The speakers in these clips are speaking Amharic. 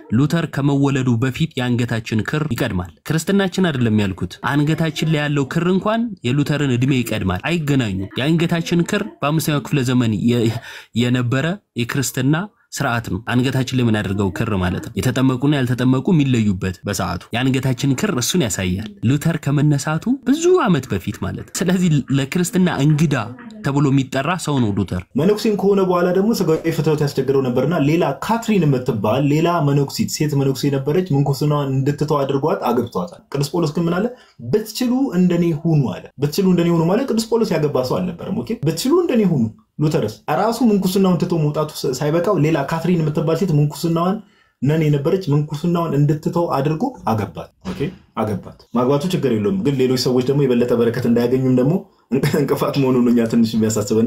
ሉተር ከመወለዱ በፊት የአንገታችን ክር ይቀድማል። ክርስትናችን አይደለም ያልኩት፣ አንገታችን ላይ ያለው ክር እንኳን የሉተርን እድሜ ይቀድማል። አይገናኙም። የአንገታችን ክር በአምስተኛው ክፍለ ዘመን የ- የነበረ የክርስትና ስርዓት ነው። አንገታችን ላይ የምናደርገው ክር ማለት ነው። የተጠመቁና ያልተጠመቁ የሚለዩበት በሰዓቱ የአንገታችን ክር እሱን ያሳያል። ሉተር ከመነሳቱ ብዙ ዓመት በፊት ማለት ነው። ስለዚህ ለክርስትና እንግዳ ተብሎ የሚጠራ ሰው ነው ሉተር። መነኩሴም ከሆነ በኋላ ደግሞ ስጋዊ ፍትወት ያስቸግረው ነበርና ሌላ ካትሪን የምትባል ሌላ መነኩሲት ሴት መነኩሴ ነበረች። ምንኩስናዋን እንድትተው አድርጓት አግብቷታል። ቅዱስ ጳውሎስ ግን ምን አለ? ብትችሉ እንደኔ ሁኑ አለ። ብትችሉ እንደኔ ሁኑ ማለት ቅዱስ ጳውሎስ ያገባ ሰው አልነበረም። ኦኬ ብትችሉ እንደኔ ሁኑ። ሉተርስ ራሱ ምንኩስናውን ትቶ መውጣቱ ሳይበቃው ሌላ ካትሪን የምትባል ሴት ምንኩስናዋን ነን የነበረች ምንኩስናዋን እንድትተው አድርጎ አገባት። ኦኬ አገባት። ማግባቱ ችግር የለውም፣ ግን ሌሎች ሰዎች ደግሞ የበለጠ በረከት እንዳያገኙም ደግሞ እንቅፋት መሆኑን እኛ ትንሽ የሚያሳስብና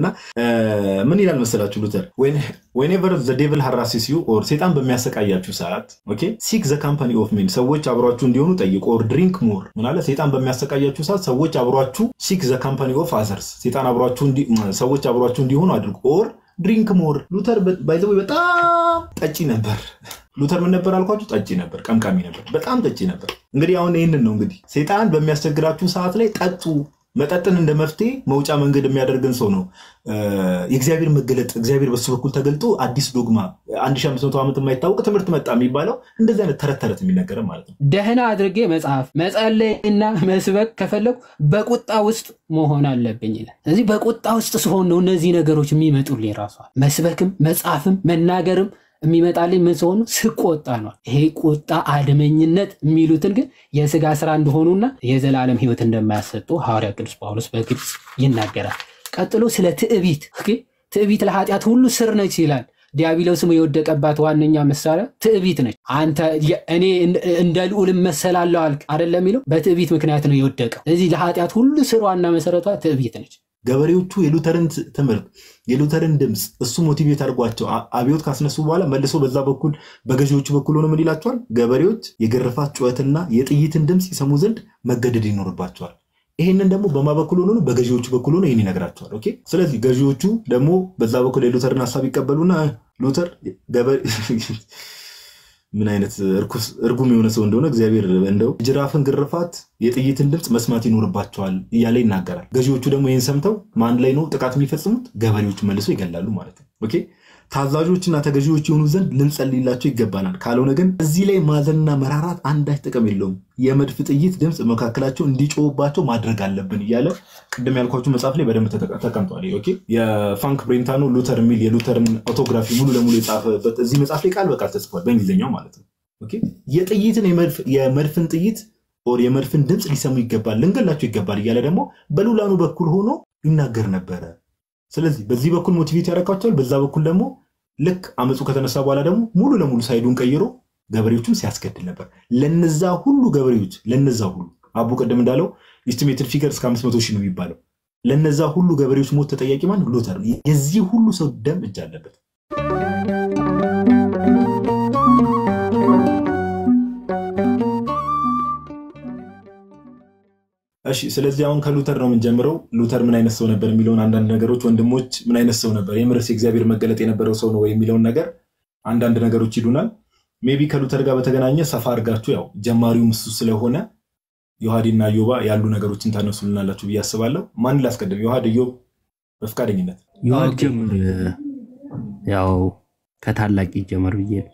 ምን ይላል መሰላችሁ ሉተር ዌኔቨር ዘ ዴቭል ሃራሲስ ዩ ኦር ሴጣን በሚያሰቃያችሁ ሰዓት ኦኬ ሲክ ዘ ካምፓኒ ኦፍ ሜን ሰዎች አብሯችሁ እንዲሆኑ ጠይቁ። ኦር ድሪንክ ሞር ምናለ ሴጣን በሚያሰቃያችሁ ሰዓት ሰዎች አብሯችሁ ሲክ ዘ ካምፓኒ ኦፍ አዘርስ ሴጣን አብሯችሁ እንዲ- ሰዎች አብሯችሁ እንዲሆኑ አድርጉ። ኦር ድሪንክ ሞር ሉተር ባይዘው በጣም ጠጪ ነበር። ሉተር ምን ነበር አልኳችሁ? ጠጪ ነበር፣ ቀምቃሚ ነበር፣ በጣም ጠጪ ነበር። እንግዲህ አሁን ይህንን ነው እንግዲህ ሴጣን በሚያስቸግራችሁ ሰዓት ላይ ጠጡ። መጠጥን እንደ መፍትሄ መውጫ መንገድ የሚያደርግን ሰው ነው የእግዚአብሔር መገለጥ። እግዚአብሔር በሱ በኩል ተገልጦ አዲስ ዶግማ 1500 ዓመት የማይታወቅ ትምህርት መጣ የሚባለው እንደዚህ አይነት ተረት ተረት የሚነገረ ማለት ነው። ደህና አድርጌ መጽሐፍ መጸለይና መስበክ ከፈለኩ በቁጣ ውስጥ መሆን አለብኝ ይላል። ስለዚህ በቁጣ ውስጥ ስሆን ነው እነዚህ ነገሮች የሚመጡልኝ። ራሷል መስበክም መጽሐፍም መናገርም የሚመጣልኝ ምን ሲሆኑ ስቆጣ ነው። ይሄ ቁጣ አድመኝነት የሚሉትን ግን የስጋ ስራ እንደሆኑና የዘላለም ሕይወት እንደማያሰጡ ሐዋርያ ቅዱስ ጳውሎስ በግልጽ ይናገራል። ቀጥሎ ስለ ትዕቢት ኦኬ፣ ትዕቢት ለኃጢአት ሁሉ ስር ነች ይላል። ዲያብሎስም የወደቀባት ዋነኛ መሳሪያ ትዕቢት ነች። አንተ እኔ እንደ ልዑል እመሰላለሁ አልክ አይደለም የሚለው በትዕቢት ምክንያት ነው የወደቀው። ስለዚህ ለኃጢአት ሁሉ ስር ዋና መሰረቷ ትዕቢት ነች። ገበሬዎቹ የሉተርን ትምህርት የሉተርን ድምፅ እሱ ሞቲቬት አድርጓቸው አ- አብዮት ካስነሱ በኋላ መልሶ በዛ በኩል በገዢዎቹ በኩል ሆኖ ምን ይላቸዋል? ገበሬዎች የግርፋት ጩኸትና የጥይትን ድምፅ ይሰሙ ዘንድ መገደድ ይኖርባቸዋል። ይህንን ደግሞ በማ በኩል ሆኖ ነው? በገዢዎቹ በኩል ሆኖ ይህን ይነግራቸዋል። ኦኬ። ስለዚህ ገዢዎቹ ደግሞ በዛ በኩል የሉተርን ሀሳብ ይቀበሉና ሉተር ገበሬ ምን አይነት እርኩስ እርጉም የሆነ ሰው እንደሆነ እግዚአብሔር እንደው ጅራፍን ግርፋት የጥይትን ድምፅ መስማት ይኖርባቸዋል እያለ ይናገራል። ገዢዎቹ ደግሞ ይህን ሰምተው ማን ላይ ነው ጥቃት የሚፈጽሙት? ገበሬዎቹ መልሶ ይገላሉ ማለት ነው። ኦኬ ታዛዦችና ተገዢዎች የሆኑ ዘንድ ልንጸልይላቸው ይገባናል። ካልሆነ ግን እዚህ ላይ ማዘንና መራራት አንዳች ጥቅም የለውም። የመድፍ ጥይት ድምፅ መካከላቸው እንዲጮህባቸው ማድረግ አለብን እያለ ቅድም ያልኳችሁ መጽሐፍ ላይ በደንብ ተጠ- ተቀምጧል። ኦኬ የፋንክ ብሬንታኖ ሉተር የሚል የሉተርን ኦቶግራፊ ሙሉ ለሙሉ የጻፈበት እዚህ መጽሐፍ ላይ ቃል በቃል ተጽፏል፣ በእንግሊዝኛው ማለት ነው። ኦኬ የጥይትን የመድፍ- የመድፍን ጥይት ኦር የመድፍን ድምፅ ሊሰሙ ይገባል፣ ልንገላቸው ይገባል እያለ ደግሞ በሉላኑ በኩል ሆኖ ይናገር ነበረ። ስለዚህ በዚህ በኩል ሞቲቬት ያደርጋቸዋል፣ በዛ በኩል ደግሞ ልክ አመፁ ከተነሳ በኋላ ደግሞ ሙሉ ለሙሉ ሳይዱን ቀይሮ ገበሬዎቹን ሲያስገድል ነበር። ለነዛ ሁሉ ገበሬዎች ለነዛ ሁሉ አቡ ቅድም እንዳለው ኢስቲሜትድ ፊገር እስከ 500 ሺህ ነው የሚባለው። ለነዛ ሁሉ ገበሬዎች ሞት ተጠያቂ ማን? ሉተር። የዚህ ሁሉ ሰው ደም እጅ አለበት። እሺ ስለዚህ አሁን ከሉተር ነው የምንጀምረው። ሉተር ምን አይነት ሰው ነበር የሚለውን አንዳንድ ነገሮች ወንድሞች፣ ምን አይነት ሰው ነበር የምርስ የእግዚአብሔር መገለጥ የነበረው ሰው ነው ወይ የሚለውን ነገር አንዳንድ ነገሮች ይሉናል። ሜቢ ከሉተር ጋር በተገናኘ ሰፋ አድርጋችሁ ያው ጀማሪውም እሱ ስለሆነ ዮሐዴና ዮባ ያሉ ነገሮችን ታነሱልናላችሁ ብዬ አስባለሁ። ማን ላስቀድም? ዮሐድ፣ ዮብ በፍቃደኝነት ዮሐድ ኦኬ። ጀምር። ያው ከታላቅ ይጀመር ብዬ ነው።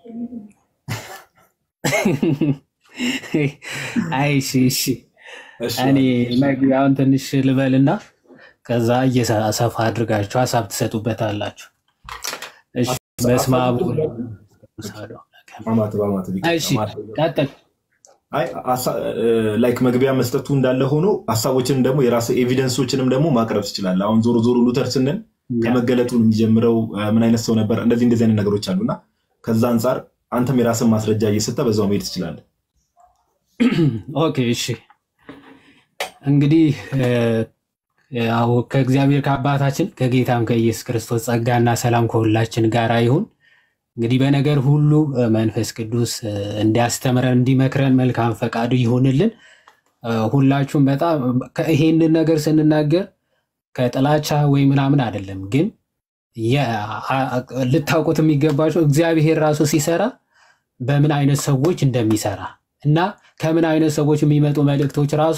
አይ እሺ እሺ እሺ፣ እኔ መግቢያውን ትንሽ ልበልና ከዛ እየሰፋ አድርጋችሁ ሀሳብ ትሰጡበታላችሁ። እሺ፣ በስመ አብ ወወልድ ወመንፈስ ቅዱስ አማት በአማት ቢቀር እሺ፣ አማት ቀጥል። አይ አሳ- እ፣ ላይክ መግቢያ መስጠቱ እንዳለ ሆኖ ሀሳቦችንም ደግሞ የራስ ኤቪደንሶችንም ደግሞ ማቅረብ ትችላለህ። አሁን ዞሮ ዞሮ ሉተር ስንል ከመገለጡ የሚጀምረው እ፣ ምን አይነት ሰው ነበር፣ እንደዚህ እንደዚህ አይነት ነገሮች አሉና ከዛ አንጻር አንተም የራስን ማስረጃ እየሰጠ በዛው መሄድ ትችላለህ። ኦኬ እሺ እንግዲህ እ፣ ያው ከእግዚአብሔር ከአባታችን ከጌታም ከኢየሱስ ክርስቶስ ጸጋና ሰላም ከሁላችን ጋር ይሁን። እንግዲህ በነገር ሁሉ እ፣ መንፈስ ቅዱስ እ፣ እንዲያስተምረን እንዲመክረን መልካም ፈቃዱ ይሁንልን። እ፣ ሁላችሁም በጣም ከ- ይሄንን ነገር ስንናገር ከጥላቻ ወይ ምናምን አይደለም፣ ግን የ- አ- ልታውቁት የሚገባቸው እግዚአብሔር ራሱ ሲሰራ በምን አይነት ሰዎች እንደሚሰራ እና ከምን አይነት ሰዎች የሚመጡ መልእክቶች ራሱ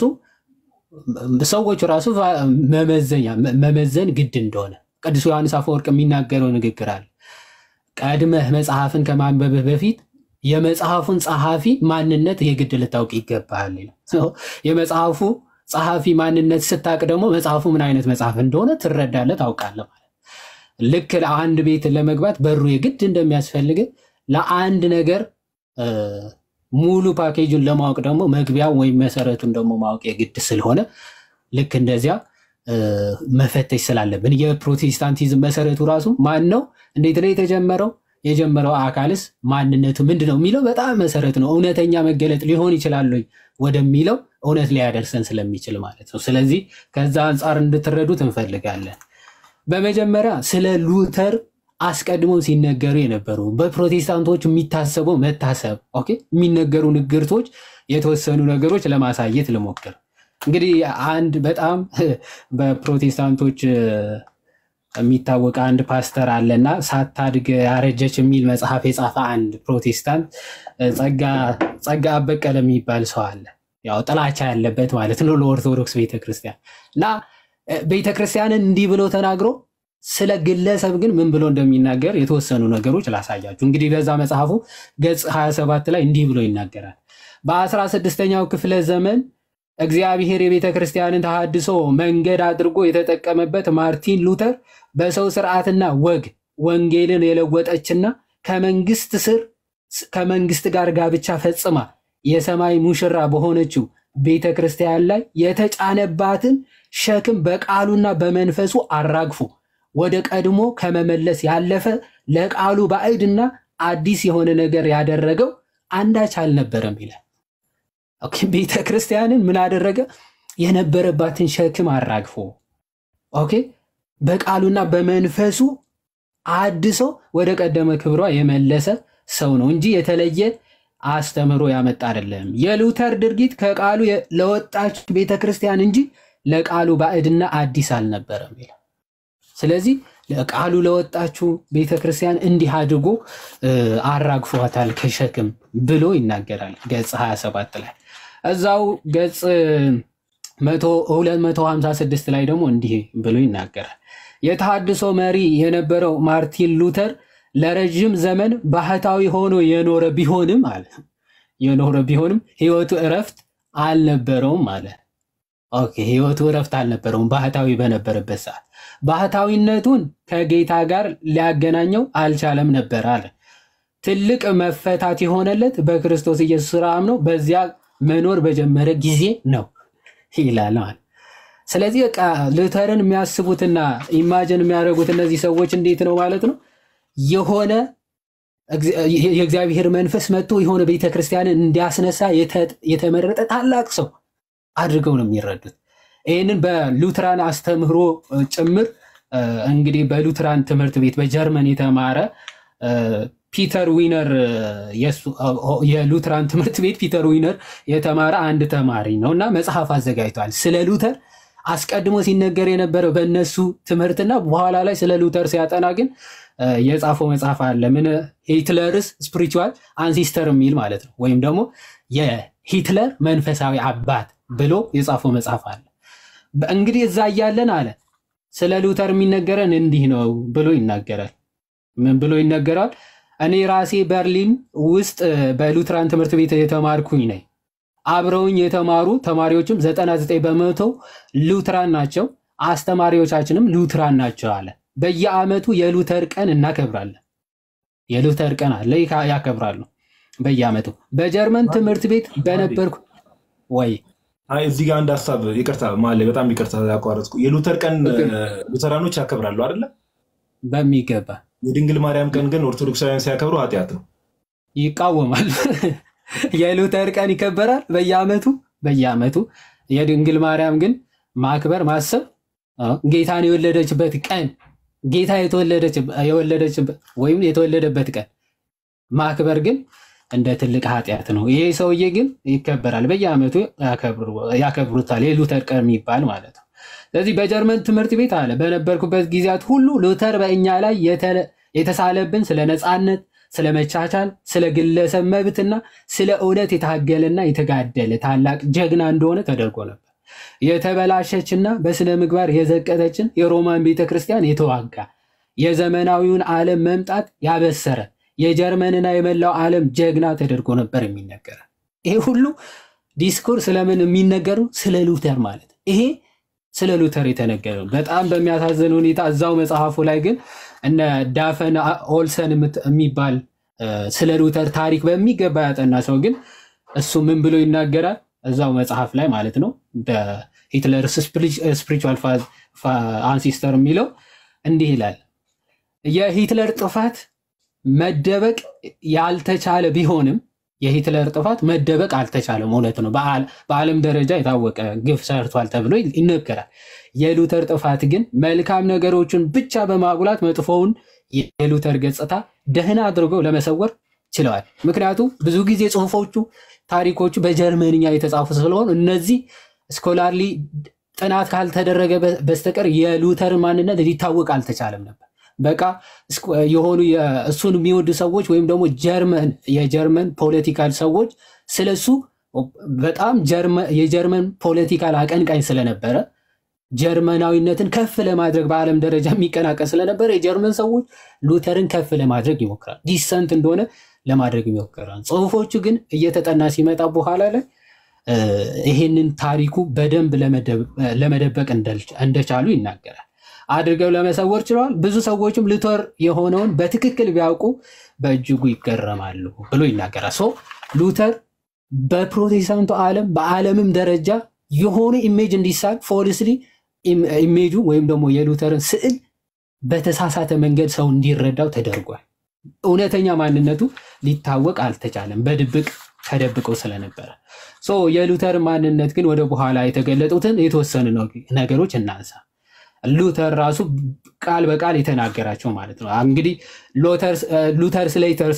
ሰዎቹ ራሱ መመዘኛ መመዘን ግድ እንደሆነ ቅዱስ ዮሐንስ አፈወርቅ የሚናገረው ንግግር አለ። ቀድመህ መጽሐፍን ከማንበብህ በፊት የመጽሐፉን ጸሐፊ ማንነት የግድ ልታውቅ ይገባሃል። የመጽሐፉ ጸሐፊ ማንነት ስታቅ ደግሞ መጽሐፉ ምን አይነት መጽሐፍ እንደሆነ ትረዳለህ፣ ታውቃለህ ማለት ልክ ለአንድ ቤት ለመግባት በሩ የግድ እንደሚያስፈልግ ለአንድ ነገር ሙሉ ፓኬጁን ለማወቅ ደግሞ መግቢያ ወይም መሰረቱን ደግሞ ማወቅ የግድ ስለሆነ ልክ እንደዚያ መፈተሽ ስላለብን የፕሮቴስታንቲዝም መሰረቱ ራሱ ማን ነው? እንዴት ነው የተጀመረው? የጀመረው አካልስ ማንነቱ ምንድን ነው የሚለው በጣም መሰረት ነው። እውነተኛ መገለጥ ሊሆን ይችላል ወደሚለው እውነት ሊያደርሰን ስለሚችል ማለት ነው። ስለዚህ ከዛ አንጻር እንድትረዱት እንፈልጋለን። በመጀመሪያ ስለ ሉተር አስቀድሞ ሲነገሩ የነበሩ በፕሮቴስታንቶች የሚታሰበው መታሰብ ኦኬ፣ የሚነገሩ ንግርቶች የተወሰኑ ነገሮች ለማሳየት ልሞክር። እንግዲህ አንድ በጣም በፕሮቴስታንቶች የሚታወቅ አንድ ፓስተር አለና ሳታድግ ያረጀች የሚል መጽሐፍ የጻፈ አንድ ፕሮቴስታንት ጸጋ አበቀለ የሚባል ሰው አለ። ያው ጥላቻ ያለበት ማለት ነው ለኦርቶዶክስ ቤተክርስቲያን እና ቤተክርስቲያንን እንዲህ ብሎ ተናግሮ ስለ ግለሰብ ግን ምን ብሎ እንደሚናገር የተወሰኑ ነገሮች ላሳያችሁ። እንግዲህ በዛ መጽሐፉ ገጽ 27 ላይ እንዲህ ብሎ ይናገራል። በአስራ ስድስተኛው ክፍለ ዘመን እግዚአብሔር የቤተ ክርስቲያንን ተሃድሶ መንገድ አድርጎ የተጠቀመበት ማርቲን ሉተር በሰው ስርዓትና ወግ ወንጌልን የለወጠችና ከመንግስት ስር ከመንግስት ጋር ጋብቻ ፈጽማ የሰማይ ሙሽራ በሆነችው ቤተ ክርስቲያን ላይ የተጫነባትን ሸክም በቃሉና በመንፈሱ አራግፎ ወደ ቀድሞ ከመመለስ ያለፈ ለቃሉ ባዕድና አዲስ የሆነ ነገር ያደረገው አንዳች አልነበረም ይላል። ቤተ ክርስቲያንን ምን አደረገ? የነበረባትን ሸክም አራግፎ ኦኬ፣ በቃሉና በመንፈሱ አድሶ ወደ ቀደመ ክብሯ የመለሰ ሰው ነው እንጂ የተለየ አስተምህሮ ያመጣ አይደለም። የሉተር ድርጊት ከቃሉ ለወጣች ቤተ ክርስቲያን እንጂ ለቃሉ ባዕድና አዲስ አልነበረም ይላል። ስለዚህ ለቃሉ ለወጣችው ቤተ ክርስቲያን እንዲህ አድርጎ አራግፏታል ከሸክም ብሎ ይናገራል ገጽ 27 ላይ። እዛው ገጽ 256 ላይ ደግሞ እንዲህ ብሎ ይናገራል። የተሃድሶ መሪ የነበረው ማርቲን ሉተር ለረዥም ዘመን ባህታዊ ሆኖ የኖረ ቢሆንም አለ የኖረ ቢሆንም ህይወቱ እረፍት አልነበረውም አለ። ኦኬ ህይወቱ እረፍት አልነበረውም ባህታዊ በነበረበት ሰዓት ባህታዊነቱን ከጌታ ጋር ሊያገናኘው አልቻለም ነበር አለ። ትልቅ መፈታት የሆነለት በክርስቶስ ኢየሱስ ስራ አምኖ በዚያ መኖር በጀመረ ጊዜ ነው ይላል ማለት። ስለዚህ በቃ ሉተርን የሚያስቡትና ኢማጅን የሚያደርጉት እነዚህ ሰዎች እንዴት ነው ማለት ነው የሆነ የእግዚአብሔር መንፈስ መጥቶ የሆነ ቤተክርስቲያንን እንዲያስነሳ የተመረጠ ታላቅ ሰው አድርገው ነው የሚረዱት። ይህንን በሉትራን አስተምህሮ ጭምር እንግዲህ በሉትራን ትምህርት ቤት በጀርመን የተማረ ፒተር ዊነር የሉትራን ትምህርት ቤት ፒተር ዊነር የተማረ አንድ ተማሪ ነው እና መጽሐፍ አዘጋጅቷል ስለ ሉተር አስቀድሞ ሲነገር የነበረው በእነሱ ትምህርትና በኋላ ላይ ስለ ሉተር ሲያጠና ግን የጻፈው መጽሐፍ አለ። ምን ሂትለርስ ስፒሪቹዋል አንሲስተር የሚል ማለት ነው። ወይም ደግሞ የሂትለር መንፈሳዊ አባት ብሎ የጻፈው መጽሐፍ አለ። እንግዲህ እዛ እያለን አለ ስለ ሉተር የሚነገረን እንዲህ ነው ብሎ ይናገራል። ምን ብሎ ይነገራል? እኔ ራሴ በርሊን ውስጥ በሉትራን ትምህርት ቤት የተማርኩኝ ነኝ። አብረውኝ የተማሩ ተማሪዎችም 99 በመቶ ሉትራን ናቸው። አስተማሪዎቻችንም ሉትራን ናቸው አለ። በየዓመቱ የሉተር ቀን እናከብራለን። የሉተር ቀን አለ ያከብራሉ በየዓመቱ። በጀርመን ትምህርት ቤት በነበርኩ ወይ አይ እዚህ ጋር አንድ ሀሳብ ይቅርታ፣ ማለ በጣም ይቅርታ ያቋረጥኩ። የሉተር ቀን ሉተራኖች ያከብራሉ አይደለ? በሚገባ የድንግል ማርያም ቀን ግን ኦርቶዶክሳውያን ሲያከብሩ ኃጢአት ነው፣ ይቃወማል። የሉተር ቀን ይከበራል በየዓመቱ በየዓመቱ። የድንግል ማርያም ግን ማክበር ማሰብ ጌታን የወለደችበት ቀን ጌታ የወለደችበት ወይም የተወለደበት ቀን ማክበር ግን እንደ ትልቅ ኃጢአት ነው። ይሄ ሰውዬ ግን ይከበራል፣ በየዓመቱ ያከብሩታል። የሉተር ቀን የሚባል ማለት ነው። ስለዚህ በጀርመን ትምህርት ቤት አለ በነበርኩበት ጊዜያት ሁሉ ሉተር በእኛ ላይ የተሳለብን ስለ ነፃነት፣ ስለ መቻቻል፣ ስለ ግለሰብ መብትና ስለ እውነት የታገለና የተጋደለ ታላቅ ጀግና እንደሆነ ተደርጎ ነበር። የተበላሸችና በስነ ምግባር የዘቀጠችን የሮማን ቤተ ክርስቲያን የተዋጋ የዘመናዊውን ዓለም መምጣት ያበሰረ የጀርመንና የመላው ዓለም ጀግና ተደርጎ ነበር የሚነገረ። ይሄ ሁሉ ዲስኩር ስለምን የሚነገሩ ስለ ሉተር ማለት ይሄ ስለ ሉተር የተነገረ ነው። በጣም በሚያሳዝን ሁኔታ እዛው መጽሐፉ ላይ ግን እነ ዳፈን ኦልሰን የምት- የሚባል እ፣ ስለ ሉተር ታሪክ በሚገባ ያጠና ሰው ግን እሱ ምን ብሎ ይናገራል? እዛው መጽሐፍ ላይ ማለት ነው በሂትለር ስፒሪቹዋል አንሲስተር የሚለው እንዲህ ይላል የሂትለር ጥፋት መደበቅ ያልተቻለ ቢሆንም የሂትለር ጥፋት መደበቅ አልተቻለም። እውነት ነው። በዓል- በዓለም ደረጃ የታወቀ ግፍ ሰርቷል ተብሎ ይነገራል። የሉተር ጥፋት ግን መልካም ነገሮችን ብቻ በማጉላት መጥፎውን የሉተር ገጽታ ደህና አድርገው ለመሰወር ችለዋል። ምክንያቱም ብዙ ጊዜ ጽሁፎቹ፣ ታሪኮቹ በጀርመንኛ የተጻፉ ስለሆኑ እነዚህ ስኮላርሊ ጥናት ካልተደረገ በ- በስተቀር የሉተር ማንነት ሊታወቅ አልተቻለም ነበር። በቃ እስኩ- የሆኑ የ- እሱን የሚወዱ ሰዎች ወይም ደግሞ ጀርመን የጀርመን ፖለቲካል ሰዎች ስለሱ በጣም ጀርመ- የጀርመን ፖለቲካል አቀንቃኝ ስለነበረ ጀርመናዊነትን ከፍ ለማድረግ በዓለም ደረጃ የሚቀናቀን ስለነበረ የጀርመን ሰዎች ሉተርን ከፍ ለማድረግ ይሞክራል። ዲሰንት እንደሆነ ለማድረግ ይሞክራል። ጽሁፎቹ ግን እየተጠና ሲመጣ በኋላ ላይ እ፣ ይሄንን ታሪኩ በደንብ ለመደብ- ለመደበቅ እንደል- እንደቻሉ ይናገራል። አድርገው ለመሰወር ችለዋል። ብዙ ሰዎችም ሉተር የሆነውን በትክክል ቢያውቁ በእጅጉ ይገረማሉ ብሎ ይናገራል። ሶ ሉተር በፕሮቴስታንቱ ዓለም በዓለምም ደረጃ የሆነ ኢሜጅ እንዲሳል ፎልስሊ ኢሜጁ ወይም ደግሞ የሉተርን ስዕል በተሳሳተ መንገድ ሰው እንዲረዳው ተደርጓል። እውነተኛ ማንነቱ ሊታወቅ አልተቻለም፣ በድብቅ ተደብቀው ስለነበረ። ሶ የሉተር ማንነት ግን ወደ በኋላ የተገለጡትን የተወሰኑ ነገሮች እናንሳ። ሉተር ራሱ ቃል በቃል የተናገራቸው ማለት ነው። እንግዲህ ሉተርስ ሌተርስ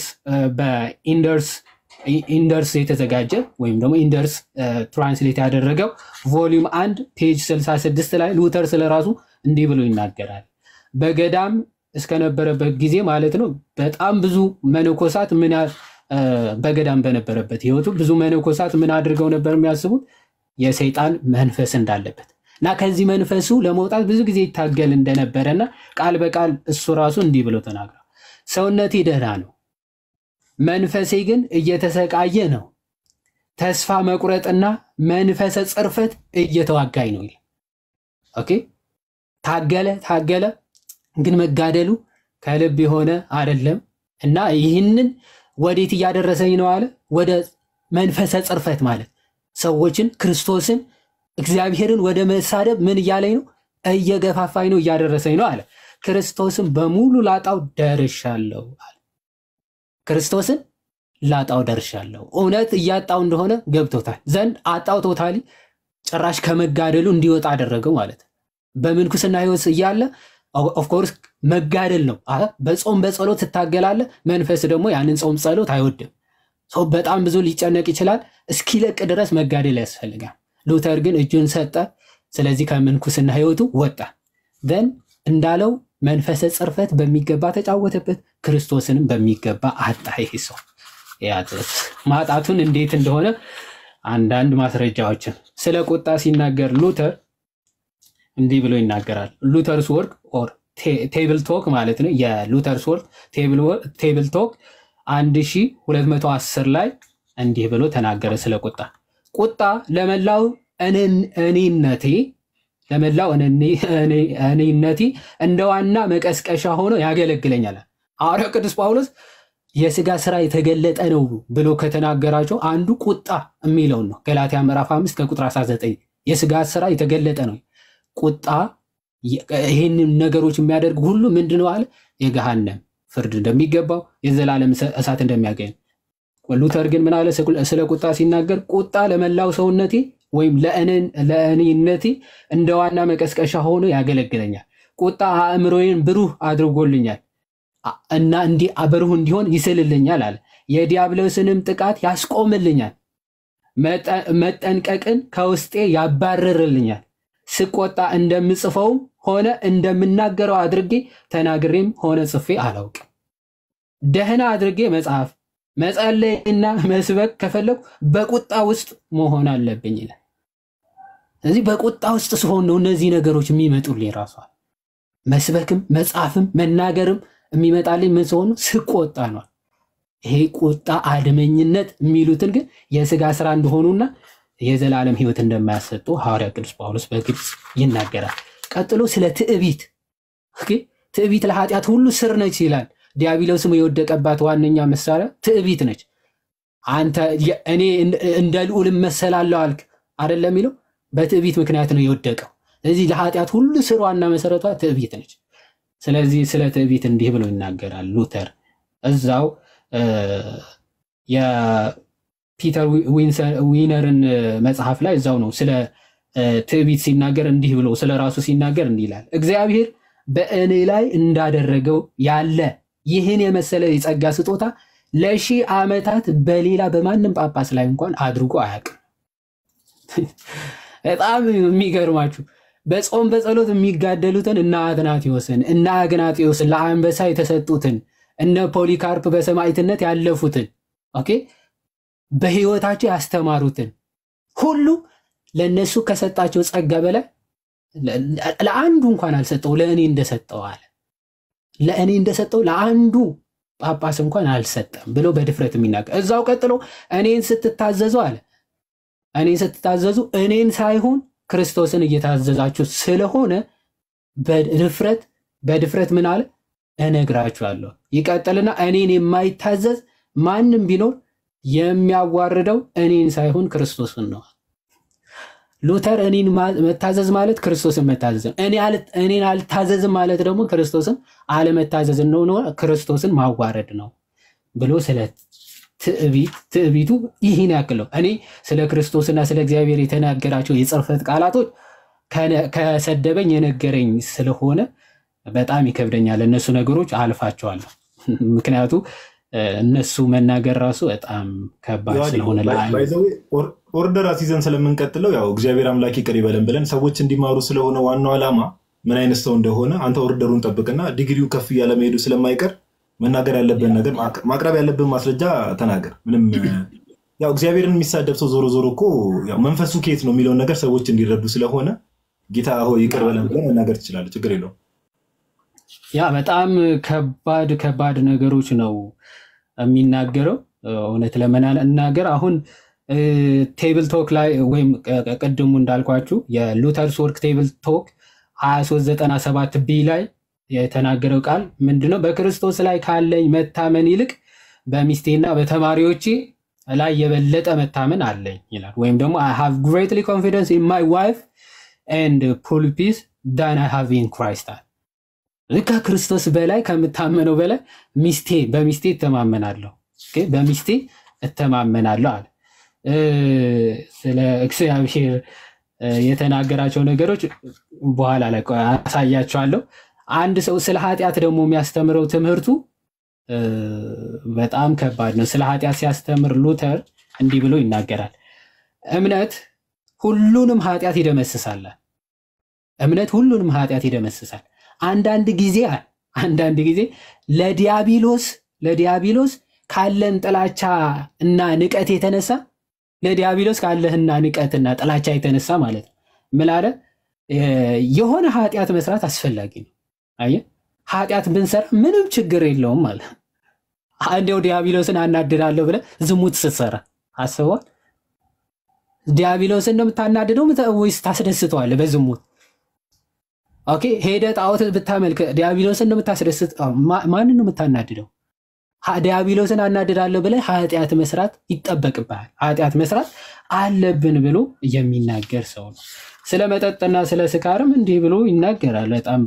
በኢንደርስ ኢንደርስ የተዘጋጀ ወይም ደግሞ ኢንደርስ ትራንስሌት ያደረገው ቮሊዩም አንድ ፔጅ 66 ላይ ሉተር ስለራሱ እንዲህ ብሎ ይናገራል። በገዳም እስከነበረበት ጊዜ ማለት ነው በጣም ብዙ መነኮሳት ምን ያ- እ፣ በገዳም በነበረበት ህይወቱ ብዙ መነኮሳት ምን አድርገው ነበር የሚያስቡት የሰይጣን መንፈስ እንዳለበት እና ከዚህ መንፈሱ ለመውጣት ብዙ ጊዜ ይታገል እንደነበረና ቃል በቃል እሱ ራሱ እንዲህ ብሎ ተናግሯል። ሰውነቴ ደህና ነው፣ መንፈሴ ግን እየተሰቃየ ነው። ተስፋ መቁረጥና መንፈሰ ጽርፈት እየተዋጋኝ ነው ይላል። ኦኬ ታገለ ታገለ፣ ግን መጋደሉ ከልብ የሆነ አይደለም እና ይህንን ወዴት እያደረሰኝ ነው አለ? ወደ መንፈሰ ጽርፈት ማለት ሰዎችን ክርስቶስን እግዚአብሔርን ወደ መሳደብ ምን እያለኝ ነው? እየገፋፋኝ ነው፣ እያደረሰኝ ነው አለ። ክርስቶስን በሙሉ ላጣው ደርሻለሁ አለ። ክርስቶስን ላጣው ደርሻለሁ። እውነት እያጣው እንደሆነ ገብቶታል ዘንድ አጣው ቶታሊ ጭራሽ ከመጋደሉ እንዲወጣ አደረገው ማለት ነው። በምንኩስና ህይወት እያለ ኦፍኮርስ መጋደል ነው። አ በጾም በጸሎት ትታገላለ። መንፈስ ደግሞ ያንን ጾም ጸሎት አይወድም። ሰው በጣም ብዙ ሊጨነቅ ይችላል። እስኪለቅ ድረስ መጋደል ያስፈልጋል። ሉተር ግን እጁን ሰጠ። ስለዚህ ከምንኩስና ህይወቱ ወጣ። ዘን እንዳለው መንፈሰ ጽርፈት በሚገባ ተጫወተበት፣ ክርስቶስንም በሚገባ አጣ። ይሄ ሰው ያጥት ማጣቱን እንዴት እንደሆነ አንዳንድ ማስረጃዎችን ስለ ቁጣ ሲናገር ሉተር እንዲህ ብሎ ይናገራል። ሉተርስ ወርክ ኦር ቴብል ቶክ ማለት ነው። የሉተርስ ወርክ ቴብል ቶክ 1210 ላይ እንዲህ ብሎ ተናገረ ስለ ቁጣ። ቁጣ ለመላው እኔን- እኔነቴ ለመላው እኔ- እኔ- እኔነቴ እንደ ዋና መቀስቀሻ ሆኖ ያገለግለኛል። ሐዋርያው ቅዱስ ጳውሎስ የስጋ ስራ የተገለጠ ነው ብሎ ከተናገራቸው አንዱ ቁጣ የሚለውን ነው። ገላትያ ምዕራፍ 5 ከቁጥር 19 የስጋ ስራ የተገለጠ ነው። ቁጣ ይህንን ነገሮች የሚያደርግ ሁሉ ምንድን ነው አለ? የገሃነም ፍርድ እንደሚገባው የዘላለም እሳት እንደሚያገኝ። ሉተር ግን ምን አለ? ስለ ቁጣ ሲናገር ቁጣ ለመላው ሰውነቴ ወይም ለእኔን- ለእኔነቴ እንደ ዋና መቀስቀሻ ሆኖ ያገለግለኛል። ቁጣ አእምሮዬን ብሩህ አድርጎልኛል አ- እና እንዲህ ብሩህ እንዲሆን ይስልልኛል አለ። የዲያብሎስንም ጥቃት ያስቆምልኛል። መጠ- መጠንቀቅን ከውስጤ ያባርርልኛል። ስቆጣ እንደምጽፈውም ሆነ እንደምናገረው አድርጌ ተናግሬም ሆነ ጽፌ አላውቅም። ደህና አድርጌ መጽሐፍ መጸለይና መስበክ ከፈለኩ በቁጣ ውስጥ መሆን አለብኝ ይላል። ስለዚህ በቁጣ ውስጥ ስሆን ነው እነዚህ ነገሮች የሚመጡልኝ። ራሷ መስበክም መጻፍም መናገርም የሚመጣልኝ ምን ስሆን ነው? ስቆጣ ነው። ይሄ ቁጣ አድመኝነት የሚሉትን ግን የስጋ ስራ እንደሆኑና የዘላለም ሕይወት እንደማያሰጡ ሐዋርያ ቅዱስ ጳውሎስ በግልጽ ይናገራል። ቀጥሎ ስለ ትዕቢት ኦኬ፣ ትዕቢት ለኃጢአት ሁሉ ስር ነች ይላል። ዲያብሎስም የወደቀባት ዋነኛ መሳሪያ ትዕቢት ነች። አንተ እኔ እንደ ልዑል እመሰላለሁ አልክ አይደለም የሚለው በትዕቢት ምክንያት ነው የወደቀው። ስለዚህ ለኃጢአት ሁሉ ስር ዋና መሰረቷ ትዕቢት ነች። ስለዚህ ስለ ትዕቢት እንዲህ ብሎ ይናገራል ሉተር እዛው የፒተር ዊነርን መጽሐፍ ላይ እዛው ነው ስለ ትዕቢት ሲናገር እንዲህ ብሎ ስለ ራሱ ሲናገር እንዲህ ይላል። እግዚአብሔር በእኔ ላይ እንዳደረገው ያለ ይህን የመሰለ የጸጋ ስጦታ ለሺህ ዓመታት በሌላ በማንም ጳጳስ ላይ እንኳን አድርጎ አያውቅም። በጣም የሚገርማችሁ በጾም በጸሎት የሚጋደሉትን እነ አትናቴዎስን እነ አግናጤዎስን ለአንበሳ የተሰጡትን እነ ፖሊካርፕ በሰማዕትነት ያለፉትን ኦኬ በሕይወታቸው ያስተማሩትን ሁሉ ለእነሱ ከሰጣቸው ጸጋ በላይ ለአንዱ እንኳን አልሰጠው፣ ለእኔ እንደሰጠው አለ። ለእኔ እንደሰጠው ለአንዱ ጳጳስ እንኳን አልሰጠም ብሎ በድፍረት የሚናገር እዛው ቀጥሎ እኔን ስትታዘዙ አለ እኔን ስትታዘዙ እኔን ሳይሆን ክርስቶስን እየታዘዛችሁ ስለሆነ በድፍረት በድፍረት ምን አለ እነግራችኋለሁ። ይቀጥልና እኔን የማይታዘዝ ማንም ቢኖር የሚያዋርደው እኔን ሳይሆን ክርስቶስን ነው። ሉተር እኔን መታዘዝ ማለት ክርስቶስን መታዘዝ ነው። እኔን አልታዘዝም ማለት ደግሞ ክርስቶስን አለመታዘዝ ነው፣ ክርስቶስን ማዋረድ ነው ብሎ ስለ ትዕቢቱ ይህን ያክል ነው። እኔ ስለ ክርስቶስና ስለ እግዚአብሔር የተናገራቸው የጽርፈት ቃላቶች ከሰደበኝ የነገረኝ ስለሆነ በጣም ይከብደኛል። እነሱ ነገሮች አልፋቸዋለሁ። ምክንያቱ እነሱ መናገር ራሱ በጣም ከባድ ስለሆነ ኦርደር አስይዘን ስለምንቀጥለው ያው እግዚአብሔር አምላክ ይቅር ይበለን ብለን ሰዎች እንዲማሩ ስለሆነ ዋናው ዓላማ ምን አይነት ሰው እንደሆነ አንተ ኦርደሩን ጠብቅና ዲግሪው ከፍ እያለ መሄዱ ስለማይቀር መናገር ያለብን ነገር ማቅረብ ያለብን ማስረጃ ተናገር። ምንም ያው እግዚአብሔርን የሚሳደብ ሰው ዞሮ ዞሮ እኮ መንፈሱ ከየት ነው የሚለውን ነገር ሰዎች እንዲረዱ ስለሆነ ጌታ ሆይ ይቅር በለን ብለን መናገር ትችላለህ። ችግር የለውም። ያ በጣም ከባድ ከባድ ነገሮች ነው የሚናገረው። እውነት ለመናገር አሁን ቴብል ቶክ ላይ ወይም ቅድሙ እንዳልኳችሁ የሉተርስ ወርክ ቴብል ቶክ 2397 ቢ ላይ የተናገረው ቃል ምንድነው? በክርስቶስ ላይ ካለኝ መታመን ይልቅ በሚስቴና በተማሪዎቼ ላይ የበለጠ መታመን አለኝ ይላል። ወይም ደግሞ አይ ሃቭ ግሬትሊ ኮንፊደንስ ኢን ማይ ዋይፍ ኤንድ ፑልፒስ ዳን አይ ሃቭ ኢን ክራይስት አለ። ከክርስቶስ በላይ ከምታመነው በላይ ሚስቴ በሚስቴ እተማመናለሁ፣ በሚስቴ እተማመናለሁ አለ። ስለ እግዚአብሔር የተናገራቸው ነገሮች በኋላ ላይ አሳያቸዋለሁ። አንድ ሰው ስለ ኃጢአት ደግሞ የሚያስተምረው ትምህርቱ በጣም ከባድ ነው። ስለ ኃጢአት ሲያስተምር ሉተር እንዲህ ብሎ ይናገራል። እምነት ሁሉንም ኃጢአት ይደመስሳል። እምነት ሁሉንም ኃጢአት ይደመስሳል። አንዳንድ ጊዜ አንዳንድ ጊዜ ለዲያብሎስ ለዲያብሎስ ካለን ጥላቻ እና ንቀት የተነሳ ለዲያብሎስ ካለህና ንቀትና ጥላቻ የተነሳ ማለት ነው ምን አለ የሆነ ኃጢአት መስራት አስፈላጊ ነው። አየህ ኃጢአት ብንሰራ ምንም ችግር የለውም ማለት እንዲያው ዲያብሎስን አናድዳለሁ ብለህ ዝሙት ስትሰራ አስበዋል። ዲያብሎስን ነው የምታናድደው ወይስ ታስደስተዋለህ በዝሙት? ኦኬ ሄደህ ጣዖት ብታመልክ ዲያብሎስን ነው የምታስደስት? ማንን ነው የምታናድደው? ዲያብሎስን አናድዳለሁ ብለህ ኃጢአት መስራት ይጠበቅብሃል። ኃጢአት መስራት አለብን ብሎ የሚናገር ሰው ነው። ስለ መጠጥና ስለ ስካርም እንዲህ ብሎ ይናገራል። በጣም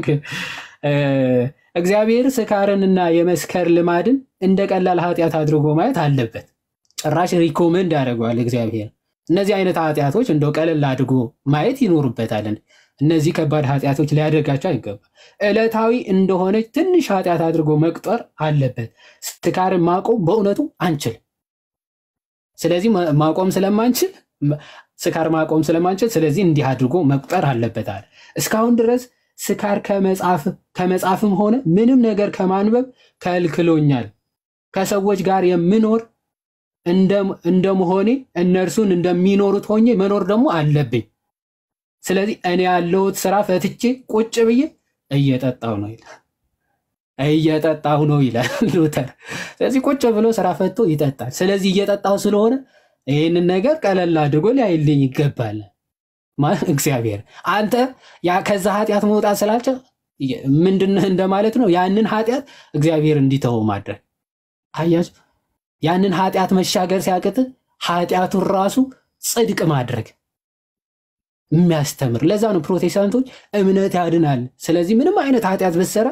እግዚአብሔር ስካርንና የመስከር ልማድን እንደ ቀላል ኃጢአት አድርጎ ማየት አለበት። ጭራሽ ሪኮመንድ ያደርገዋል እግዚአብሔር። እነዚህ አይነት ኃጢአቶች እንደው ቀለል አድርጎ ማየት ይኖሩበታል። እነዚህ ከባድ ኃጢአቶች ሊያደርጋቸው አይገባም። ዕለታዊ እንደሆነች ትንሽ ኃጢአት አድርጎ መቁጠር አለበት። ስካርን ማቆም በእውነቱ አንችል። ስለዚህ ማቆም ስለማንችል ስካር ማቆም ስለማንችል ስለዚህ እንዲህ አድርጎ መቁጠር አለበታል። እስካሁን ድረስ ስካር ከመጻፍም ሆነ ምንም ነገር ከማንበብ ከልክሎኛል ከሰዎች ጋር የምኖር እንደመሆኔ እነርሱን እንደሚኖሩት ሆኜ መኖር ደግሞ አለብኝ። ስለዚህ እኔ ያለሁት ስራ ፈትቼ ቁጭ ብዬ እየጠጣሁ ነው ይላል። እየጠጣሁ ነው ይላል ሉተር። ስለዚህ ቁጭ ብሎ ስራ ፈቶ ይጠጣል። ስለዚህ እየጠጣሁ ስለሆነ ይህንን ነገር ቀለል አድርጎ ሊያይልኝ ይገባል። እግዚአብሔር አንተ ያ ከዛ ኃጢአት መውጣት ስላልቻል ምንድን እንደማለት ነው? ያንን ኃጢአት እግዚአብሔር እንዲተው ማድረግ አያችሁ። ያንን ኃጢአት መሻገር ሲያቅት ኃጢአቱን ራሱ ጽድቅ ማድረግ የሚያስተምር ለዛ ነው ፕሮቴስታንቶች እምነት ያድናል። ስለዚህ ምንም አይነት ኃጢአት ብትሰራ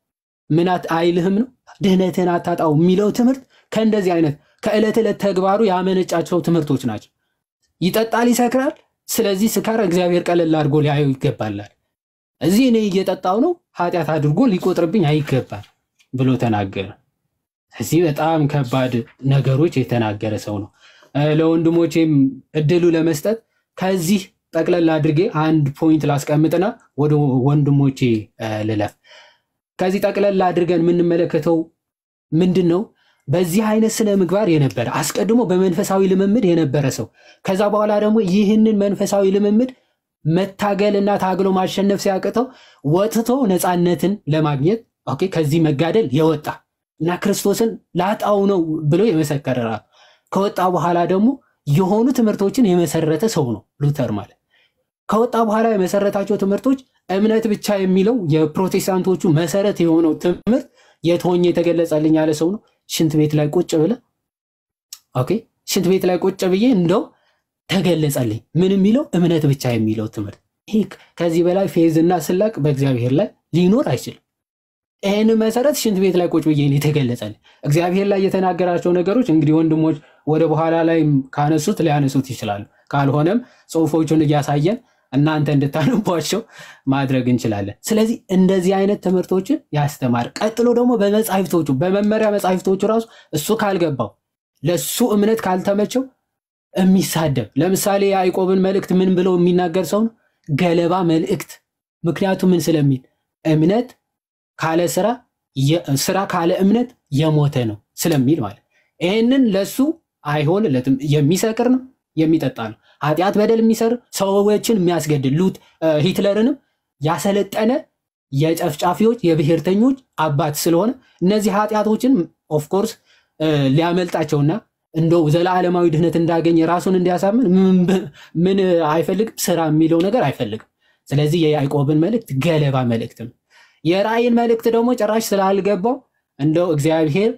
ምን አይልህም ነው ድህነትን አታጣው የሚለው ትምህርት ከእንደዚህ አይነት ከዕለት ዕለት ተግባሩ ያመነጫቸው ትምህርቶች ናቸው። ይጠጣል፣ ይሰክራል። ስለዚህ ስካር እግዚአብሔር ቀለል አድርጎ ሊያየው ይገባላል። እዚህ እኔ እየጠጣው ነው ኃጢአት አድርጎ ሊቆጥርብኝ አይገባል ብሎ ተናገረ። እዚህ በጣም ከባድ ነገሮች የተናገረ ሰው ነው። ለወንድሞቼም እድሉ ለመስጠት ከዚህ ጠቅለል አድርጌ አንድ ፖይንት ላስቀምጥና ወደ ወንድሞቼ ልለፍ። ከዚህ ጠቅለል አድርገን የምንመለከተው ምንድን ነው? በዚህ አይነት ስነ ምግባር የነበረ አስቀድሞ በመንፈሳዊ ልምምድ የነበረ ሰው ከዛ በኋላ ደግሞ ይህንን መንፈሳዊ ልምምድ መታገልና ታግሎ ማሸነፍ ሲያቅተው ወጥቶ ነፃነትን ለማግኘት ኦኬ ከዚህ መጋደል የወጣ እና ክርስቶስን ላጣው ነው ብሎ የመሰከረ ራሱ ከወጣ በኋላ ደግሞ የሆኑ ትምህርቶችን የመሰረተ ሰው ነው ሉተር ማለት። ከወጣ በኋላ የመሰረታቸው ትምህርቶች እምነት ብቻ የሚለው የፕሮቴስታንቶቹ መሰረት የሆነው ትምህርት የት ሆኜ የተገለጸልኝ ያለ ሰው ነው። ሽንት ቤት ላይ ቁጭ ብለ ኦኬ፣ ሽንት ቤት ላይ ቁጭ ብዬ እንደው ተገለጸልኝ። ምን የሚለው እምነት ብቻ የሚለው ትምህርት። ይህ ከዚህ በላይ ፌዝና ስላቅ በእግዚአብሔር ላይ ሊኖር አይችልም። ይህን መሰረት ሽንት ቤት ላይ ቁጭ ብዬ የተገለጸልኝ እግዚአብሔር ላይ የተናገራቸው ነገሮች እንግዲህ ወንድሞች ወደ በኋላ ላይ ካነሱት ሊያነሱት ይችላሉ። ካልሆነም ጽሁፎቹን እያሳየን እናንተ እንድታነቧቸው ማድረግ እንችላለን። ስለዚህ እንደዚህ አይነት ትምህርቶችን ያስተማር። ቀጥሎ ደግሞ በመጻሕፍቶቹ በመመሪያ መጻሕፍቶቹ ራሱ እሱ ካልገባው ለሱ እምነት ካልተመቸው የሚሳደብ ለምሳሌ የያዕቆብን መልእክት ምን ብለው የሚናገር ሰው ነው? ገለባ መልእክት። ምክንያቱ ምን ስለሚል እምነት ካለ ስራ ስራ ካለ እምነት የሞተ ነው ስለሚል ማለት ይህንን ለሱ አይሆንለትም። የሚሰክር ነው የሚጠጣ ነው ኃጢአት በደል የሚሰር ሰዎችን የሚያስገድል ሉት ሂትለርንም ያሰለጠነ የጨፍጫፊዎች የብሔርተኞች አባት ስለሆነ እነዚህ ኃጢአቶችን ኦፍኮርስ ሊያመልጣቸውና እንደው ዘላለማዊ ድህነት እንዳገኘ ራሱን እንዲያሳምን ምን አይፈልግም? ስራ የሚለው ነገር አይፈልግም። ስለዚህ የያዕቆብን መልእክት ገለባ መልእክት ነው። የራእይን መልእክት ደግሞ ጭራሽ ስላልገባው እንደው እግዚአብሔር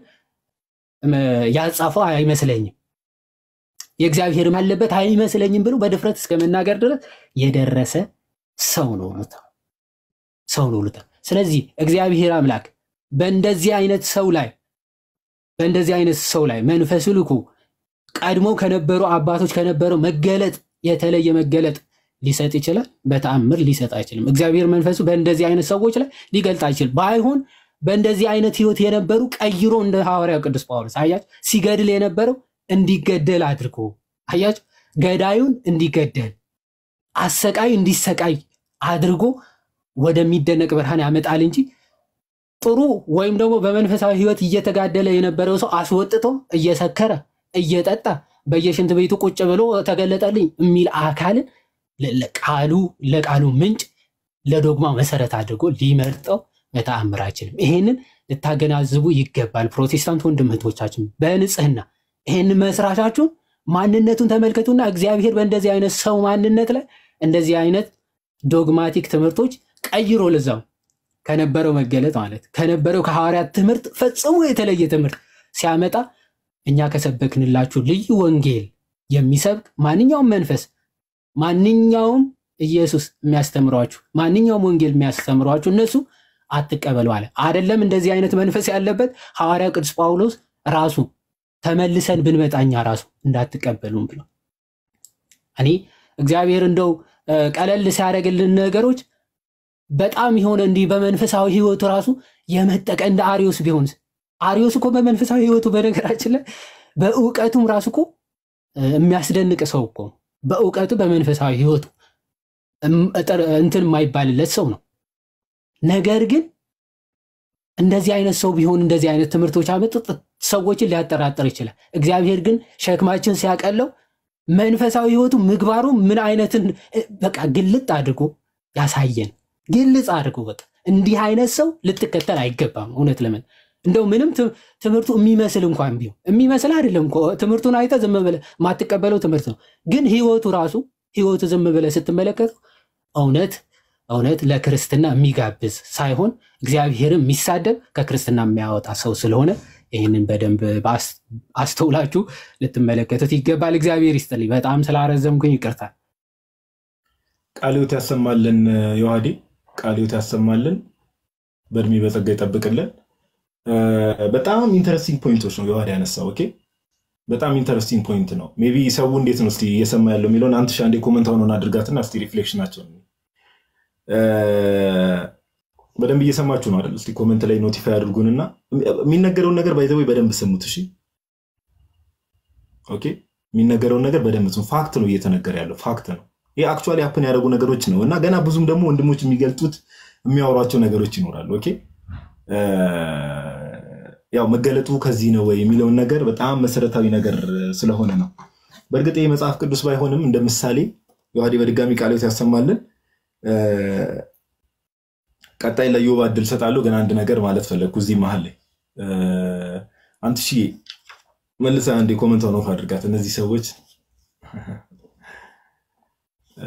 ያጻፈው አይመስለኝም የእግዚአብሔርም ያለበት አይመስለኝም ብሎ በድፍረት እስከ መናገር ድረስ የደረሰ ሰው ነው ሉተር ሰው ነው ሉተር። ስለዚህ እግዚአብሔር አምላክ በእንደዚህ አይነት ሰው ላይ በእንደዚህ አይነት ሰው ላይ መንፈሱ ልኮ ቀድሞ ከነበሩ አባቶች ከነበረው መገለጥ የተለየ መገለጥ ሊሰጥ ይችላል? በተአምር ሊሰጥ አይችልም። እግዚአብሔር መንፈሱ በእንደዚህ አይነት ሰዎች ላይ ሊገልጥ አይችልም። ባይሆን በእንደዚህ አይነት ህይወት የነበሩ ቀይሮ እንደ ሐዋርያው ቅዱስ ጳውሎስ አያች ሲገድል የነበረው እንዲገደል አድርጎ አያች ገዳዩን እንዲገደል አሰቃይ እንዲሰቃይ አድርጎ ወደሚደነቅ ብርሃን ያመጣል እንጂ ጥሩ ወይም ደግሞ በመንፈሳዊ ህይወት እየተጋደለ የነበረው ሰው አስወጥቶ እየሰከረ እየጠጣ በየሽንት ቤቱ ቁጭ ብሎ ተገለጠልኝ የሚል አካልን ቃሉ ለቃሉ ምንጭ ለዶግማ መሰረት አድርጎ ሊመርጠው በተአምር አይችልም። ይሄንን ልታገናዝቡ ይገባል። ፕሮቴስታንት ወንድም እህቶቻችን በንጽህና ይህን መስራቻችሁን ማንነቱን ተመልከቱና እግዚአብሔር በእንደዚህ አይነት ሰው ማንነት ላይ እንደዚህ አይነት ዶግማቲክ ትምህርቶች ቀይሮ ለዛው ከነበረው መገለጥ ማለት ከነበረው ከሐዋርያት ትምህርት ፈጽሞ የተለየ ትምህርት ሲያመጣ እኛ ከሰበክንላችሁ ልዩ ወንጌል የሚሰብክ ማንኛውም መንፈስ ማንኛውም ኢየሱስ የሚያስተምሯችሁ ማንኛውም ወንጌል የሚያስተምሯችሁ እነሱ አትቀበሉ አለ። አይደለም እንደዚህ አይነት መንፈስ ያለበት ሐዋርያ ቅዱስ ጳውሎስ ራሱ ተመልሰን ብንመጣኛ ራሱ እንዳትቀበሉም ብሎ እኔ እግዚአብሔር እንደው ቀለል ሲያደርግልን ነገሮች በጣም የሆነ እንዲህ በመንፈሳዊ ህይወቱ ራሱ የመጠቀ እንደ አሪዮስ ቢሆንስ አሪዮስ እኮ በመንፈሳዊ ህይወቱ በነገራችን ላይ በእውቀቱም ራሱ እኮ የሚያስደንቅ ሰው እኮ በእውቀቱ በመንፈሳዊ ህይወቱ እንትን የማይባልለት ሰው ነው። ነገር ግን እንደዚህ አይነት ሰው ቢሆን እንደዚህ አይነት ትምህርቶች አመጡ ሰዎችን ሊያጠራጥር ይችላል። እግዚአብሔር ግን ሸክማችን ሲያቀለው መንፈሳዊ ህይወቱ ምግባሩ ምን አይነትን እ፣ በቃ ግልጥ አድርጎ ያሳየን። ግልጽ አድርጎ በቃ እንዲህ አይነት ሰው ልትከተል አይገባም። እውነት ለምን እንደው ምንም ት- ትምህርቱ የሚመስል እንኳን ቢሆን የሚመስል አይደለም እኮ ትምህርቱን አይተ ዝም ብለህ ማትቀበለው ትምህርት ነው። ግን ህይወቱ ራሱ ህይወቱ ዝም ብለህ ስትመለከተው እውነት እውነት ለክርስትና የሚጋብዝ ሳይሆን እግዚአብሔርን የሚሳደብ ከክርስትና የሚያወጣ ሰው ስለሆነ ይህንን በደንብ በአስ- አስተውላችሁ ልትመለከቱት ይገባል። እግዚአብሔር ይስጥልኝ። በጣም ስላረዘምኩኝ ይቅርታል። ቃልዮት ያሰማልን። ዮሐዴ ቃልዮት ያሰማልን። በእድሜ በጸጋ ይጠብቅልን። እ፣ በጣም ኢንተረስቲንግ ፖይንቶች ነው ዮሐዴ ያነሳው። ኦኬ በጣም ኢንተረስቲንግ ፖይንት ነው። ሜይ ቢ ሰው እንዴት ነው እስኪ እየሰማ ያለው የሚለውን አንድ ሺህ አንዴ ኮመንት አሁን አድርጋትና እስኪ ሪፍሌክሽናቸውን እ፣ በደንብ እየሰማችሁ ነው አይደል? እስኪ ኮመንት ላይ ኖቲፋይ አድርጉንና የሚነገረውን ነገር ባይዘወይ በደንብ ስሙት። እሺ ኦኬ የሚነገረውን ነገር በደንብ ስሙ። ፋክት ነው እየተነገረ ያለው ፋክት ነው። ይህ አክቹዋሊ ሀፕን ያደረጉ ነገሮች ነው እና ገና ብዙም ደግሞ ወንድሞች የሚገልጡት የሚያወሯቸው ነገሮች ይኖራሉ። ኦኬ እ፣ ያው መገለጡ ከዚህ ነው ወይ የሚለውን ነገር በጣም መሰረታዊ ነገር ስለሆነ ነው። በእርግጥ ይህ መጽሐፍ ቅዱስ ባይሆንም እንደ ምሳሌ ዮሐዴ በድጋሚ ቃልዮት ያሰማልን። እ፣ ቀጣይ ለዮባ እድል ሰጣለሁ። ግን አንድ ነገር ማለት ፈለግኩ እዚህ መሀል ላይ እ፣ አንተ ሺ መልሰ አንድ ኮመንት ኦፍ አድርጋት። እነዚህ ሰዎች እ፣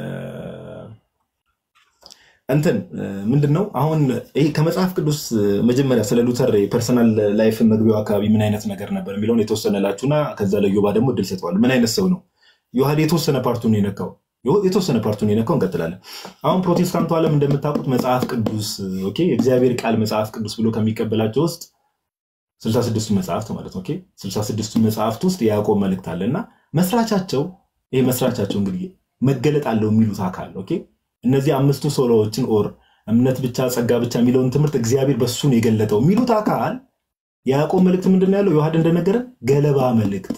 እንትን እ፣ ምንድን ነው አሁን ይሄ ከመጽሐፍ ቅዱስ እ፣ መጀመሪያ ስለ ሉተር የፐርሰናል ላይፍ መግቢያው አካባቢ ምን አይነት ነገር ነበር የሚለውን የተወሰነ ላችሁና ከዛ ለዮባ ደግሞ እድል ሰጠዋል። ምን አይነት ሰው ነው ዮሐዴ? የተወሰነ ፓርቱን የነካው የተወሰነ ፓርቱን የነካው እንቀጥላለን። አሁን ፕሮቴስታንቱ ዓለም እንደምታውቁት መጽሐፍ ቅዱስ ኦኬ የእግዚአብሔር ቃል መጽሐፍ ቅዱስ ብሎ ከሚቀበላቸው ውስጥ ስልሳ ስድስቱ መጽሐፍት ማለት ኦኬ ስልሳ ስድስቱ መጽሐፍት ውስጥ የያዕቆብ መልእክት አለ እና መስራቻቸው ይሄ መስራቻቸው እንግዲህ መገለጥ አለው የሚሉት አካል ኦኬ እነዚህ አምስቱ ሶሎዎችን ኦር እምነት ብቻ ጸጋ ብቻ የሚለውን ትምህርት እግዚአብሔር በሱ ነው የገለጠው የሚሉት አካል የያዕቆብ መልእክት ምንድን ነው ያለው? ዮሐድ እንደነገረን ገለባ መልእክት።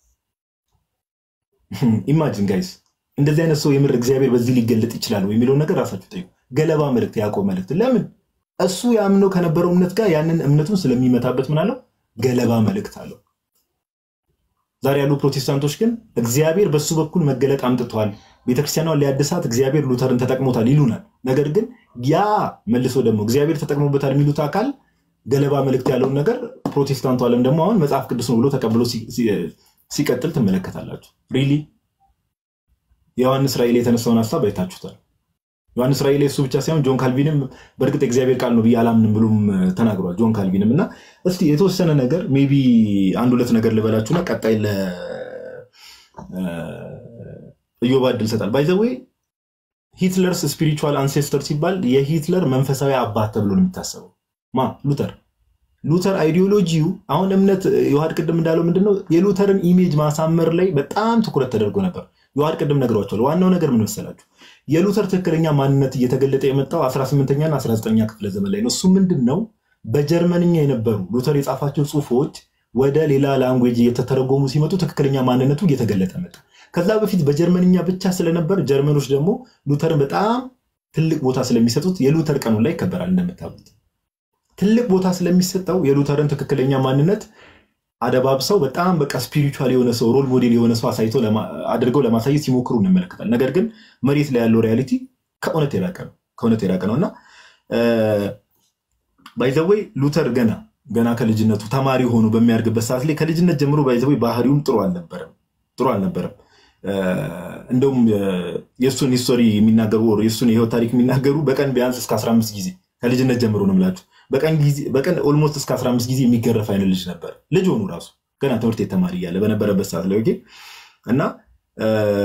ኢማጂን ጋይስ እንደዚህ አይነት ሰው የምር እግዚአብሔር በዚህ ሊገለጥ ይችላል ወይ የሚለውን ነገር ራሳችሁ ጠይቁ። ገለባ መልእክት፣ የያዕቆብ መልእክት። ለምን እሱ ያምነው ከነበረው እምነት ጋር ያንን እምነቱን ስለሚመታበት ምን አለው? ገለባ መልእክት አለው። ዛሬ ያሉ ፕሮቴስታንቶች ግን እግዚአብሔር በሱ በኩል መገለጥ አምጥቷል፣ ቤተክርስቲያኗን ሊያድሳት እግዚአብሔር ሉተርን ተጠቅሞታል ይሉናል። ነገር ግን ያ መልሶ ደግሞ እግዚአብሔር ተጠቅሞበታል የሚሉት አካል ገለባ መልእክት ያለውን ነገር ፕሮቴስታንቱ ዓለም ደግሞ አሁን መጽሐፍ ቅዱስ ነው ብሎ ተቀብሎ ሲ- ሲ- ሲቀጥል ትመለከታላችሁ። ሪሊ የዮሐንስ ራእይ ላይ የተነሳውን ሀሳብ አይታችሁታል። ዮሐንስ ራእይ ላይ እሱ ብቻ ሳይሆን ጆን ካልቪንም በእርግጥ የእግዚአብሔር ቃል ነው ብዬ አላምንም ብሎም ተናግሯል። ጆን ካልቪንም እና እስቲ የተወሰነ ነገር ሜይ ቢ አንድ ሁለት ነገር ልበላችሁና ቀጣይ ለእዮባ እድል ሰጣል። ባይዘዌ ሂትለርስ ስፒሪቹዋል አንሴስተር ሲባል የሂትለር መንፈሳዊ አባት ተብሎ ነው የሚታሰበው። ማ ሉተር ሉተር አይዲዮሎጂው አሁን እምነት ዮሐድ ቅድም እንዳለው ምንድነው የሉተርን ኢሜጅ ማሳመር ላይ በጣም ትኩረት ተደርጎ ነበር። ዮሐድ ቅድም ነግሯቸዋል። ዋናው ነገር ምን መሰላችሁ? የሉተር ትክክለኛ ማንነት እየተገለጠ የመጣው 18ኛና 19ኛ ክፍለ ዘመን ላይ ነው። እሱ ምንድን ነው በጀርመንኛ የነበሩ ሉተር የጻፋቸው ጽሁፎች ወደ ሌላ ላንጉዌጅ እየተተረጎሙ ሲመጡ ትክክለኛ ማንነቱ እየተገለጠ መጣ። ከዛ በፊት በጀርመንኛ ብቻ ስለነበር ጀርመኖች ደግሞ ሉተርን በጣም ትልቅ ቦታ ስለሚሰጡት የሉተር ቀኑ ላይ ይከበራል እንደምታውቁት ትልቅ ቦታ ስለሚሰጠው የሉተርን ትክክለኛ ማንነት አደባብሰው በጣም በቃ ስፒሪቹዋል የሆነ ሰው ሮል ሞዴል የሆነ ሰው አሳይቶ ለማ- አድርገው ለማሳየት ሲሞክሩ እንመለከታል። ነገር ግን መሬት ላይ ያለው ሪያሊቲ ከእውነት የራቀ ነው ከእውነት የራቀ ነው እና ባይዘወይ ሉተር ገና ገና ከልጅነቱ ተማሪ ሆኖ በሚያድግበት ሰዓት ላይ ከልጅነት ጀምሮ ባይዘወይ ባህሪውም ጥሩ አልነበረም ጥሩ አልነበረም። እ፣ እንደውም እ፣ የእሱን ሂስቶሪ የሚናገሩ ወር የእሱን የህይወት ታሪክ የሚናገሩ በቀን ቢያንስ እስከ 15 ጊዜ ከልጅነት ጀምሮ ነው የምላችሁ በቀን ጊዜ- በቀን ኦልሞስት እስከ 15 ጊዜ የሚገረፍ አይነት ልጅ ነበር። ልጅ ሆኑ ራሱ ገና ትምህርት ቤት ተማሪ እያለ በነበረበት ሰዓት ላይ ኦኬ። እና እ፣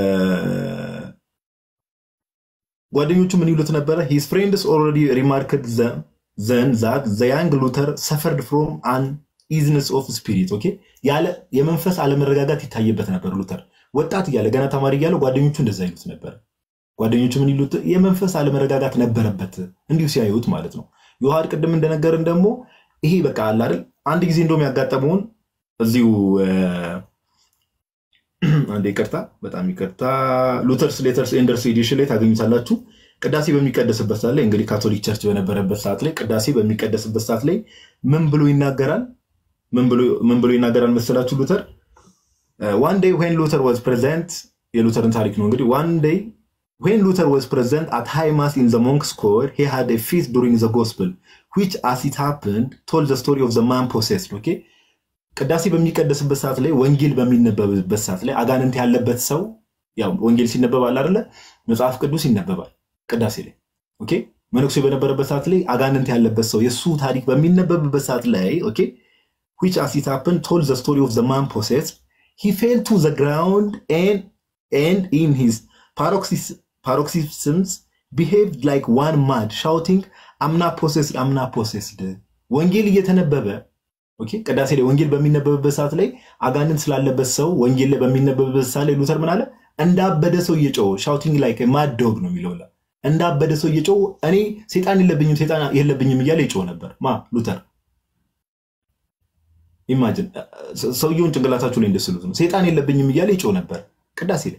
ጓደኞቹ ምን ይሉት ነበረ? ሂዝ ፍሬንድስ ኦልሬዲ ሪማርክድ ዘን ዛት ዘ ያንግ ሉተር ሰፈርድ ፍሮም አን ኢዝነስ ኦፍ ስፒሪት ኦኬ። ያለ የመንፈስ አለመረጋጋት ይታይበት ነበር ሉተር ወጣት እያለ ገና ተማሪ እያለ ጓደኞቹ እንደዛ ይሉት ነበር። ጓደኞቹ ምን ይሉት? የመንፈስ አለመረጋጋት ነበረበት እንዲሁ ሲያዩት ማለት ነው። ዮሐድ ቅድም እንደነገርን ደግሞ ይሄ በቃ አለ አይደል አንድ ጊዜ እንደውም ያጋጠመውን እዚሁ እ፣ አንዴ ይቅርታ፣ በጣም ይቅርታ ሉተርስ ሌተርስ ኤንደርስ ኤዲሽን ላይ ታገኙታላችሁ። ቅዳሴ በሚቀደስበት ሰዓት ላይ እንግዲህ ካቶሊክ ቸርች በነበረበት ሰዓት ላይ ቅዳሴ በሚቀደስበት ሰዓት ላይ ምን ብሎ ይናገራል? ምን ብሎ ይናገራል መሰላችሁ ሉተር ዋን ዴይ ዌን ሉተር ዋዝ ፕሬዘንት የሉተርን ታሪክ ነው እንግዲህ ዋን ዴይ ዌን ሉተር ዋዝ ፕሬዘንት አት ሃይ ማስ ኢን ዘ ሞንክስ ኮር ሂ ሃድ ኤ ፊት ዱሪንግ ዘ ጎስፕል ዊች አስ ኢት ሃፕንድ ቶልድ ዘ ስቶሪ ኦፍ ዘ ማን ፖሴስድ ኦኬ ቅዳሴ በሚቀደስበት ሰዓት ላይ ወንጌል በሚነበብበት ሰዓት ላይ አጋንንት ያለበት ሰው ያው ወንጌል ሲነበብ አለ አይደለ መጽሐፍ ቅዱስ ይነበባል ቅዳሴ ላይ ኦኬ መነኩሴ በነበረበት ሰዓት ላይ አጋንንት ያለበት ሰው የእሱ ታሪክ በሚነበብበት ሰዓት ላይ ኦኬ which as it happened told the story of the man possessed he fell to the ground and and in his paroxys- paroxysms behaved like one mad shouting i'm not possessed i'm not possessed ወንጌል እየተነበበ ኦኬ ቅዳሴ ላይ ወንጌል በሚነበብበት ሰዓት ላይ አጋንንት ስላለበት ሰው ወንጌል ላይ በሚነበብበት ሰዓት ላይ ሉተር ምን አለ እንዳበደ ሰው እየጮኸ ሻውቲንግ ላይክ ማድ ዶግ ነው የሚለው እንዳበደ ሰው እየጮኸ እኔ ሴጣን የለብኝም ሴጣን የለብኝም እያለ ይጮህ ነበር ማ ሉተር ኢማጅን ሰውየውን ጭንቅላታችሁ ላይ እንደስሉት ነው ሴጣን የለብኝም እያለ ይጮህ ነበር ቅዳሴ ላይ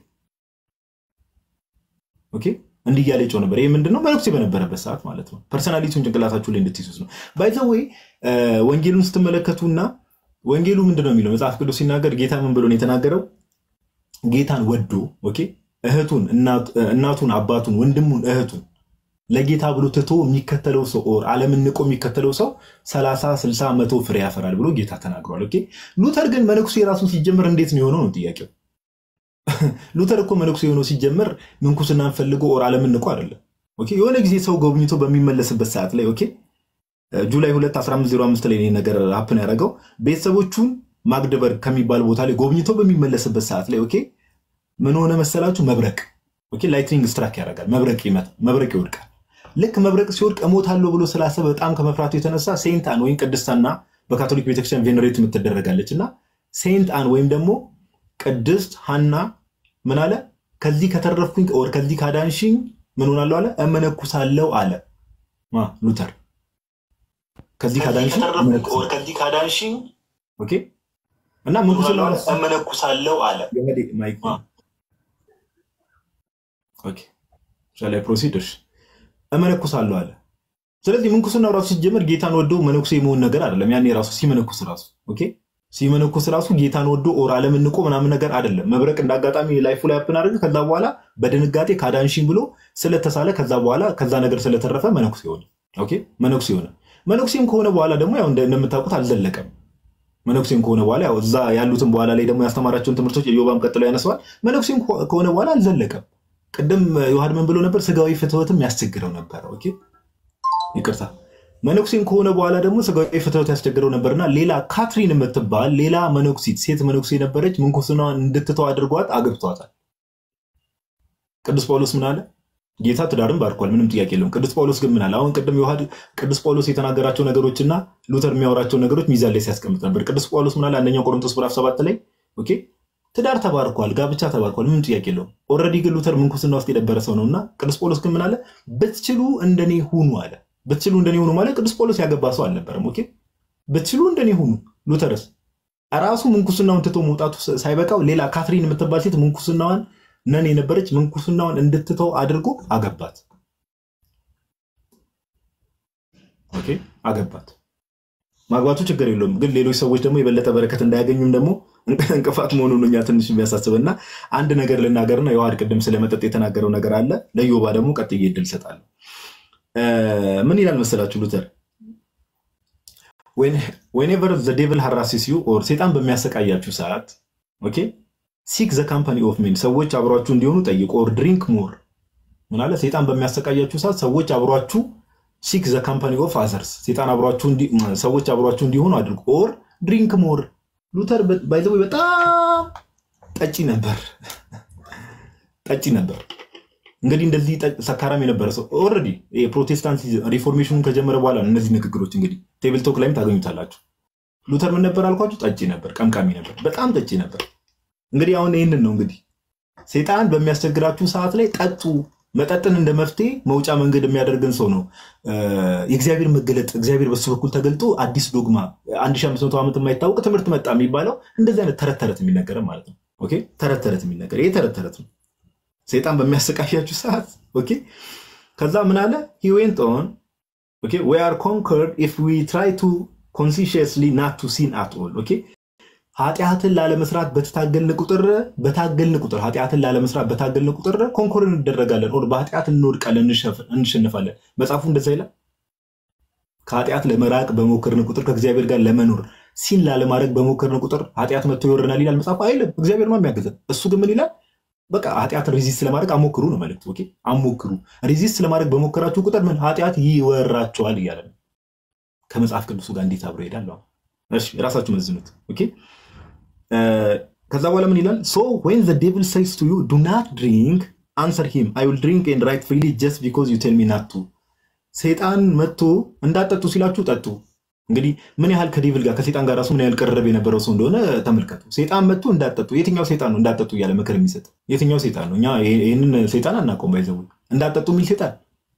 ኦኬ እንዲህ እያለ ይጮህ ነበር ይህ ምንድነው መነኩሴ በነበረበት ሰዓት ማለት ነው ፐርሰናሊቲውን ጭንቅላታችሁ ላይ እንድትይዙት ነው ባይዘወይ ወንጌሉን ስትመለከቱና ወንጌሉ ምንድነው የሚለው መጽሐፍ ቅዱስ ሲናገር ጌታ ምን ብሎ ነው የተናገረው ጌታን ወዶ ኦኬ እህቱን እናቱን አባቱን ወንድሙን እህቱን ለጌታ ብሎ ትቶ የሚከተለው ሰው ኦር ዓለምን ንቆ የሚከተለው ሰው ሰላሳ ስልሳ መቶ ፍሬ ያፈራል ብሎ ጌታ ተናግሯል። ኦኬ ሉተር ግን መነኩሴ ራሱ ሲጀምር እንዴት ነው የሆነው ነው ጥያቄው። ሉተር እኮ መነኩሴ የሆነው ሲጀምር ምንኩስናን ፈልጎ ኦር ዓለምን ንቆ አይደለም። ኦኬ የሆነ ጊዜ ሰው ጎብኝቶ በሚመለስበት ሰዓት ላይ ኦኬ ጁላይ 2 1505 ላይ ነገር ሀፕን ያደረገው ቤተሰቦቹን ማግደበርግ ከሚባል ቦታ ላይ ጎብኝቶ በሚመለስበት ሰዓት ላይ ኦኬ ምን ሆነ መሰላችሁ? መብረቅ ኦኬ ላይትኒንግ ስትራክ ያደርጋል። መብረቅ ይመጣል፣ መብረቅ ይወድቃል። ልክ መብረቅ ሲወድቅ እሞታለሁ ብሎ ስላሰበ በጣም ከመፍራቱ የተነሳ ሴንት አን ወይም ቅድስት ሐና በካቶሊክ ቤተክርስቲያን ቬኔሬት የምትደረጋለች እና ሴንት አን ወይም ደግሞ ቅድስት ሐና ምን አለ? ከዚህ ከተረፍኩኝ ኦር ከዚህ ካዳንሽኝ ምን ሆናለሁ አለ? እመነኩሳለሁ አለ ማ ሉተር። ከዚህ ካዳንሽኝ ኦኬ እና ምንኩስና እመነኩሳለሁ አለ። ላይ ፕሮሲደርስ እመነኩሳለሁ አለ። ስለዚህ ምንኩስና ራሱ ሲጀመር ጌታን ወዶ መነኩሴ የመሆን ነገር አይደለም። ያኔ ራሱ ሲመነኩስ ራሱ ኦኬ ሲመነኩስ ራሱ ጌታን ወዶ ኦር ዓለምን ንቆ ምናምን ነገር አይደለም። መብረቅ እንደ አጋጣሚ ላይፉ ላይ አፕን አድርገ ከዛ በኋላ በድንጋጤ ካዳንሽኝ ብሎ ስለተሳለ ከዛ በኋላ ከዛ ነገር ስለተረፈ መነኩሴ ሆነ። ኦኬ መነኩሴ ሆነ። መነኩሴም ከሆነ በኋላ ደግሞ ያው እንደምታውቁት አልዘለቀም። መነኩሴም ከሆነ በኋላ ያው እዛ ያሉትን በኋላ ላይ ደግሞ ያስተማራቸውን ትምህርቶች የዮባም ቀጥለው ያነሰዋል። መነኩሴም ከሆነ በኋላ አልዘለቀም። ቅድም ዮሐድ ምን ብሎ ነበር? ስጋዊ ፍትወትም ያስቸግረው ነበር። ኦኬ ይቅርታ። መነኩሴም ከሆነ በኋላ ደግሞ ስጋዊ ፍትወት ያስቸግረው ነበርና ሌላ ካትሪን የምትባል ሌላ መነኩሲት ሴት መነኩሴ ነበረች። ምንኩስናዋን እንድትተው አድርጓት አግብቷታል። ቅዱስ ጳውሎስ ምን አለ? ጌታ ትዳርን ባርኳል፣ ምንም ጥያቄ የለውም። ቅዱስ ጳውሎስ ግን ምን አለ? አሁን ቅድም ዮሐድ ቅዱስ ጳውሎስ የተናገራቸው ነገሮችና ሉተር የሚያወራቸው ነገሮች ሚዛን ላይ ሲያስቀምጥ ነበር። ቅዱስ ጳውሎስ ምን አለ? አንደኛው ቆሮንቶስ ምዕራፍ ሰባት ላይ ኦኬ ትዳር ተባርኳል፣ ጋብቻ ተባርኳል፣ ምንም ጥያቄ የለውም። ኦልሬዲ ግን ሉተር ምንኩስና ውስጥ የነበረ ሰው ነው እና ቅዱስ ጳውሎስ ግን ምን አለ? ብትችሉ እንደኔ ሁኑ አለ። ብትችሉ እንደኔ ሁኑ ማለት ቅዱስ ጳውሎስ ያገባ ሰው አልነበረም። ኦኬ ብትችሉ እንደኔ ሁኑ። ሉተርስ ራሱ ምንኩስናውን ትቶ መውጣቱ ሳይበቃው ሌላ ካትሪን የምትባል ሴት ምንኩስናዋን ነን የነበረች ምንኩስናዋን እንድትተው አድርጎ አገባት። ኦኬ አገባት። ማግባቱ ችግር የለውም፣ ግን ሌሎች ሰዎች ደግሞ የበለጠ በረከት እንዳያገኙም ደግሞ እንቅፋት መሆኑን እኛ ትንሽ የሚያሳስብና አንድ ነገር ልናገርና የዋድ ቅድም ስለመጠጥ የተናገረው ነገር አለ። ለዮባ ደግሞ ቀጥዬ እድል እሰጣለሁ። ምን ይላል መሰላችሁ ሉተር ዌኔቨር ዘ ዴቭል ሃራሲስ ዩ ኦር ሴጣን በሚያሰቃያችሁ ሰዓት ኦኬ ሲክ ዘ ካምፓኒ ኦፍ ሜን ሰዎች አብሯችሁ እንዲሆኑ ጠይቁ። ኦር ድሪንክ ሞር ምን አለ ሴጣን በሚያሰቃያችሁ ሰዓት ሰዎች አብሯችሁ ሲክ ዘ ካምፓኒ ኦፍ አዘርስ ሴጣን ሰዎች አብሯችሁ እንዲሆኑ አድርጉ። ኦር ድሪንክ ሞር ሉተር ባይዘ በጣም ጠጪ ነበር፣ ጠጪ ነበር። እንግዲህ እንደዚህ ሰካራም የነበረ ሰው ኦልሬዲ የፕሮቴስታንት ሪፎርሜሽኑን ከጀመረ በኋላ ነው እነዚህ ንግግሮች እንግዲህ ቴብል ቶክ ላይም ታገኙታላችሁ። ሉተር ምን ነበር አልኳችሁ? ጠጪ ነበር፣ ቀምቃሚ ነበር፣ በጣም ጠጪ ነበር። እንግዲህ አሁን ይህንን ነው እንግዲህ ሴጣን በሚያስቸግራችሁ ሰዓት ላይ ጠጡ። መጠጥን እንደ መፍትሄ መውጫ መንገድ የሚያደርግን ሰው ነው የእግዚአብሔር መገለጥ። እግዚአብሔር በሱ በኩል ተገልጦ አዲስ ዶግማ 1500 ዓመት የማይታወቅ ትምህርት መጣ የሚባለው እንደዚህ አይነት ተረት ተረት የሚነገር ማለት ነው። ኦኬ ተረት ተረት የሚነገር ይህ ተረት ተረት ነው። ሴጣን በሚያሰቃያችሁ ሰዓት ኦኬ። ከዛ ምን አለ ሂ ዌንት ኦን ኦኬ ዊ አር ኮንከርድ ኢፍ ዊ ትራይ ቱ ኮንሲሽየስሊ ናት ቱ ሲን አት ኦል ኦኬ ኃጢአትን ላለመስራት በተታገልን ቁጥር በታገልን ቁጥር ኃጢአትን ላለመስራት በታገልን ቁጥር ኮንኮር እንደረጋለን ኦር በኃጢአት እንወድቃለን እንሸንፋለን መጽሐፉ እንደዛ ይላል ከኃጢአት ለመራቅ በሞከርን ቁጥር ከእግዚአብሔር ጋር ለመኖር ሲን ላለማድረግ በሞከርን ቁጥር ኃጢአት መጥቶ ይወረናል ይላል መጽሐፉ አይልም እግዚአብሔር ነው የሚያገዘን እሱ ግን ምን ይላል በቃ ኃጢአትን ሪዚስት ለማድረግ አሞክሩ ነው መልዕክቱ ኦኬ አሞክሩ ሪዚስት ለማድረግ በሞከራችሁ ቁጥር ምን ኃጢአት ይወራቸዋል እያለ ነው ከመጽሐፍ ቅዱሱ ጋር እንዴት አብሮ ይሄዳል እሺ ራሳችሁ መዝኑት ኦኬ ከዛ በኋላ ምን ይላል ሶ ዌን ዘ ዴቪል ሴይስ ቱ ዩ ዱ ናት ድሪንክ አንሰር ሂም አይ ዊል ድሪንክ ኤንድ ራይት ፍሪሊ ጀስት ቢኮዝ ዩ ቴል ሚ ናት ቱ ሰይጣን መጥቶ እንዳጠጡ ሲላችሁ ጠጡ እንግዲህ ምን ያህል ከዴቪል ጋር ከሴጣን ጋር ራሱ ምን ያህል ቀረብ የነበረው ሰው እንደሆነ ተመልከቱ ሴጣን መጥቶ እንዳጠጡ የትኛው ሴጣን ነው እንዳጠጡ እያለ ምክር የሚሰጥ የትኛው ሴጣን ነው እኛ ይህንን ሴጣን አናውቀውም ባይዘው እንዳጠጡ የሚል ሴጣን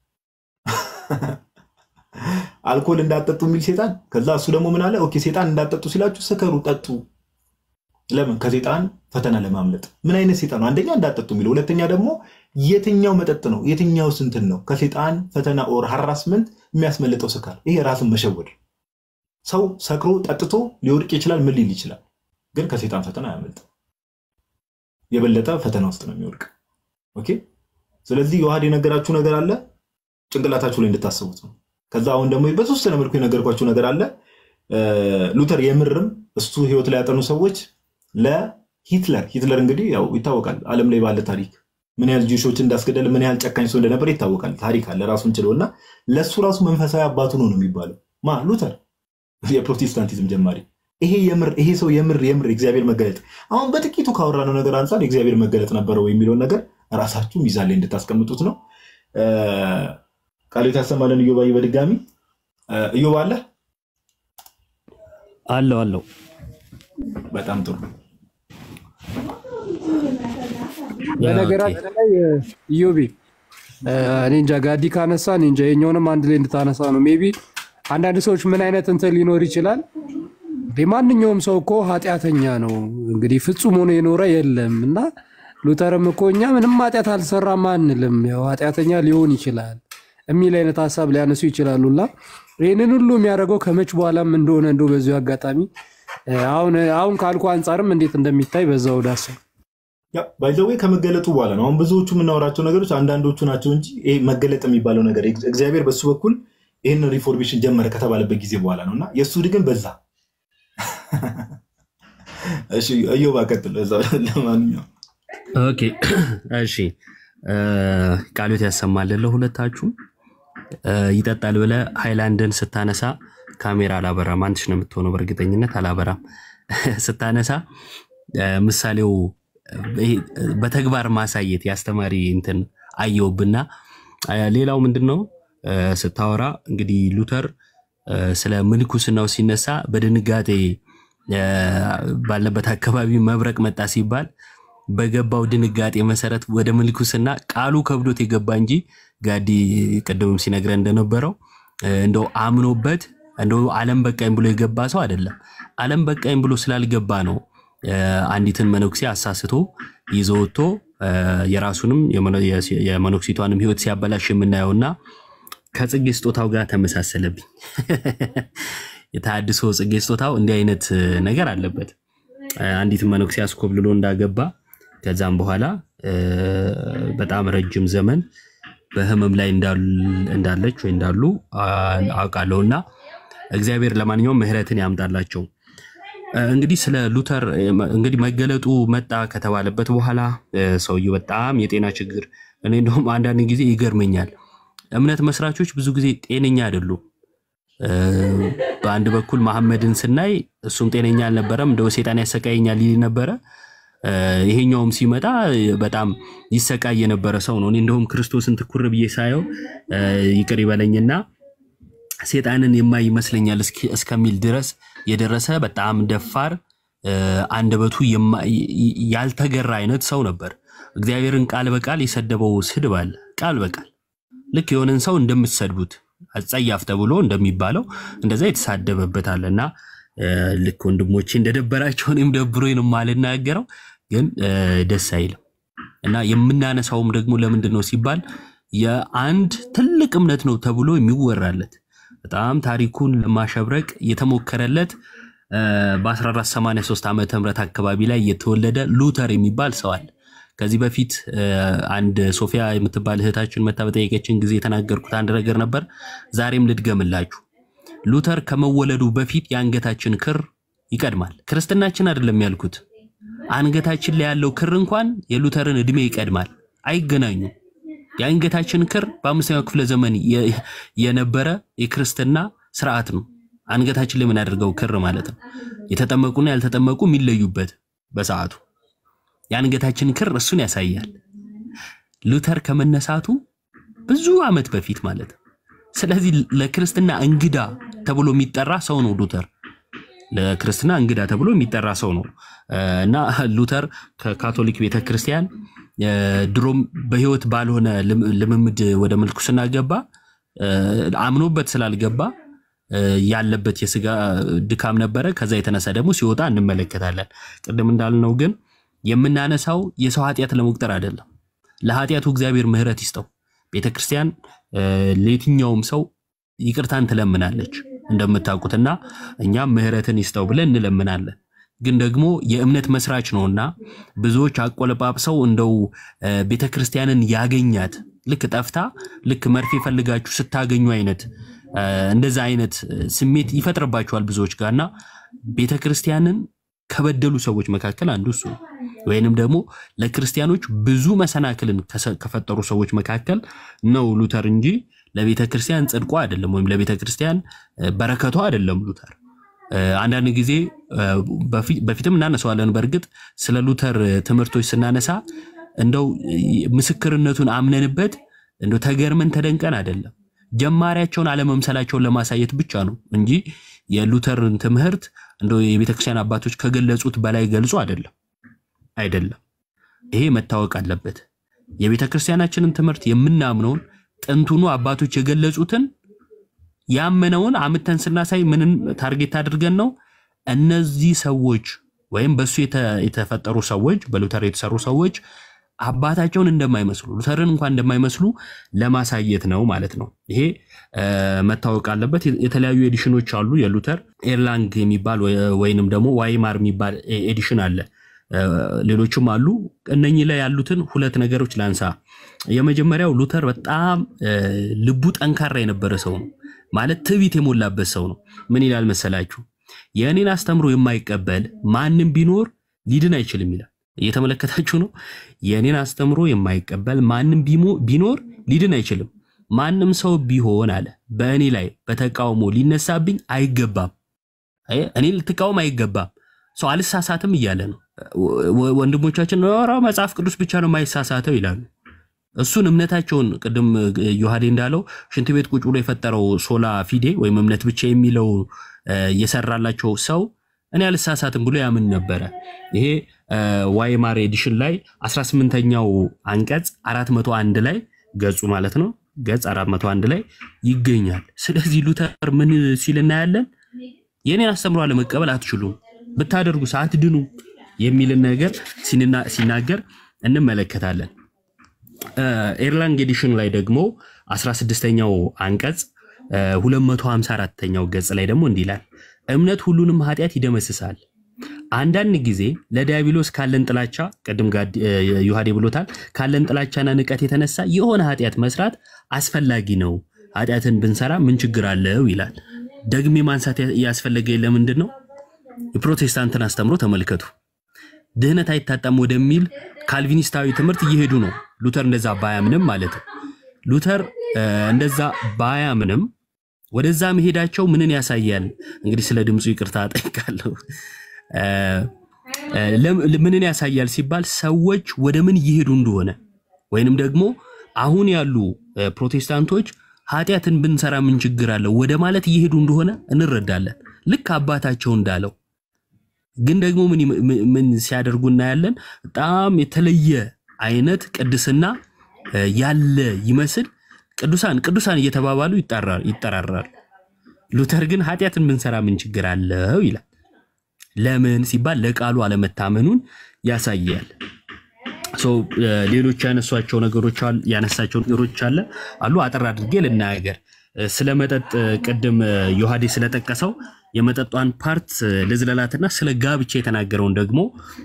አልኮል እንዳጠጡ የሚል ሴጣን ከዛ እሱ ደግሞ ምን አለ ኦኬ ሴጣን እንዳጠጡ ሲላችሁ ስከሩ ጠጡ ለምን ከሴጣን ፈተና ለማምለጥ ምን አይነት ሴጣን ነው አንደኛ እንዳጠጡ የሚለው ሁለተኛ ደግሞ የትኛው መጠጥ ነው የትኛው ስንትን ነው ከሴጣን ፈተና ኦር ሀራስመንት የሚያስመልጠው ስካር ይሄ ራስን መሸወድ ሰው ሰክሮ ጠጥቶ ሊወድቅ ይችላል ምን ሊል ይችላል ግን ከሴጣን ፈተና አያመልጥ የበለጠ ፈተና ውስጥ ነው የሚወድቅ ኦኬ ስለዚህ የዋህድ የነገራችሁ ነገር አለ ጭንቅላታችሁ ላይ እንድታስቡት ነው ከዛ አሁን ደግሞ በተወሰነ መልኩ የነገርኳችሁ ነገር አለ ሉተር የምርም እሱ ህይወት ላይ ያጠኑ ሰዎች ለሂትለር ሂትለር እንግዲህ ያው ይታወቃል አለም ላይ ባለ ታሪክ ምን ያህል ጂሾች እንዳስገደል ምን ያህል ጨካኝ ሰው እንደነበር ይታወቃል ታሪክ አለ ራሱን ችለው እና ለእሱ ራሱ መንፈሳዊ አባቱ ነው ነው የሚባለው ማ ሉተር የፕሮቴስታንቲዝም ጀማሪ ይሄ የምር ይሄ ሰው የምር የምር የእግዚአብሔር መገለጥ አሁን በጥቂቱ ካወራነው ነገር አንጻር የእግዚአብሔር መገለጥ ነበረው የሚለውን ነገር ራሳችሁ ሚዛን ላይ እንድታስቀምጡት ነው ቃሉ ታሰማለን እዮባይ በድጋሚ እዮባ አለ አለው አለው በጣም ጥሩ በነገራችን ላይ ኢዮቤ እኔ እንጃ ጋዲ ካነሳ እኔ እንጃ የኛውንም አንድ ላይ እንድታነሳ ነው ሜቢ አንዳንድ ሰዎች ምን አይነት እንትን ሊኖር ይችላል ማንኛውም ሰው እኮ ኃጢአተኛ ነው እንግዲህ ፍጹም ሆኖ የኖረ የለም እና ሉተርም እኮ እኛ ምንም ኃጢአት አልሰራም አንልም ያው ኃጢአተኛ ሊሆን ይችላል የሚል አይነት ሀሳብ ሊያነሱ ይችላሉና ይህንን ሁሉ የሚያደርገው ከመች በኋላም እንደሆነ እንደ በዚሁ አጋጣሚ አሁን አሁን ካልኩ አንጻርም እንዴት እንደሚታይ በዛው ዳሰ ባይዘዌ ከመገለጡ በኋላ ነው። አሁን ብዙዎቹ የምናወራቸው ነገሮች አንዳንዶቹ ናቸው እንጂ ይሄ መገለጥ የሚባለው ነገር እግዚአብሔር በሱ በኩል ይህንን ሪፎርሜሽን ጀመረ ከተባለበት ጊዜ በኋላ ነው እና የእሱ ግን በዛ እዮባ ቀጥል። ለማንኛውም ኦኬ እሺ፣ ቃሎት ያሰማልን ለሁለታችሁም። ይጠጣል ብለህ ሃይላንድን ስታነሳ ካሜራ አላበራም። አንድሽ ነው የምትሆነው፣ በእርግጠኝነት አላበራም። ስታነሳ ምሳሌው በተግባር ማሳየት የአስተማሪ እንትን አየውብና፣ ሌላው ምንድን ነው ስታወራ እንግዲህ ሉተር ስለ ምንኩስናው ሲነሳ በድንጋጤ ባለበት አካባቢ መብረቅ መጣ ሲባል በገባው ድንጋጤ መሰረት ወደ ምንኩስና ቃሉ ከብዶት የገባ እንጂ ጋዲ ቅድምም ሲነግረን እንደነበረው እንደው አምኖበት እንደው ዓለም በቃኝ ብሎ የገባ ሰው አይደለም። ዓለም በቃኝ ብሎ ስላልገባ ነው አንዲትን መነኩሴ አሳስቶ ይዞ ወጥቶ የራሱንም የመነኩሲቷንም ሕይወት ሲያበላሽ የምናየውና ከጽጌ ስጦታው ጋር ተመሳሰለብኝ። የተሃድሶ ጽጌ ስጦታው እንዲህ አይነት ነገር አለበት። አንዲትን መነኩሴ አስኮብልሎ እንዳገባ ከዛም በኋላ በጣም ረጅም ዘመን በህመም ላይ እንዳለች ወይ እንዳሉ አውቃለሁ እና እግዚአብሔር ለማንኛውም ምሕረትን ያምጣላቸው። እንግዲህ ስለ ሉተር እንግዲህ መገለጡ መጣ ከተባለበት በኋላ ሰውየው በጣም የጤና ችግር እኔ እንደውም አንዳንድ ጊዜ ይገርመኛል። እምነት መስራቾች ብዙ ጊዜ ጤነኛ አይደሉም። በአንድ በኩል መሐመድን ስናይ እሱም ጤነኛ አልነበረም፣ እንደው ሴጣን ያሰቃየኛል ይል ነበረ። ይሄኛውም ሲመጣ በጣም ይሰቃይ የነበረ ሰው ነው። እኔ እንደውም ክርስቶስን ትኩር ብዬ ሳየው ይቅር ይበለኝና ሴጣንን የማይ ይመስለኛል እስከሚል ድረስ የደረሰ በጣም ደፋር፣ አንደበቱ ያልተገራ አይነት ሰው ነበር። እግዚአብሔርን ቃል በቃል የሰደበው ስድብ አለ። ቃል በቃል ልክ የሆነን ሰው እንደምትሰድቡት አጸያፍ ተብሎ እንደሚባለው እንደዛ የተሳደበበት አለ እና ልክ ወንድሞቼ እንደደበራቸው እኔም ደብሮኝ ነው የማልናገረው፣ ግን ደስ አይልም እና የምናነሳውም ደግሞ ለምንድን ነው ሲባል የአንድ ትልቅ እምነት ነው ተብሎ የሚወራለት በጣም ታሪኩን ለማሸብረቅ የተሞከረለት እ፣ በ1483 ዓመተ ምህረት አካባቢ ላይ የተወለደ ሉተር የሚባል ሰው አለ። ከዚህ በፊት እ፣ አንድ ሶፊያ የምትባል እህታችን መታ በጠየቀችን ጊዜ የተናገርኩት አንድ ነገር ነበር። ዛሬም ልድገምላችሁ። ሉተር ከመወለዱ በፊት የአንገታችን ክር ይቀድማል። ክርስትናችን አይደለም ያልኩት፣ አንገታችን ላይ ያለው ክር እንኳን የሉተርን ዕድሜ ይቀድማል። አይገናኙም። የአንገታችን ክር በአምስተኛው ክፍለ ዘመን የ- የነበረ የክርስትና ስርዓት ነው። አንገታችን ላይ የምናደርገው ክር ማለት ነው። የተጠመቁና ያልተጠመቁ የሚለዩበት በሰዓቱ የአንገታችን ክር እሱን ያሳያል። ሉተር ከመነሳቱ ብዙ ዓመት በፊት ማለት ነው። ስለዚህ ለክርስትና እንግዳ ተብሎ የሚጠራ ሰው ነው ሉተር። ለክርስትና እንግዳ ተብሎ የሚጠራ ሰው ነው እ፣ እና ሉተር ከካቶሊክ ቤተክርስቲያን እ፣ ድሮም በሕይወት ባልሆነ ልም- ልምምድ ወደ ምንኩስና ገባ። እ፣ አምኖበት ስላልገባ እ፣ ያለበት የስጋ ድካም ነበረ። ከዛ የተነሳ ደግሞ ሲወጣ እንመለከታለን። ቅድም እንዳልነው ግን የምናነሳው የሰው ኃጢአት ለመቁጠር አይደለም። ለኃጢአቱ እግዚአብሔር ምሕረት ይስጠው። ቤተክርስቲያን እ፣ ለየትኛውም ሰው ይቅርታን ትለምናለች እንደምታውቁትና እኛም ምሕረትን ይስጠው ብለን እንለምናለን። ግን ደግሞ የእምነት መስራች ነውና ብዙዎች አቆለጳጵሰው እንደው እ፣ ቤተክርስቲያንን ያገኛት ልክ ጠፍታ ልክ መርፌ ፈልጋችሁ ስታገኙ አይነት እ፣ እንደዛ አይነት እ፣ ስሜት ይፈጥርባቸዋል ብዙዎች ጋርና ቤተክርስቲያንን ከበደሉ ሰዎች መካከል አንዱ እሱ ነው። ወይንም ደግሞ ለክርስቲያኖች ብዙ መሰናክልን ከሰ- ከፈጠሩ ሰዎች መካከል ነው ሉተር እንጂ ለቤተ ክርስቲያን ጽድቋ አይደለም፣ ወይም ለቤተ ክርስቲያን እ፣ በረከቷ አይደለም ሉተር። እ፣ አንዳንድ ጊዜ እ፣ በፊ- በፊትም እናነሳዋለን። በእርግጥ ስለ ሉተር እ፣ ትምህርቶች ስናነሳ እንደው እ፣ ምስክርነቱን አምነንበት እንደው ተገርመን ተደንቀን አይደለም ጀማሪያቸውን አለመምሰላቸውን ለማሳየት ብቻ ነው እንጂ የሉተርን ትምህርት እንደው የቤተክርስቲያን አባቶች ከገለጹት በላይ ገልጾ አይደለም አይደለም። ይሄ መታወቅ አለበት። የቤተ ክርስቲያናችንን ትምህርት የምናምነውን ጥንቱኑ አባቶች የገለጹትን ያመነውን አምተን ስናሳይ ምንን ታርጌት አድርገን ነው? እነዚህ ሰዎች ወይም በእሱ የተ- የተፈጠሩ ሰዎች በሉተር የተሰሩ ሰዎች አባታቸውን እንደማይመስሉ ሉተርን እንኳን እንደማይመስሉ ለማሳየት ነው ማለት ነው። ይሄ እ፣ መታወቅ አለበት። የተለያዩ ኤዲሽኖች አሉ። የሉተር ኤርላንግ የሚባል ወይ- ወይንም ደግሞ ዋይማር የሚባል ኤ- ኤዲሽን አለ። እ፣ ሌሎችም አሉ። እነኚህ ላይ ያሉትን ሁለት ነገሮች ላንሳ። የመጀመሪያው ሉተር በጣም እ፣ ልቡ ጠንካራ የነበረ ሰው ነው። ማለት ትዕቢት የሞላበት ሰው ነው። ምን ይላል መሰላችሁ? የእኔን አስተምሮ የማይቀበል ማንም ቢኖር ሊድን አይችልም ይላል። እየተመለከታችሁ ነው። የእኔን አስተምሮ የማይቀበል ማንም ቢሞ- ቢኖር ሊድን አይችልም። ማንም ሰው ቢሆን አለ በእኔ ላይ በተቃውሞ ሊነሳብኝ አይገባም። አየ፣ እኔ ልትቃወም አይገባም። ሰው አልሳሳትም እያለ ነው። ወ- ወንድሞቻችን ኧረ መጽሐፍ ቅዱስ ብቻ ነው የማይሳሳተው ይላሉ። እሱን እምነታቸውን ቅድም ዮሐዴ እንዳለው ሽንት ቤት ቁጭ ብሎ የፈጠረው ሶላ ፊዴ ወይም እምነት ብቻ የሚለው እ፣ የሰራላቸው ሰው እኔ አልሳሳትም ብሎ ያምን ነበረ። ይሄ እ፣ ዋይማር ኤዲሽን ላይ 18ኛው አንቀጽ 401 ላይ ገጹ ማለት ነው ገጽ 401 ላይ ይገኛል። ስለዚህ ሉተር ምን ሲል እናያለን? የኔን አስተምሮ አለመቀበል አትችሉም፣ ብታደርጉ አትድኑ የሚልን ነገር ሲንና- ሲናገር እንመለከታለን። እ፣ ኤርላንግ ኤዲሽን ላይ ደግሞ 16ኛው አንቀጽ እ፣ 254ኛው ገጽ ላይ ደግሞ እንዲህ ይላል፣ እምነት ሁሉንም ኃጢአት ይደመስሳል። አንዳንድ ጊዜ ለዲያብሎስ ካለን ጥላቻ ቅድም ጋር ዮሐዴ ብሎታል፣ ካለን ጥላቻና ንቀት የተነሳ የሆነ ኃጢአት መስራት አስፈላጊ ነው። ኃጢአትን ብንሰራ ምን ችግር አለው ይላል። ደግሜ ማንሳት ያስፈለገ ለምንድን ነው? የፕሮቴስታንትን አስተምሮ ተመልከቱ። ድህነት አይታጣም ወደሚል ካልቪኒስታዊ ትምህርት እየሄዱ ነው። ሉተር እንደዛ ባያምንም ማለት ነው። ሉተር እ፣ እንደዛ ባያምንም ወደዛ መሄዳቸው ምንን ያሳያል? እንግዲህ ስለ ድምፁ ይቅርታ ጠይቃለሁ። እ፣ እ፣ ለም- ምንን ያሳያል ሲባል ሰዎች ወደ ምን እየሄዱ እንደሆነ ወይንም ደግሞ አሁን ያሉ እ፣ ፕሮቴስታንቶች ኃጢአትን ብንሰራ ምን ችግር አለው ወደ ማለት እየሄዱ እንደሆነ እንረዳለን። ልክ አባታቸው እንዳለው ግን ደግሞ ምን ይም- ምን- ምን ሲያደርጉ እናያለን? በጣም የተለየ አይነት ቅድስና እ፣ ያለ ይመስል ቅዱሳን ቅዱሳን እየተባባሉ ይጠራ- ይጠራራሉ። ሉተር ግን ኃጢአትን ብንሰራ ምን ችግር አለው ይላል። ለምን ሲባል ለቃሉ አለመታመኑን ያሳያል። ሶ እ፣ ሌሎች ያነሷቸው ነገሮች አሉ ያነሳቸው ነገሮች አለ አሉ አጠር አድርጌ ልናገር። ስለ መጠጥ ቅድም ዮሐዴ ስለጠቀሰው የመጠጧን ፓርት ልዝለላትና ስለ ጋብቻ የተናገረውን ደግሞ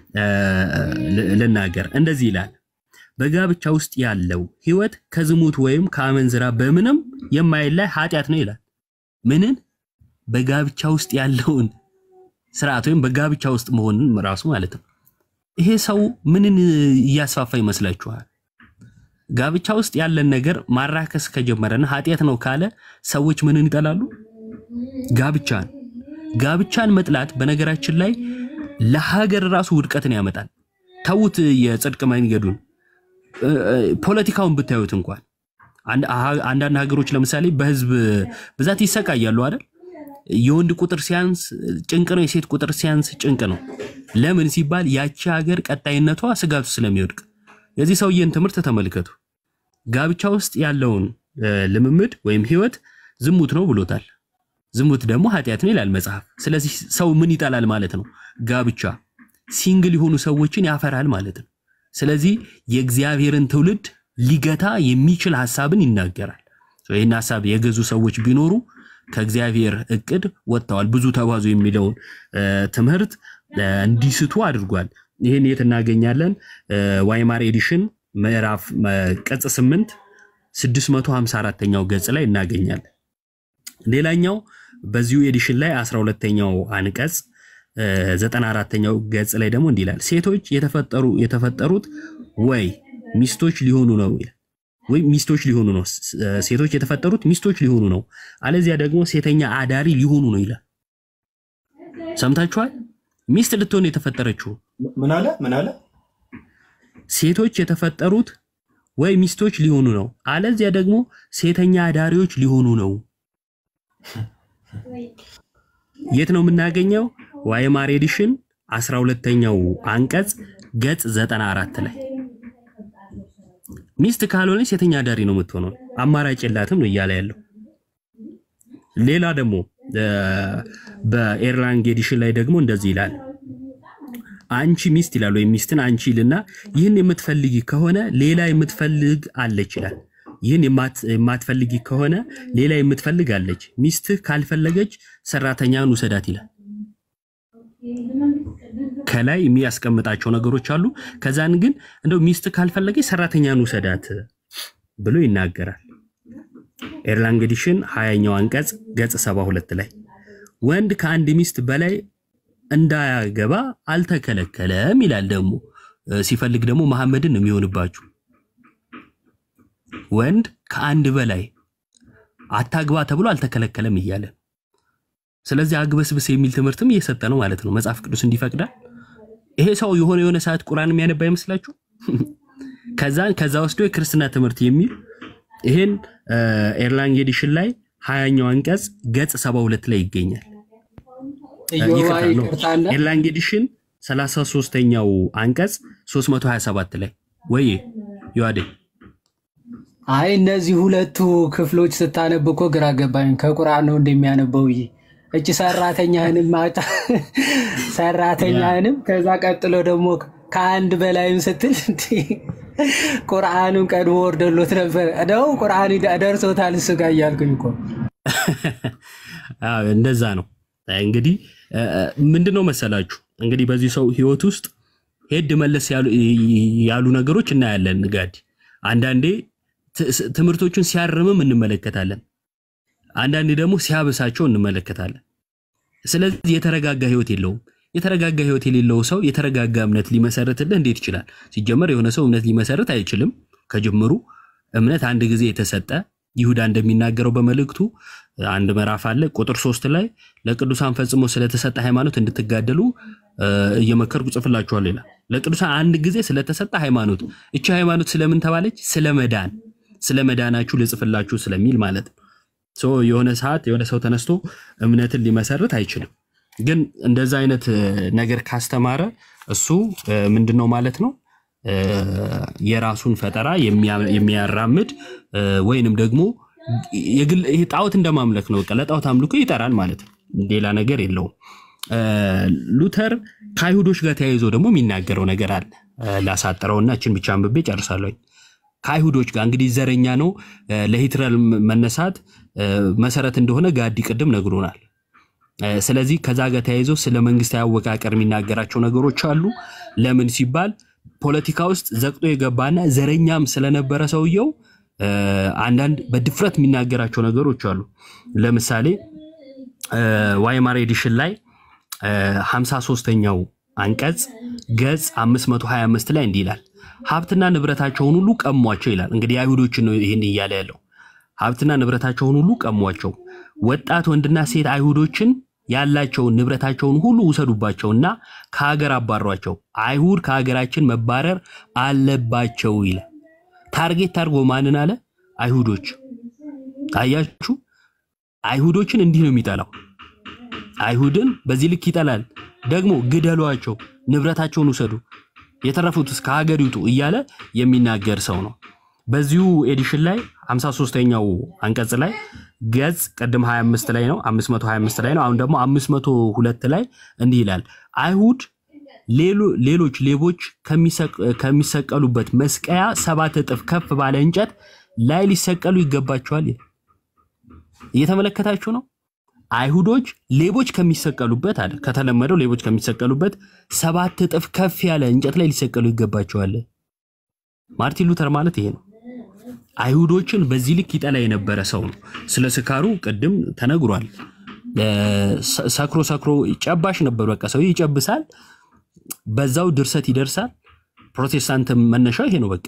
ልናገር። እንደዚህ ይላል በጋብቻ ውስጥ ያለው ሕይወት ከዝሙት ወይም ከአመንዝራ በምንም የማይላይ ኃጢአት ነው ይላል። ምንን? በጋብቻ ውስጥ ያለውን ስርዓት ወይም በጋብቻ ውስጥ መሆንን ራሱ ማለት ነው። ይሄ ሰው ምንን እያስፋፋ ይመስላችኋል? ጋብቻ ውስጥ ያለን ነገር ማራከስ ከጀመረና ኃጢአት ነው ካለ ሰዎች ምንን ይጠላሉ? ጋብቻን። ጋብቻን መጥላት በነገራችን ላይ ለሀገር ራሱ ውድቀትን ያመጣል። ተዉት የጽድቅ መንገዱን ፖለቲካውን ብታዩት እንኳን አንዳንድ ሀገሮች ለምሳሌ በህዝብ ብዛት ይሰቃያሉ አይደል? የወንድ ቁጥር ሲያንስ ጭንቅ ነው፣ የሴት ቁጥር ሲያንስ ጭንቅ ነው። ለምን ሲባል ያቺ ሀገር ቀጣይነቷ ስጋቱ ስለሚወድቅ። የዚህ ሰውዬን ትምህርት ተመልከቱ። ጋብቻ ውስጥ ያለውን ልምምድ ወይም ህይወት ዝሙት ነው ብሎታል። ዝሙት ደግሞ ኃጢአት ነው ይላል መጽሐፍ። ስለዚህ ሰው ምን ይጠላል ማለት ነው? ጋብቻ ሲንግል የሆኑ ሰዎችን ያፈራል ማለት ነው። ስለዚህ የእግዚአብሔርን ትውልድ ሊገታ የሚችል ሀሳብን ይናገራል። ይህን ሀሳብ የገዙ ሰዎች ቢኖሩ ከእግዚአብሔር እቅድ ወጥተዋል። ብዙ ተባዙ የሚለውን ትምህርት እንዲስቱ አድርጓል። ይህን የት እናገኛለን? ዋይማር ኤዲሽን ምዕራፍ ቅጽ 8 654ኛው ገጽ ላይ እናገኛለን። ሌላኛው በዚሁ ኤዲሽን ላይ 12ኛው አንቀጽ 94ኛው ገጽ ላይ ደግሞ እንዲህ ይላል፣ ሴቶች የተፈጠሩ የተፈጠሩት ወይ ሚስቶች ሊሆኑ ነው ይላል። ወይ ሚስቶች ሊሆኑ ነው። ሴቶች የተፈጠሩት ሚስቶች ሊሆኑ ነው፣ አለዚያ ደግሞ ሴተኛ አዳሪ ሊሆኑ ነው ይላል። ሰምታችኋል? ሚስት ልትሆን የተፈጠረችው ምን አለ ምን አለ? ሴቶች የተፈጠሩት ወይ ሚስቶች ሊሆኑ ነው፣ አለዚያ ደግሞ ሴተኛ አዳሪዎች ሊሆኑ ነው። የት ነው የምናገኘው? ዋይማር ኤዲሽን 12ኛው አንቀጽ ገጽ 94 ላይ ሚስት ካልሆነች ሴተኛ አዳሪ ነው የምትሆነው፣ አማራጭ የላትም ነው እያለ ያለው። ሌላ ደግሞ በኤርላንግ ኤዲሽን ላይ ደግሞ እንደዚህ ይላል አንቺ ሚስት ይላል ወይም ሚስትን አንቺ ይልና ይህን የምትፈልጊ ከሆነ ሌላ የምትፈልግ አለች ይላል። ይህን የማትፈልጊ ከሆነ ሌላ የምትፈልግ አለች። ሚስትህ ካልፈለገች ሰራተኛን ውሰዳት ይላል። ከላይ የሚያስቀምጣቸው ነገሮች አሉ። ከዛን ግን እንደው ሚስት ካልፈለገች ሰራተኛን ውሰዳት ብሎ ይናገራል። ኤርላንግ ኤዲሽን ሀያኛው አንቀጽ ገጽ 72 ላይ ወንድ ከአንድ ሚስት በላይ እንዳያገባ አልተከለከለም ይላል። ደግሞ ሲፈልግ ደግሞ መሐመድን ነው የሚሆንባችሁ። ወንድ ከአንድ በላይ አታግባ ተብሎ አልተከለከለም እያለ ስለዚህ አግበስብስ የሚል ትምህርትም እየሰጠ ነው ማለት ነው። መጽሐፍ ቅዱስ እንዲፈቅዳል። ይሄ ሰው የሆነ የሆነ ሰዓት ቁርአን የሚያነባ አይመስላችሁ? ከዛ ከዛ ወስዶ የክርስትና ትምህርት የሚል ይሄን ኤርላንግ ኤዲሽን ላይ ሀያኛው አንቀጽ ገጽ 72 ላይ ይገኛል። ኤርላንግ ኤዲሽን 33ኛው አንቀጽ 327 ላይ ወይ ዮሐዴ አይ እነዚህ ሁለቱ ክፍሎች ስታነብ እኮ ግራ ገባኝ። ከቁርአን ነው እንደሚያነበው ይ እች ሰራተኛህንም ማጫ ሰራተኛህንም ከዛ ቀጥሎ ደግሞ ከአንድ በላይም ስትል ቁርአኑን ቀድሞ ወርደሎት ነበር ነው ቁርአን ደርሶታል እሱ ጋር እያልኩኝ እኮ እንደዛ ነው። እንግዲህ ምንድን ነው መሰላችሁ እንግዲህ በዚህ ሰው ህይወት ውስጥ ሄድ መለስ ያሉ ነገሮች እናያለን። ጋዲ አንዳንዴ ትምህርቶቹን ሲያርምም እንመለከታለን። አንዳንዴ ደግሞ ሲያበሳቸው እንመለከታለን። ስለዚህ የተረጋጋ ህይወት የለውም። የተረጋጋ ህይወት የሌለው ሰው የተረጋጋ እምነት ሊመሰርትልህ እንዴት ይችላል? ሲጀመር የሆነ ሰው እምነት ሊመሰርት አይችልም። ከጅምሩ እምነት አንድ ጊዜ የተሰጠ ይሁዳ እንደሚናገረው በመልእክቱ አንድ ምዕራፍ አለ ቁጥር ሶስት ላይ ለቅዱሳን ፈጽሞ ስለተሰጠ ሃይማኖት እንድትጋደሉ እየመከርኩ ጽፍላችኋለሁ ይላል። ለቅዱሳን አንድ ጊዜ ስለተሰጠ ሃይማኖት እቺ ሃይማኖት ስለምን ተባለች? ስለ መዳን ስለ መዳናችሁ ልጽፍላችሁ ስለሚል ማለት ነው። የሆነ ሰዓት የሆነ ሰው ተነስቶ እምነትን ሊመሰርት አይችልም። ግን እንደዛ አይነት ነገር ካስተማረ እሱ ምንድን ነው ማለት ነው የራሱን ፈጠራ የሚያራምድ ወይንም ደግሞ ይሄ ጣዖት እንደማምለክ ነው። በቃ ለጣዖት አምልኮ ይጠራል ማለት ነው። ሌላ ነገር የለውም። ሉተር ከአይሁዶች ጋር ተያይዞ ደግሞ የሚናገረው ነገር አለ። ላሳጥረውና እችን ብቻ አንብቤ ጨርሳለሁ። ከአይሁዶች ጋር እንግዲህ ዘረኛ ነው እ፣ ለሂትለር መነሳት እ፣ መሰረት እንደሆነ ጋዲ ቅድም ነግሮናል። እ፣ ስለዚህ ከዛ ጋር ተያይዞ ስለ መንግስታዊ አወቃቀር የሚናገራቸው ነገሮች አሉ። ለምን ሲባል ፖለቲካ ውስጥ ዘቅጦ የገባና ዘረኛም ስለነበረ ሰውየው እ፣ አንዳንድ በድፍረት የሚናገራቸው ነገሮች አሉ። ለምሳሌ እ፣ ዋይማር ኤዲሽን ላይ ሀምሳ ሶስተኛው አንቀጽ ገጽ 525 ላይ እንዲህ ይላል፣ ሀብትና ንብረታቸውን ሁሉ ቀሟቸው ይላል። እንግዲህ አይሁዶችን ነው ይህን እያለ ያለው። ሀብትና ንብረታቸውን ሁሉ ቀሟቸው፣ ወጣት ወንድና ሴት አይሁዶችን ያላቸውን ንብረታቸውን ሁሉ ውሰዱባቸውና ከሀገር አባሯቸው፣ አይሁድ ከሀገራችን መባረር አለባቸው ይላል። ታርጌት አድርጎ ማንን አለ? አይሁዶች። አያችሁ፣ አይሁዶችን እንዲህ ነው የሚጠላው። አይሁድን በዚህ ልክ ይጠላል። ደግሞ ግደሏቸው፣ ንብረታቸውን ውሰዱ፣ የተረፉትስ ከሀገር ይውጡ እያለ የሚናገር ሰው ነው። በዚሁ ኤዲሽን ላይ 53ኛው አንቀጽ ላይ ገጽ ቅድም 25 ላይ ነው 525 ላይ ነው። አሁን ደግሞ 502 ላይ እንዲህ ይላል አይሁድ ሌሎ- ሌሎች ሌቦች ከሚሰቅ- ከሚሰቀሉበት መስቀያ ሰባት እጥፍ ከፍ ባለ እንጨት ላይ ሊሰቀሉ ይገባቸዋል ይላል። እየተመለከታችሁ ነው። አይሁዶች ሌቦች ከሚሰቀሉበት አለ ከተለመደው ሌቦች ከሚሰቀሉበት ሰባት እጥፍ ከፍ ያለ እንጨት ላይ ሊሰቀሉ ይገባቸዋል። ማርቲን ሉተር ማለት ይሄ ነው። አይሁዶችን በዚህ ልክ ይጠላ የነበረ ሰው ነው። ስለ ስካሩ ቅድም ተነግሯል። እ፣ ሰ- ሰክሮ ሰክሮ ጨባሽ ነበር። በቃ ሰው ይጨብሳል፣ በዛው ድርሰት ይደርሳል። ፕሮቴስታንት መነሻው ይሄ ነው። በቃ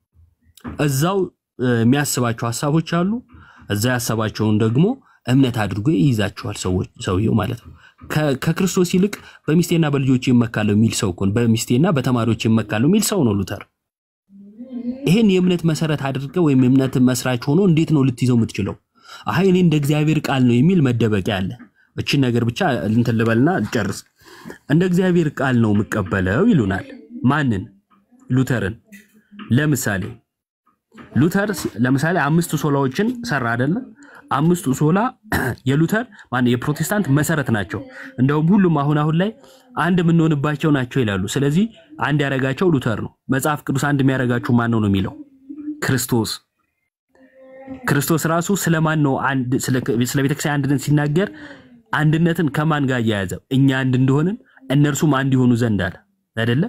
እዛው እ፣ የሚያስባቸው ሀሳቦች አሉ። እዛ ያሰባቸውን ደግሞ እምነት አድርጎ ይይዛቸዋል ሰዎች ሰውየው ማለት ነው። ከ- ከክርስቶስ ይልቅ በሚስቴና በልጆች ይመካለሁ የሚል ሰው እኮ ነው። በሚስቴና በተማሪዎች ይመካለሁ የሚል ሰው ነው ሉተር። ይሄን የእምነት መሰረት አድርገህ ወይም የእምነት መስራች ሆኖ እንዴት ነው ልትይዘው የምትችለው? አይ እኔ እንደ እግዚአብሔር ቃል ነው የሚል መደበቂያ አለ። እችን ነገር ብቻ እንትን ልበልና ልጨርስ። እንደ እግዚአብሔር ቃል ነው የምቀበለው ይሉናል። ማንን? ሉተርን። ለምሳሌ ሉተር ሲ- ለምሳሌ አምስቱ ሶላዎችን ሰራ አይደለ? አምስቱ ሶላ የሉተር ማን የፕሮቴስታንት መሰረት ናቸው። እንደውም ሁሉም አሁን አሁን ላይ አንድ የምንሆንባቸው ናቸው ይላሉ። ስለዚህ አንድ ያደረጋቸው ሉተር ነው። መጽሐፍ ቅዱስ አንድ የሚያደርጋችሁ ማን ነው ነው የሚለው ክርስቶስ። ክርስቶስ ራሱ ስለማን ነው አንድ ስለ ስለ ቤተክርስቲያን አንድነት ሲናገር አንድነትን ከማን ጋር እያያዘ እኛ አንድ እንደሆንን እነርሱም አንድ ይሆኑ ዘንድ አለ አይደለ?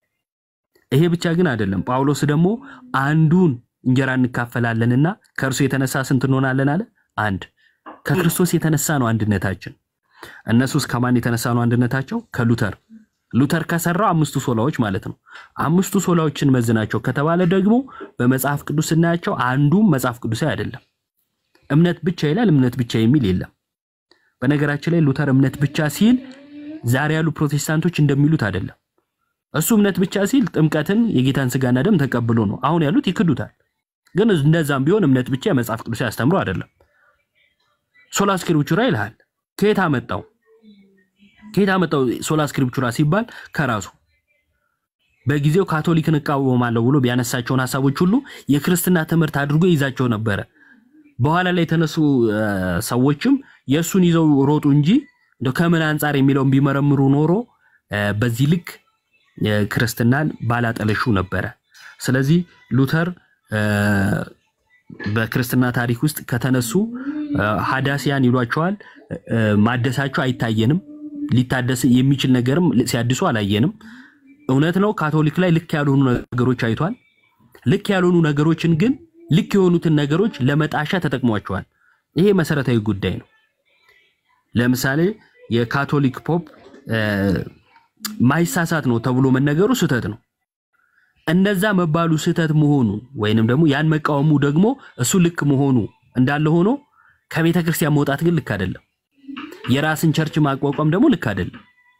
ይሄ ብቻ ግን አይደለም። ጳውሎስ ደግሞ አንዱን እንጀራ እንካፈላለንና ከእርሱ የተነሳ ስንት እንሆናለን አለ? አንድ። ከክርስቶስ የተነሳ ነው አንድነታችን። እነሱስ ከማን የተነሳ ነው አንድነታቸው? ከሉተር። ሉተር ከሰራው አምስቱ ሶላዎች ማለት ነው። አምስቱ ሶላዎችን መዝናቸው ከተባለ ደግሞ በመጽሐፍ ቅዱስ ስናያቸው አንዱም መጽሐፍ ቅዱሳዊ አይደለም። እምነት ብቻ ይላል። እምነት ብቻ የሚል የለም። በነገራችን ላይ ሉተር እምነት ብቻ ሲል ዛሬ ያሉ ፕሮቴስታንቶች እንደሚሉት አይደለም። እሱ እምነት ብቻ ሲል ጥምቀትን የጌታን ስጋና ደም ተቀብሎ ነው። አሁን ያሉት ይክዱታል። ግን እንደዛም ቢሆን እምነት ብቻ የመጽሐፍ ቅዱስ ያስተምሮ አይደለም። ሶላ ስክሪፕቹራ ይልሃል። ከየት አመጣው? ከየት አመጣው? ሶላ ስክሪፕቹራ ሲባል ከራሱ በጊዜው ካቶሊክን እቃወማለሁ ብሎ ቢያነሳቸውን ሀሳቦች ሁሉ የክርስትና ትምህርት አድርጎ ይዛቸው ነበረ። በኋላ ላይ የተነሱ እ፣ ሰዎችም የእሱን ይዘው ሮጡ እንጂ እንደው ከምን አንጻር የሚለውን ቢመረምሩ ኖሮ እ፣ በዚህ ልክ እ፣ ክርስትናን ባላጠለሹ ነበረ። ስለዚህ ሉተር እ፣ በክርስትና ታሪክ ውስጥ ከተነሱ እ፣ ሀዳሲያን ይሏቸዋል። እ፣ ማደሳቸው አይታየንም። ሊታደስ የሚችል ነገርም ሲያድሱ አላየንም። እውነት ነው። ካቶሊክ ላይ ልክ ያልሆኑ ነገሮች አይቷል። ልክ ያልሆኑ ነገሮችን ግን ልክ የሆኑትን ነገሮች ለመጣሻ ተጠቅሟቸዋል። ይሄ መሰረታዊ ጉዳይ ነው። ለምሳሌ የካቶሊክ ፖፕ እ፣ ማይሳሳት ነው ተብሎ መነገሩ ስህተት ነው። እነዛ መባሉ ስህተት መሆኑ ወይንም ደግሞ ያን መቃወሙ ደግሞ እሱ ልክ መሆኑ እንዳለ ሆኖ ከቤተ ክርስቲያን መውጣት ግን ልክ አይደለም። የራስን ቸርች ማቋቋም ደግሞ ልክ አይደለም።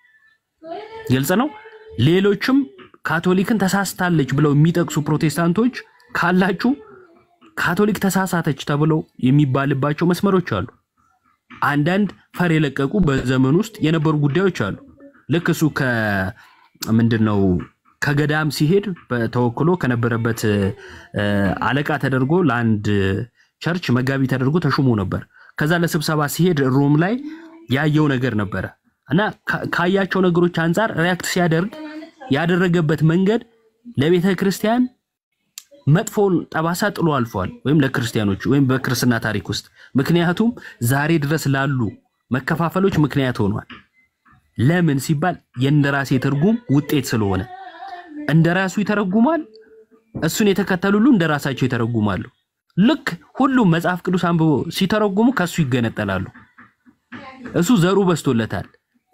ግልጽ ነው። ሌሎችም ካቶሊክን ተሳስታለች ብለው የሚጠቅሱ ፕሮቴስታንቶች ካላችሁ ካቶሊክ ተሳሳተች ተብለው የሚባልባቸው መስመሮች አሉ። አንዳንድ ፈር የለቀቁ በዘመን ውስጥ የነበሩ ጉዳዮች አሉ። ልክ እሱ ከምንድን ነው ከገዳም ሲሄድ ተወክሎ ከነበረበት እ፣ አለቃ ተደርጎ ለአንድ ቸርች መጋቢ ተደርጎ ተሹሞ ነበር። ከዛ ለስብሰባ ሲሄድ ሮም ላይ ያየው ነገር ነበረ እና ካ- ካያቸው ነገሮች አንጻር ሪያክት ሲያደርግ ያደረገበት መንገድ ለቤተ ክርስቲያን መጥፎውን ጠባሳ ጥሎ አልፏል፣ ወይም ለክርስቲያኖቹ ወይም በክርስትና ታሪክ ውስጥ ምክንያቱም ዛሬ ድረስ ላሉ መከፋፈሎች ምክንያት ሆኗል። ለምን ሲባል የእንደራሴ ትርጉም ውጤት ስለሆነ እንደራሱ ይተረጉማል። እሱን የተከተሉ ሁሉ እንደራሳቸው ይተረጉማሉ። ልክ ሁሉም መጽሐፍ ቅዱስ አንብቦ ሲተረጉሙ ከሱ ይገነጠላሉ። እሱ ዘሩ በዝቶለታል።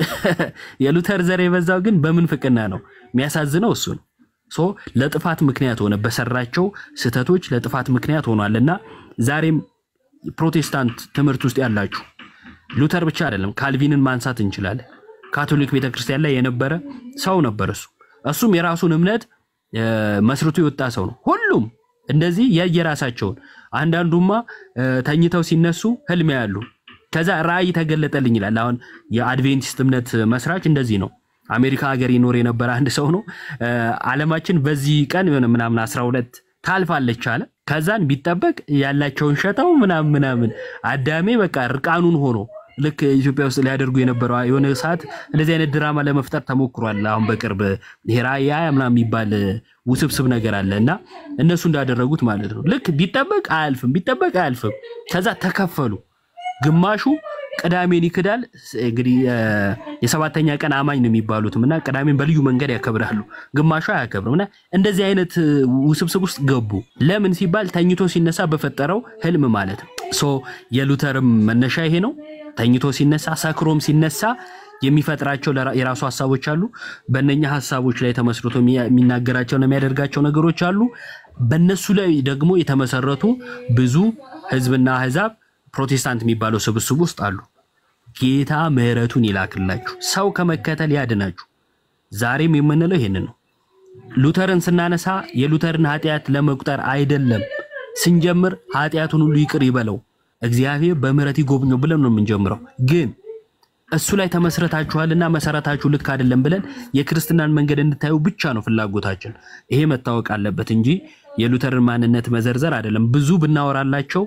የሉተር ዘር የበዛው ግን በምንፍቅና ነው። የሚያሳዝነው እሱ ነው። ሶ ለጥፋት ምክንያት ሆነ፣ በሰራቸው ስህተቶች ለጥፋት ምክንያት ሆኗል እና ዛሬም ፕሮቴስታንት ትምህርት ውስጥ ያላችሁ ሉተር ብቻ አይደለም፣ ካልቪንን ማንሳት እንችላለን። ካቶሊክ ቤተክርስቲያን ላይ የነበረ ሰው ነበር። እሱ እሱም የራሱን እምነት እ፣ መስርቶ የወጣ ሰው ነው። ሁሉም እንደዚህ የየራሳቸውን አንዳንዱማ እ፣ ተኝተው ሲነሱ ህልም ያሉ ከዛ ራእይ ተገለጠልኝ ይላል። አሁን የአድቬንቲስት እምነት መስራች እንደዚህ ነው። አሜሪካ ሀገር ይኖር የነበረ አንድ ሰው ነው። እ፣ ዓለማችን በዚህ ቀን የሆነ ምናምን 12 ታልፋለች አለ። ከዛን ቢጠበቅ ያላቸውን ሸጠው ምናምን ምናምን አዳሜ በቃ እርቃኑን ሆኖ ልክ ኢትዮጵያ ውስጥ ሊያደርጉ የነበረው የሆነ ሰዓት እንደዚህ አይነት ድራማ ለመፍጠር ተሞክሯል። አሁን በቅርብ ይሄ ራእይ ምናምን የሚባል ውስብስብ ነገር አለ እና እነሱ እንዳደረጉት ማለት ነው። ልክ ቢጠበቅ አያልፍም፣ ቢጠበቅ አያልፍም። ከዛ ተከፈሉ። ግማሹ ቅዳሜን ይክዳል። እንግዲህ እ፣ የሰባተኛ ቀን አማኝ ነው የሚባሉትም እና ቅዳሜን በልዩ መንገድ ያከብራሉ። ግማሹ አያከብርም እና እንደዚህ አይነት እ፣ ውስብስብ ውስጥ ገቡ። ለምን ሲባል ተኝቶ ሲነሳ በፈጠረው ህልም ማለት ነው። ሶ የሉተርም መነሻ ይሄ ነው። ተኝቶ ሲነሳ፣ ሰክሮም ሲነሳ የሚፈጥራቸው ለራ- የራሱ ሀሳቦች አሉ። በእነኛ ሀሳቦች ላይ ተመስርቶ የሚያ- የሚናገራቸውና የሚያደርጋቸው ነገሮች አሉ። በእነሱ ላይ ደግሞ የተመሰረቱ ብዙ ህዝብና አህዛብ ፕሮቴስታንት የሚባለው ስብስብ ውስጥ አሉ። ጌታ ምሕረቱን ይላክላችሁ፣ ሰው ከመከተል ያድናችሁ። ዛሬም የምንለው ይሄንን ነው። ሉተርን ስናነሳ የሉተርን ኃጢአት ለመቁጠር አይደለም። ስንጀምር ኃጢአቱን ሁሉ ይቅር ይበለው እግዚአብሔር በምሕረት ይጎብኘው ብለን ነው የምንጀምረው። ግን እሱ ላይ ተመስረታችኋልና መሰረታችሁ ልክ አይደለም ብለን የክርስትናን መንገድ እንድታዩ ብቻ ነው ፍላጎታችን። ይሄ መታወቅ አለበት እንጂ የሉተርን ማንነት መዘርዘር አይደለም። ብዙ ብናወራላቸው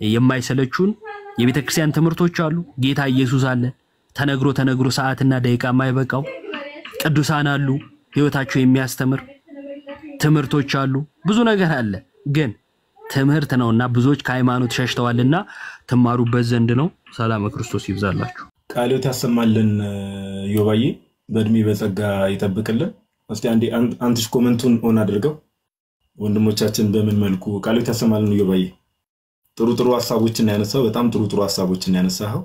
የማይሰለቹን የቤተ ክርስቲያን ትምህርቶች አሉ። ጌታ ኢየሱስ አለ፣ ተነግሮ ተነግሮ ሰዓትና ደቂቃ የማይበቃው ቅዱሳን አሉ፣ ህይወታቸው የሚያስተምር ትምህርቶች አሉ። ብዙ ነገር አለ። ግን ትምህርት ነውና ብዙዎች ከሃይማኖት ሸሽተዋልና ትማሩበት ዘንድ ነው። ሰላም ክርስቶስ ይብዛላችሁ። ቃልዮት ያሰማልን ዮባዬ፣ በእድሜ በጸጋ ይጠብቅልን። እስቲ አንዴ አን- አንትሽ ኮመንቱን ኦን አድርገው ወንድሞቻችን በምን መልኩ ቃልዮት ያሰማልን ዮባዬ። ጥሩ ጥሩ ሀሳቦችን ያነሳው በጣም ጥሩ ጥሩ ሀሳቦችን ያነሳኸው።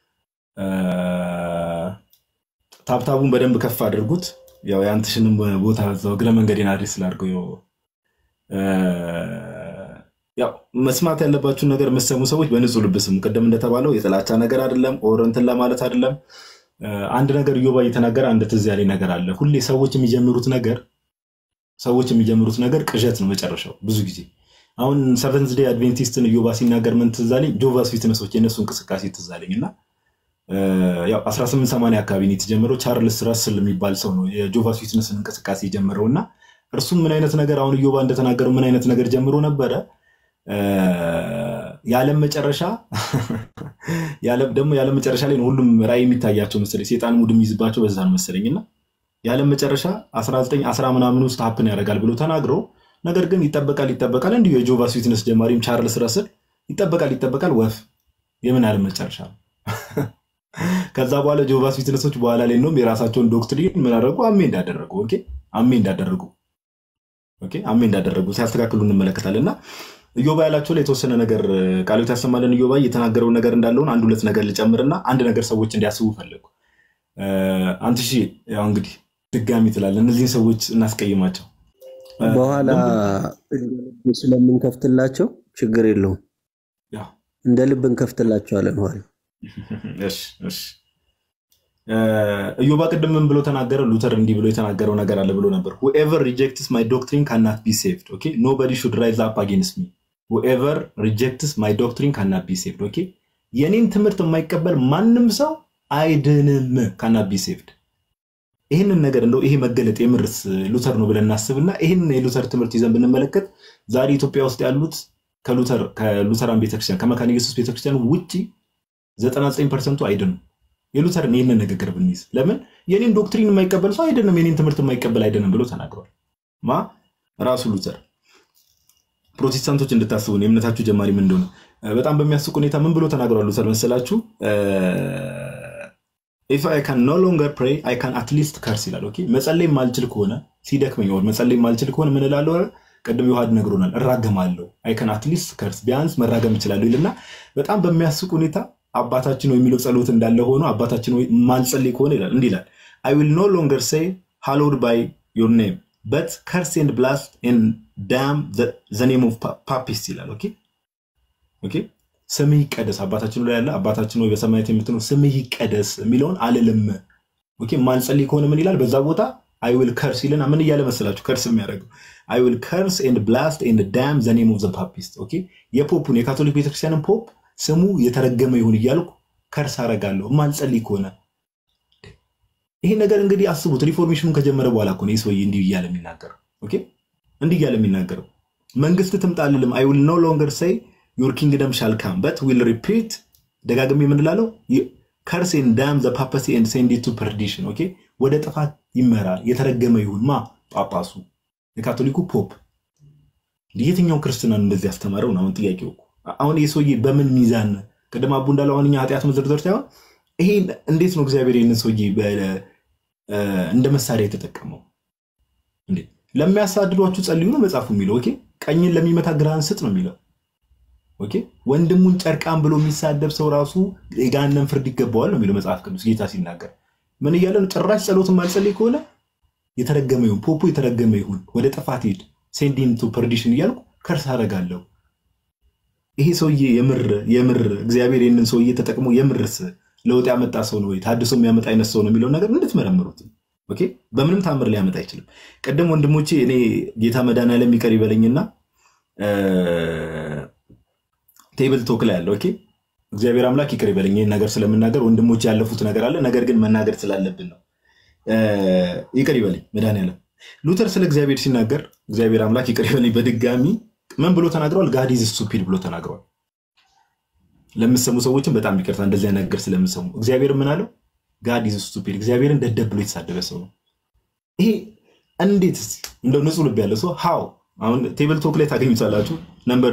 ታብታቡን በደንብ ከፍ አድርጉት። ያው የአንትሽንም ቦታ እዛው እግረ መንገዴን አድሬስ ስላድርገው ያው እ፣ ያው መስማት ያለባችሁን ነገር የምትሰሙ ሰዎች በንጹህ ልብ ስሙ። ቅድም እንደተባለው የጥላቻ ነገር አይደለም፣ ኦር እንትን ለማለት አይደለም። እ፣ አንድ ነገር እዮባ እየተናገረ አንድ ትዝ ያለኝ ነገር አለ። ሁሌ ሰዎች የሚጀምሩት ነገር ሰዎች የሚጀምሩት ነገር ቅዠት ነው መጨረሻው ብዙ ጊዜ አሁን ሰቨንዝ ዴይ አድቬንቲስትን እዮባ ሲናገር ምን ትዝ አለኝ? ጆቫስ ዊትነሶች የእነሱ እንቅስቃሴ ትዝ አለኝ እና እ፣ ያው 1880 አካባቢ ነው የተጀመረው። ቻርልስ ራስል የሚባል ሰው ነው የጆቫስ ዊትነስን እንቅስቃሴ የጀመረው እና እርሱም ምን አይነት ነገር አሁን እዮባ እንደተናገረው ምን አይነት ነገር ጀምሮ ነበረ እ፣ የዓለም መጨረሻ የዓለም- ደግሞ የዓለም መጨረሻ ላይ ነው ሁሉም ራእይ የሚታያቸው መሰለኝ ሴጣን ሙድ የሚይዝባቸው በዛ ነው መሰለኝ እና የዓለም መጨረሻ 1910 ምናምን ውስጥ ሀፕን ያደርጋል ብሎ ተናግሮ ነገር ግን ይጠበቃል ይጠበቃል እንዲሁ የጆቫስ ዊትነስ ጀማሪም ቻርልስ ረስል ይጠበቃል ይጠበቃል ወፍ የምን ዓለም መጨረሻ ነው ከዛ በኋላ ጆቫስ ዊትነሶች በኋላ ላይ ነው የራሳቸውን ዶክትሪን ምን አደረጉ አሜ እንዳደረጉ ኦኬ አሜ እንዳደረጉ ኦኬ አሜ እንዳደረጉ ሲያስተካክሉ እንመለከታለን እና እዮባ ያላቸው ላይ የተወሰነ ነገር ቃሎት ያሰማለን እዮባ የተናገረውን ነገር እንዳለውን አንድ ሁለት ነገር ልጨምርና አንድ ነገር ሰዎች እንዲያስቡ ፈለጉ አንተ ሺ ያው እንግዲህ ድጋሚ ትላለ እነዚህን ሰዎች እናስቀይማቸው በኋላ እንደ ልብ ስለምንከፍትላቸው ችግር የለውም። ያው እንደ ልብ እንከፍትላቸዋለን ኋላ እሺ እሺ እዮባ ቅድም ምን ብሎ ተናገረ? ሉተር እንዲህ ብሎ የተናገረው ነገር አለ ብሎ ነበር። ሁኤቨር ሪጀክትስ ማይ ዶክትሪን ካናት ቢ ሴቭድ ኦኬ ኖበዲ ሹድ ራይዝ አፕ አጌንስት ሚ ሁኤቨር ሪጀክትስ ማይ ዶክትሪን ካናት ቢ ሴቭድ ኦኬ የኔን ትምህርት የማይቀበል ማንም ሰው አይድንም ካናት ቢ ሴቭድ ይህንን ነገር እንደው ይሄ መገለጥ የምርስ ሉተር ነው ብለን እናስብና ይህንን የሉተር ትምህርት ይዘን ብንመለከት ዛሬ ኢትዮጵያ ውስጥ ያሉት ከሉተር ከሉተራን ቤተክርስቲያን ከመካነ ኢየሱስ ቤተክርስቲያን ውጭ 99 ፐርሰንቱ አይድኑም። የሉተርን ይህንን ንግግር ብንይዝ ለምን የኔን ዶክትሪን የማይቀበል ሰው አይደለም፣ የኔን ትምህርት የማይቀበል አይደለም ብሎ ተናግሯል። ማ ራሱ ሉተር። ፕሮቴስታንቶች እንድታስቡን የእምነታችሁ ጀማሪ ምን እንደሆነ በጣም በሚያስቅ ሁኔታ ምን ብሎ ተናግሯል ሉተር መሰላችሁ? ኢፍ አይ ካን ኖ ሎንገር ፕሬይ አይ ካን አትሊስት ከርስ ይላል። ኦኬ መጸለይ ማልችል ከሆነ ሲደክመኝ ወር መጸለይ ማልችል ከሆነ ምን እላለሁ? ቅድም ዮሐድ ነግሮናል፣ እራገማለሁ። አይ ካን አትሊስት ከርስ ቢያንስ መራገም እችላለሁ ይልና በጣም በሚያስቅ ሁኔታ አባታችን ወይ የሚለው ጸሎት እንዳለ ሆኖ አባታችን ወይ ማልጸልይ ከሆነ ይላል እንዲህ ይላል አይ ዊል ኖ ሎንገር ሴይ ሃሎድ ባይ ዮር ኔም በት ከርስ ኤንድ ብላስት ኤንድ ዳም ዘ ኔም ኦፍ ፓፒስት ይላል። ኦኬ ኦኬ ስምህ ይቀደስ አባታችን ላይ ያለ አባታችን ወይ በሰማያት የምትኖር ስምህ ይቀደስ የሚለውን አልልም። ኦኬ ማልጸልይ ከሆነ ምን ይላል? በዛ ቦታ አይ ዊል ከርስ ይልና ምን እያለ መሰላችሁ? ከርስ የሚያደርገው አይ ዊል ከርስ ኤንድ ብላስት ኤንድ ዳም ዘ ኔም ኦፍ ዘ ፓፒስት። ኦኬ የፖፑን የካቶሊክ ቤተክርስቲያንን ፖፕ ስሙ የተረገመ ይሁን እያልኩ ከርስ አረጋለሁ ማልጸልይ ከሆነ። ይሄ ነገር እንግዲህ አስቡት፣ ሪፎርሜሽኑን ከጀመረ በኋላ እኮ ነው ይህ ሰውዬ እንዲህ እያለ የሚናገረው። ኦኬ እንዲህ እያለ የሚናገረው መንግስት ትምጣ አልልም። አይ ዊል ኖ ሎንገር ሴይ ዩር ኪንግደም ሻል ካም በት ዊል ሪፒት ደጋግሜ የምንላለው ከርስ ኤንድ ዳም ዘ ፓፓሲ ኤንድ ሴንድ ኢት ቱ ፐርዲሽን። ኦኬ ወደ ጥፋት ይመራ የተረገመ ይሁን ማ ጳጳሱ የካቶሊኩ ፖፕ። የትኛው ክርስትና ነው እንደዚህ ያስተማረው ነው አሁን ጥያቄው። አሁን ይህ ሰውዬ በምን ሚዛን ቅድም አቡ እንዳለው አሁን እኛ ኃጢአት መዘርዘር ሳይሆን ይሄ እንዴት ነው እግዚአብሔር ይህንን ሰውዬ እንደ መሳሪያ የተጠቀመው? ለሚያሳድዷችሁ ጸልዩ ነው መጽሐፉ የሚለው። ኦኬ ቀኝን ለሚመታ ግራህን ስጥ ነው የሚለው። ኦኬ ወንድሙን ጨርቃን ብሎ የሚሳደብ ሰው ራሱ የገሃነም ፍርድ ይገባዋል ነው የሚለው መጽሐፍ ቅዱስ ጌታ ሲናገር። ምን እያለ ነው? ጭራሽ ጸሎትን ማልጸልይ ከሆነ የተረገመ ይሁን፣ ፖፖ የተረገመ ይሁን፣ ወደ ጥፋት ሄድ፣ ሴንዲን ቱ ፐርዲሽን እያልኩ ከርስ አደርጋለሁ። ይሄ ሰውዬ የምር የምር እግዚአብሔር ይህንን ሰውዬ ተጠቅሞ የምርስ ለውጥ ያመጣ ሰው ነው ወይ ታድሶ የሚያመጣ አይነት ሰው ነው የሚለውን ነገር እንድትመረምሩት። ኦኬ በምንም ታምር ሊያመጣ አይችልም። ቅድም ወንድሞቼ እኔ ጌታ መድኃኒዓለም ይቅር ይበለኝና ቴብል ቶክ ላይ ያለ ኦኬ እግዚአብሔር አምላክ ይቅር ይበለኝ ይህን ነገር ስለምናገር ወንድሞች ያለፉት ነገር አለ ነገር ግን መናገር ስላለብን ነው ይቅር ይበለኝ መድኃኒዓለም ሉተር ስለ እግዚአብሔር ሲናገር እግዚአብሔር አምላክ ይቅር ይበለኝ በድጋሚ ምን ብሎ ተናግረዋል ጋድ ኢዝ ስቱፒድ ብሎ ተናግረዋል ለምሰሙ ሰዎችም በጣም ይቅርታ እንደዚህ አይነት ነገር ስለምሰሙ እግዚአብሔር ምን አለው ጋድ ኢዝ ስቱፒድ እግዚአብሔርን ደደብ ብሎ የተሳደበ ሰው ነው ይሄ እንዴት እንደው ንጹህ ልብ ያለ ሰው ሃው አሁን ቴብል ቶክ ላይ ታገኙታላችሁ ነምበር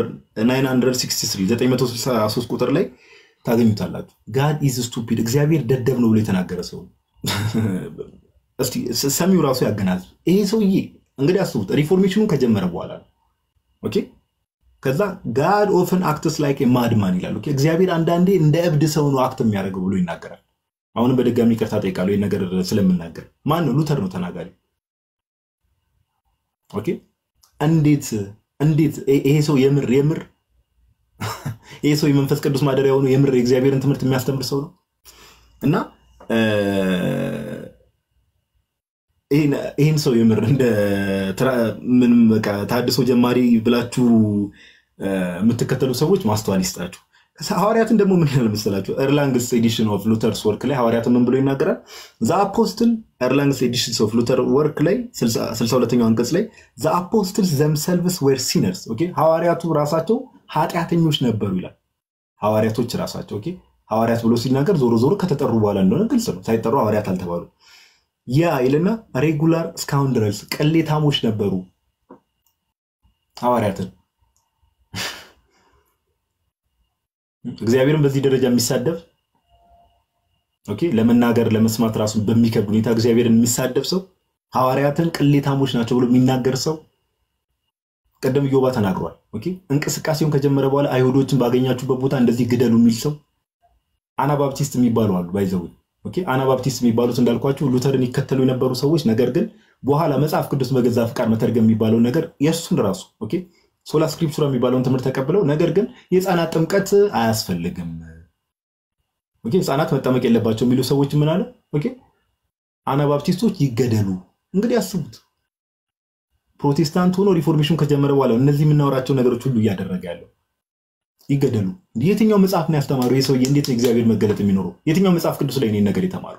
963 ቁጥር ላይ ታገኙታላችሁ ጋድ ኢዝ ስቱፒድ እግዚአብሔር ደደብ ነው ብሎ የተናገረ ሰው እስቲ ሰሚው ራሱ ያገናዝብ ይሄ ሰውዬ እንግዲህ አስቡት ሪፎርሜሽኑን ከጀመረ በኋላ ነው ኦኬ ከዛ ጋድ ኦፍን አክትስ ላይክ ማድማን ይላል ኦኬ እግዚአብሔር አንዳንዴ እንደ እብድ ሰው ነው አክት የሚያደርገው ብሎ ይናገራል አሁንም በድጋሚ ይቅርታ ጠይቃለሁ ይህን ነገር ስለምናገር ማን ነው ሉተር ነው ተናጋሪ ኦኬ እንዴት እንዴት ይሄ ሰው የምር የምር ይሄ ሰው የመንፈስ ቅዱስ ማደሪያ የሆኑ የምር የእግዚአብሔርን ትምህርት የሚያስተምር ሰው ነው እና ይህን ሰው የምር እንደ ምንም በቃ ታድሶ ጀማሪ ብላችሁ የምትከተሉ ሰዎች ማስተዋል ይስጣችሁ። ሐዋርያትን ደግሞ ምን ያህል መሰላችሁ? ኤርላንግስ ኤዲሽን ኦፍ ሉተርስ ወርክ ላይ ሐዋርያትን ምን ብሎ ይናገራል? ዘ አፖስትል ኤርላንግስ ኤዲሽን ኦፍ ሉተር ወርክ ላይ 62ኛው አንቀጽ ላይ ዘ አፖስትልስ ዘምሰልቭስ ዌር ሲነርስ ሐዋርያቱ ራሳቸው ኃጢአተኞች ነበሩ ይላል። ሐዋርያቶች ራሳቸው ሐዋርያት ብሎ ሲናገር ዞሮ ዞሮ ከተጠሩ በኋላ እንደሆነ ግልጽ ነው። ሳይጠሩ ሐዋርያት አልተባሉ። ያ ይልና ሬጉላር እስካሁን ድረስ ቅሌታሞች ነበሩ ሐዋርያትን እግዚአብሔርን በዚህ ደረጃ የሚሳደብ ኦኬ ለመናገር ለመስማት ራሱን በሚከብድ ሁኔታ እግዚአብሔርን የሚሳደብ ሰው ሐዋርያትን ቅሌታሞች ናቸው ብሎ የሚናገር ሰው ቀደም ዮባ ተናግሯል። ኦኬ እንቅስቃሴውን ከጀመረ በኋላ አይሁዶችን ባገኛችሁበት ቦታ እንደዚህ ግደሉ የሚል ሰው አናባፕቲስት የሚባሉ አሉ። ባይዘው ኦኬ አናባፕቲስት የሚባሉት እንዳልኳችሁ ሉተርን ይከተሉ የነበሩ ሰዎች ነገር ግን በኋላ መጽሐፍ ቅዱስ በገዛ ፍቃድ መተርገም የሚባለው ነገር የእሱን ራሱ ኦኬ ሶላ ስክሪፕቱራ የሚባለውን ትምህርት ተቀብለው ነገር ግን የህፃናት ጥምቀት አያስፈልግም፣ ህፃናት መጠመቅ የለባቸው የሚሉ ሰዎች ምን አለ አናባፕቲስቶች ይገደሉ። እንግዲህ አስቡት፣ ፕሮቴስታንት ሆኖ ሪፎርሜሽን ከጀመረ በኋላ እነዚህ የምናወራቸው ነገሮች ሁሉ እያደረገ ያለው ይገደሉ። የትኛው መጽሐፍ ነው ያስተማሩ? ይህ ሰውዬ እንዴት ነው እግዚአብሔር መገለጥ የሚኖረው? የትኛው መጽሐፍ ቅዱስ ላይ እኔን ነገር የተማሩ?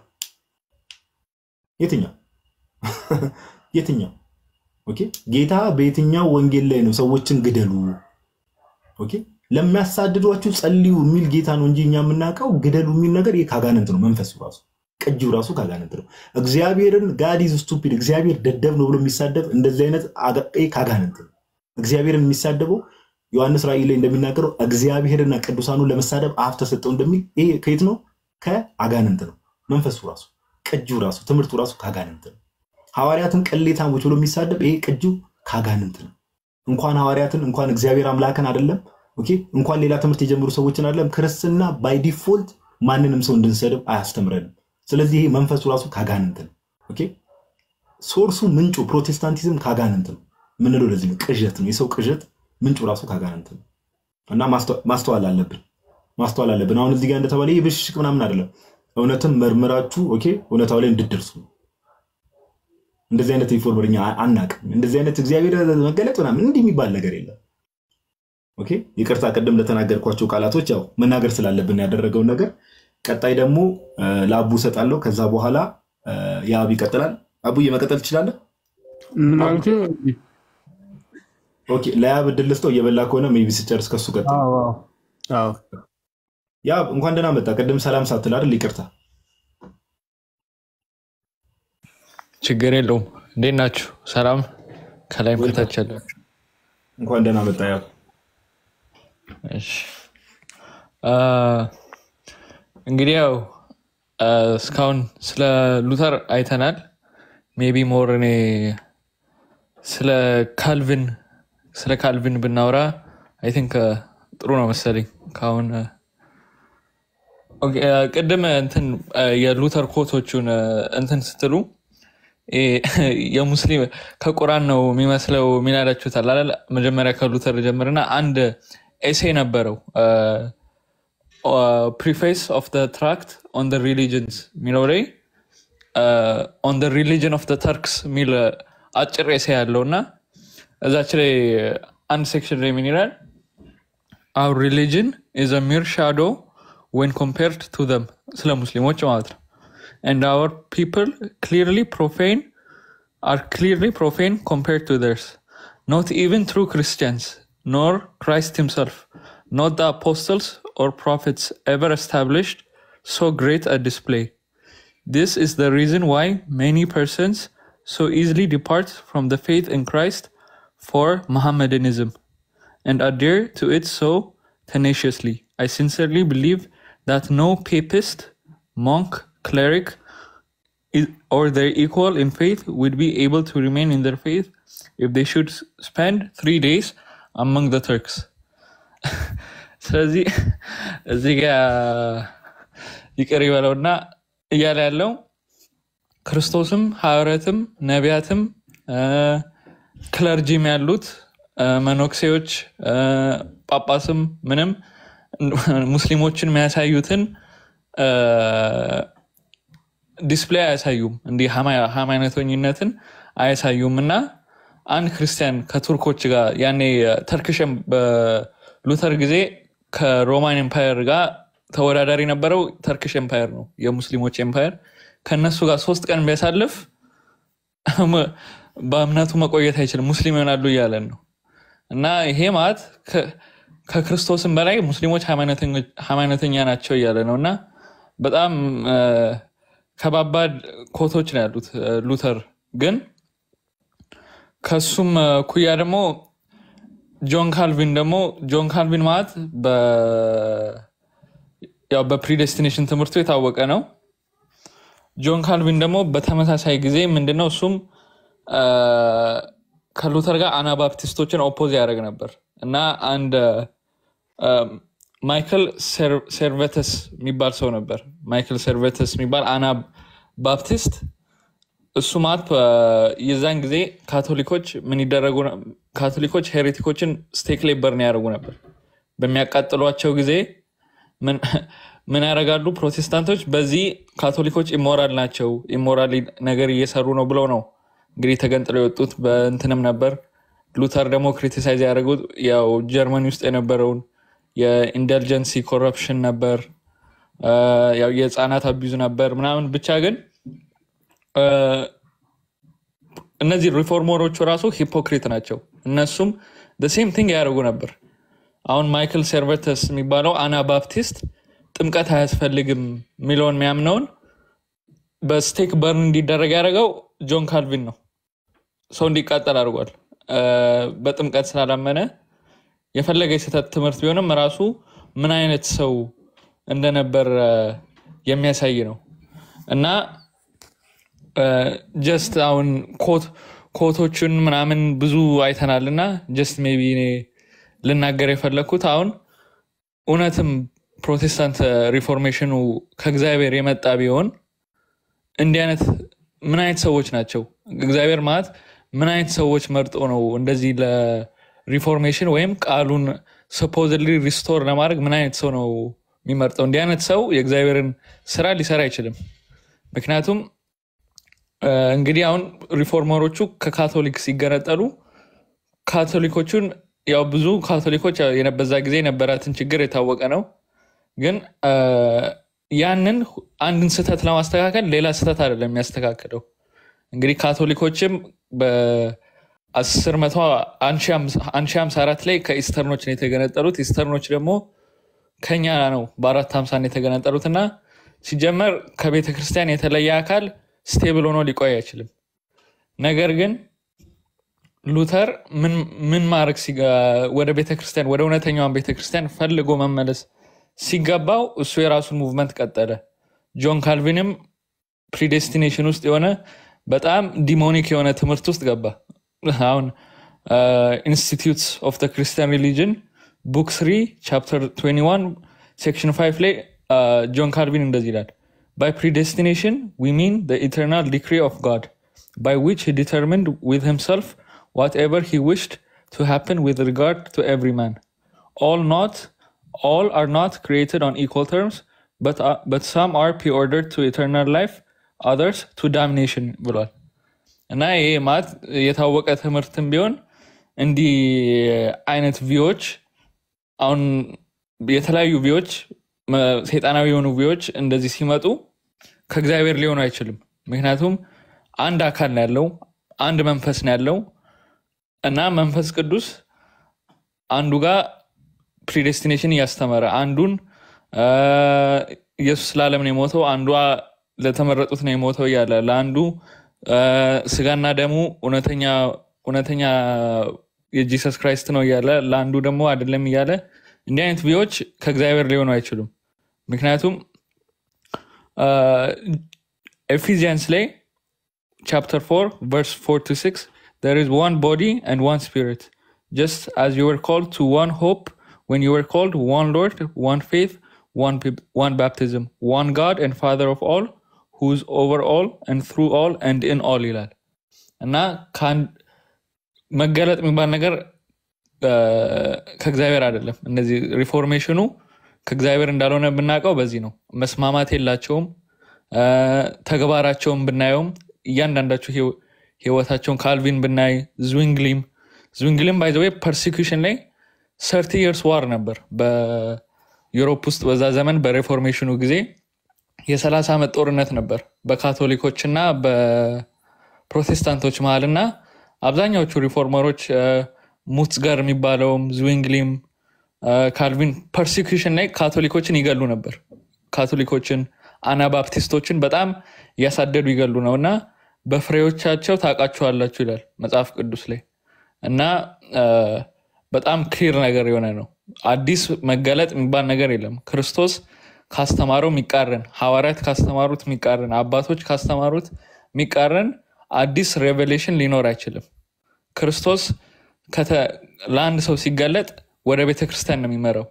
የትኛው የትኛው ኦኬ ጌታ በየትኛው ወንጌል ላይ ነው ሰዎችን ግደሉ ኦኬ ለሚያሳድዷችሁ ጸልዩ የሚል ጌታ ነው እንጂ እኛ የምናውቀው ግደሉ የሚል ነገር ይህ ካጋንንት ነው። መንፈሱ ራሱ ቅጂው ራሱ ካጋንንት ነው። እግዚአብሔርን ጋድ ኢዝ ስቱፒድ እግዚአብሔር ደደብ ነው ብሎ የሚሳደብ እንደዚህ አይነት ካጋንንት ነው። እግዚአብሔርን የሚሳደበው ዮሐንስ ራእይ ላይ እንደሚናገረው እግዚአብሔርና ቅዱሳኑን ለመሳደብ አፍ ተሰጠው እንደሚል ይሄ ከየት ነው? ከአጋንንት ነው። መንፈሱ ራሱ ቅጂው ራሱ ትምህርቱ ራሱ ከአጋንንት ነው። ሐዋርያትን ቅሌታሞች ብሎ የሚሳደብ ይሄ ቅጂው ከአጋንንት ነው። እንኳን ሐዋርያትን እንኳን እግዚአብሔር አምላክን አይደለም ኦኬ፣ እንኳን ሌላ ትምህርት የጀመሩ ሰዎችን አይደለም ክርስትና ባይ ዲፎልት ማንንም ሰው እንድንሰድብ አያስተምረንም። ስለዚህ ይሄ መንፈሱ ራሱ ከአጋንንት ነው። ኦኬ፣ ሶርሱ ምንጩ ፕሮቴስታንቲዝም ከአጋንንት ነው ምንለው ለዚህ ነው። ቅዠት ነው። የሰው ቅዠት ምንጩ ራሱ ከአጋንንት ነው እና ማስተዋል አለብን ማስተዋል አለብን። አሁን እዚህ ጋር እንደተባለ ይህ ብሽሽቅ ምናምን አይደለም። እውነትም መርምራችሁ ኦኬ እውነታው ላይ እንድደርሱ እንደዚህ አይነት ኢንፎርመር እኛ አናቅም። እንደዚህ አይነት እግዚአብሔር መገለጥ ምናምን እንዲህ የሚባል ነገር የለም። ኦኬ ይቅርታ፣ ቅድም ለተናገርኳቸው ቃላቶች ያው መናገር ስላለብን ያደረገውን ነገር ቀጣይ ደግሞ ለአቡ እሰጣለሁ። ከዛ በኋላ የአብ ይቀጥላል። አቡዬ መቀጠል ትችላለህ። ኦኬ ለያብ እድል ልስጠው። እየበላ ከሆነ ሜይ ቢ ስጨርስ ከሱ ቀጥል። ያብ እንኳን ደህና መጣ። ቅድም ሰላም ሳትል አይደል? ይቅርታ። ችግር የለውም። እንዴት ናችሁ? ሰላም ከላይም ከታች ያላችሁ እንኳን ደህና መጣ ያብ። እሺ እንግዲህ ያው እስካሁን ስለ ሉተር አይተናል። ሜቢ ሞር እኔ ስለ ካልቪን ስለ ካልቪን ብናወራ አይ ቲንክ ጥሩ ነው መሰለኝ። ካሁን ቅድም እንትን የሉተር ኮቶቹን እንትን ስትሉ የሙስሊም ከቁራን ነው የሚመስለው ሚላላችሁታል አይደል? መጀመሪያ ከሉተር ጀምርና አንድ ኤሴ ነበረው ፕሪፌስ ኦፍ ትራክት ኦን ሪሊጅንስ የሚለው ላይ ኦን ሪሊጅን ኦፍ ተርክስ የሚል አጭር ኤሴ ያለው እና እዛች ላይ አንድ ሴክሽን ላይ ምን ይላል? አውር ሪሊጅን ኢዝ አ ሚር ሻዶ ዌን ኮምፔርድ ቱ ዘም ስለ ሙስሊሞች ማለት ነው። and our people clearly profane are clearly profane compared to theirs. Not even true Christians, nor Christ himself, not the apostles or prophets ever established so great a display. This is the reason why many persons so easily depart from the faith in Christ for Mohammedanism and adhere to it so tenaciously. I sincerely believe that no papist, monk, cleric, or their equal in faith would be able to remain in their faith if they should spend three days among the Turks. ስለዚህ እዚህ ጋ ይቅር ይበለውና እያለ ያለው ክርስቶስም ሐዋርያትም ነቢያትም ክለርጂም ያሉት መኖክሴዎች ጳጳስም ምንም ሙስሊሞችን የሚያሳዩትን ዲስፕሌይ አያሳዩም። እንዲህ ሃይማኖተኝነትን አያሳዩም እና አንድ ክርስቲያን ከቱርኮች ጋር ያኔ ተርክሽን በሉተር ጊዜ ከሮማን ኤምፓየር ጋር ተወዳዳሪ ነበረው። ተርክሽ ኤምፓየር ነው የሙስሊሞች ኤምፓየር። ከእነሱ ጋር ሶስት ቀን ቢያሳልፍ በእምነቱ መቆየት አይችልም፣ ሙስሊም ይሆናሉ እያለን ነው እና ይሄ ማለት ከክርስቶስም በላይ ሙስሊሞች ሃይማኖተኛ ናቸው እያለ ነው እና በጣም ከባባድ ኮቶች ነው ያሉት ሉተር ግን ከሱም ኩያ ደግሞ ጆን ካልቪን ደግሞ ጆን ካልቪን ማለት በፕሪዴስቲኔሽን ትምህርቱ የታወቀ ነው። ጆን ካልቪን ደግሞ በተመሳሳይ ጊዜ ምንድነው እሱም ከሉተር ጋር አናባፕቲስቶችን ኦፖዝ ያደረግ ነበር እና አንድ ማይክል ሴርቬተስ የሚባል ሰው ነበር። ማይክል ሴርቬተስ የሚባል አና ባፕቲስት እሱ ማለት የዛን ጊዜ ካቶሊኮች ምን ይደረጉ ካቶሊኮች ሄሬቲኮችን ስቴክ ላይ በርን ያደርጉ ነበር። በሚያቃጥሏቸው ጊዜ ምን ያደርጋሉ? ፕሮቴስታንቶች በዚህ ካቶሊኮች ኢሞራል ናቸው፣ ኢሞራል ነገር እየሰሩ ነው ብለው ነው እንግዲህ ተገንጥለው የወጡት። በእንትንም ነበር ሉተር ደግሞ ክሪቲሳይዝ ያደረጉት ያው ጀርመኒ ውስጥ የነበረውን የኢንደልጀንሲ ኮረፕሽን ነበር፣ ያው የህፃናት አቢዙ ነበር ምናምን። ብቻ ግን እነዚህ ሪፎርመሮቹ ራሱ ሂፖክሪት ናቸው። እነሱም ሴም ቲንግ ያደርጉ ነበር። አሁን ማይክል ሴርቨተስ የሚባለው አና ባፕቲስት ጥምቀት አያስፈልግም የሚለውን የሚያምነውን በስቴክ በርን እንዲደረግ ያደረገው ጆን ካልቪን ነው። ሰው እንዲቃጠል አድርጓል። በጥምቀት ስላላመነ የፈለገ የስህተት ትምህርት ቢሆንም ራሱ ምን አይነት ሰው እንደነበር የሚያሳይ ነው እና ጀስት አሁን ኮቶችን ምናምን ብዙ አይተናል እና ጀስት ሜይ ቢ እኔ ልናገር የፈለግኩት አሁን እውነትም ፕሮቴስታንት ሪፎርሜሽኑ ከእግዚአብሔር የመጣ ቢሆን እንዲህ አይነት ምን አይነት ሰዎች ናቸው? እግዚአብሔር ማለት ምን አይነት ሰዎች መርጦ ነው እንደዚህ ለሪፎርሜሽን ወይም ቃሉን ሰፖዝሊ ሪስቶር ለማድረግ ምን አይነት ሰው ነው የሚመርጠው? እንዲህ አይነት ሰው የእግዚአብሔርን ስራ ሊሰራ አይችልም። ምክንያቱም እንግዲህ አሁን ሪፎርመሮቹ ከካቶሊክ ሲገነጠሉ ካቶሊኮቹን ያው ብዙ ካቶሊኮች በዛ ጊዜ የነበራትን ችግር የታወቀ ነው። ግን ያንን አንድን ስህተት ለማስተካከል ሌላ ስህተት አይደለም የሚያስተካክለው። እንግዲህ ካቶሊኮችም በ1054 ላይ ከኢስተርኖች ነው የተገነጠሉት። ኢስተርኖች ደግሞ ከኛ ነው በአራት ሀምሳ ነው የተገነጠሉት እና ሲጀመር ከቤተ ክርስቲያን የተለየ አካል ስቴብል ሆኖ ሊቆይ አይችልም። ነገር ግን ሉተር ምን ማድረግ ወደ ቤተክርስቲያን ወደ እውነተኛዋን ቤተክርስቲያን ፈልጎ መመለስ ሲገባው እሱ የራሱን ሙቭመንት ቀጠለ። ጆን ካልቪንም ፕሪዴስቲኔሽን ውስጥ የሆነ በጣም ዲሞኒክ የሆነ ትምህርት ውስጥ ገባ። አሁን ኢንስቲትዩትስ ኦፍ ክርስቲያን ሪሊጅን ቡክ ስሪ ቻፕተር 21 ሴክሽን 5 ላይ ጆን ካልቪን እንደዚህ ይላል ባይ ፕሪዴስቲኔሽን ዊ ሚን ኢተርናል ዲክሪ ኦፍ ጋድ by which he determined with himself whatever he wished to happen with regard to every man. All not, all are not created on equal terms, but uh, but some are preordered to eternal life, others to damnation ብሏል። እና ይሄ ማለት የታወቀ ትምህርትም ቢሆን እንዲህ አይነት ቪዎች አሁን የተለያዩ ቪዎች ሰይጣናዊ የሆኑ ቪዎች እንደዚህ ሲመጡ ከእግዚአብሔር ሊሆኑ አይችልም። ምክንያቱም አንድ አካል ነው ያለው፣ አንድ መንፈስ ነው ያለው እና መንፈስ ቅዱስ አንዱ ጋር ፕሪዴስቲኔሽን እያስተመረ አንዱን ኢየሱስ ለዓለም ነው የሞተው፣ አንዷ ለተመረጡት ነው የሞተው እያለ ለአንዱ ስጋና ደሙ እውነተኛ የጂሰስ ክራይስት ነው እያለ ለአንዱ ደግሞ አይደለም እያለ እንዲህ አይነት ቪዎች ከእግዚአብሔር ሊሆኑ አይችሉም። ምክንያቱም ኤፊዚያንስ ላይ chapter 4 verse 4 to 6 there is one body and one spirit just as you were called to one hope when you were called one lord one faith one one baptism one god and father of all who's over all and through all and in all ይላል እና መገለጥ የሚባል ነገር ከእግዚአብሔር አይደለም እነዚህ ሪፎርሜሽኑ ከእግዚአብሔር እንዳልሆነ ብናውቀው በዚህ ነው መስማማት የላቸውም ተግባራቸውን ብናየውም እያንዳንዳቸው ህይወታቸውን ካልቪን ብናይ ዝዊንግሊም ዝዊንግሊም ባይዘዌ ፐርሲኪሽን ላይ ሰርቲ የርስ ዋር ነበር በዩሮፕ ውስጥ በዛ ዘመን በሬፎርሜሽኑ ጊዜ የሰላሳ ዓመት ጦርነት ነበር በካቶሊኮች እና በፕሮቴስታንቶች መሀል እና አብዛኛዎቹ ሪፎርመሮች ሙትዝገር የሚባለውም ዝዊንግሊም ካልቪን ፐርሲኪሽን ላይ ካቶሊኮችን ይገሉ ነበር ካቶሊኮችን አናባፕቲስቶችን በጣም እያሳደዱ ይገሉ ነው እና በፍሬዎቻቸው ታውቃችኋላችሁ ይላል መጽሐፍ ቅዱስ ላይ እና በጣም ክሊር ነገር የሆነ ነው አዲስ መገለጥ የሚባል ነገር የለም ክርስቶስ ካስተማረው የሚቃረን ሐዋርያት ካስተማሩት የሚቃረን አባቶች ካስተማሩት የሚቃረን አዲስ ሬቨሌሽን ሊኖር አይችልም ክርስቶስ ለአንድ ሰው ሲገለጥ ወደ ቤተክርስቲያን ነው የሚመራው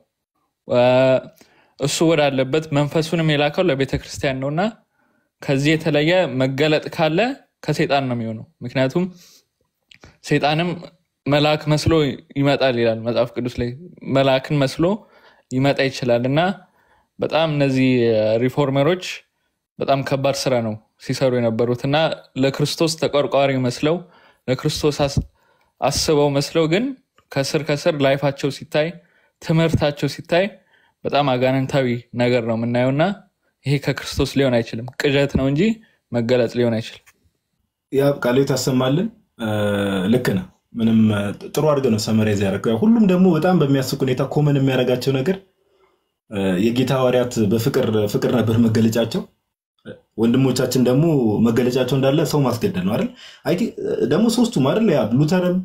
እሱ ወዳለበት መንፈሱንም የላከው ለቤተ ክርስቲያን ነው እና ከዚህ የተለየ መገለጥ ካለ ከሴጣን ነው የሚሆነው ምክንያቱም ሴጣንም መልአክ መስሎ ይመጣል ይላል መጽሐፍ ቅዱስ ላይ መልአክን መስሎ ይመጣ ይችላል እና በጣም እነዚህ ሪፎርመሮች በጣም ከባድ ስራ ነው ሲሰሩ የነበሩት እና ለክርስቶስ ተቆርቋሪ መስለው ለክርስቶስ አስበው መስለው ግን ከስር ከስር ላይፋቸው ሲታይ ትምህርታቸው ሲታይ በጣም አጋንንታዊ ነገር ነው የምናየው እና ይሄ ከክርስቶስ ሊሆን አይችልም ቅዠት ነው እንጂ መገለጥ ሊሆን አይችልም ያ ቃሌ ታሰማልን ልክ ነው ምንም ጥሩ አድርገህ ነው ሰመራይዝ ያደረገው ሁሉም ደግሞ በጣም በሚያስቅ ሁኔታ ኮመን የሚያደርጋቸው ነገር የጌታ ሐዋርያት በፍቅር ፍቅር ነበር መገለጫቸው ወንድሞቻችን ደግሞ መገለጫቸው እንዳለ ሰው ማስገደል ነው አይደል ደግሞ ሶስቱም አይደል ያ ሉተርም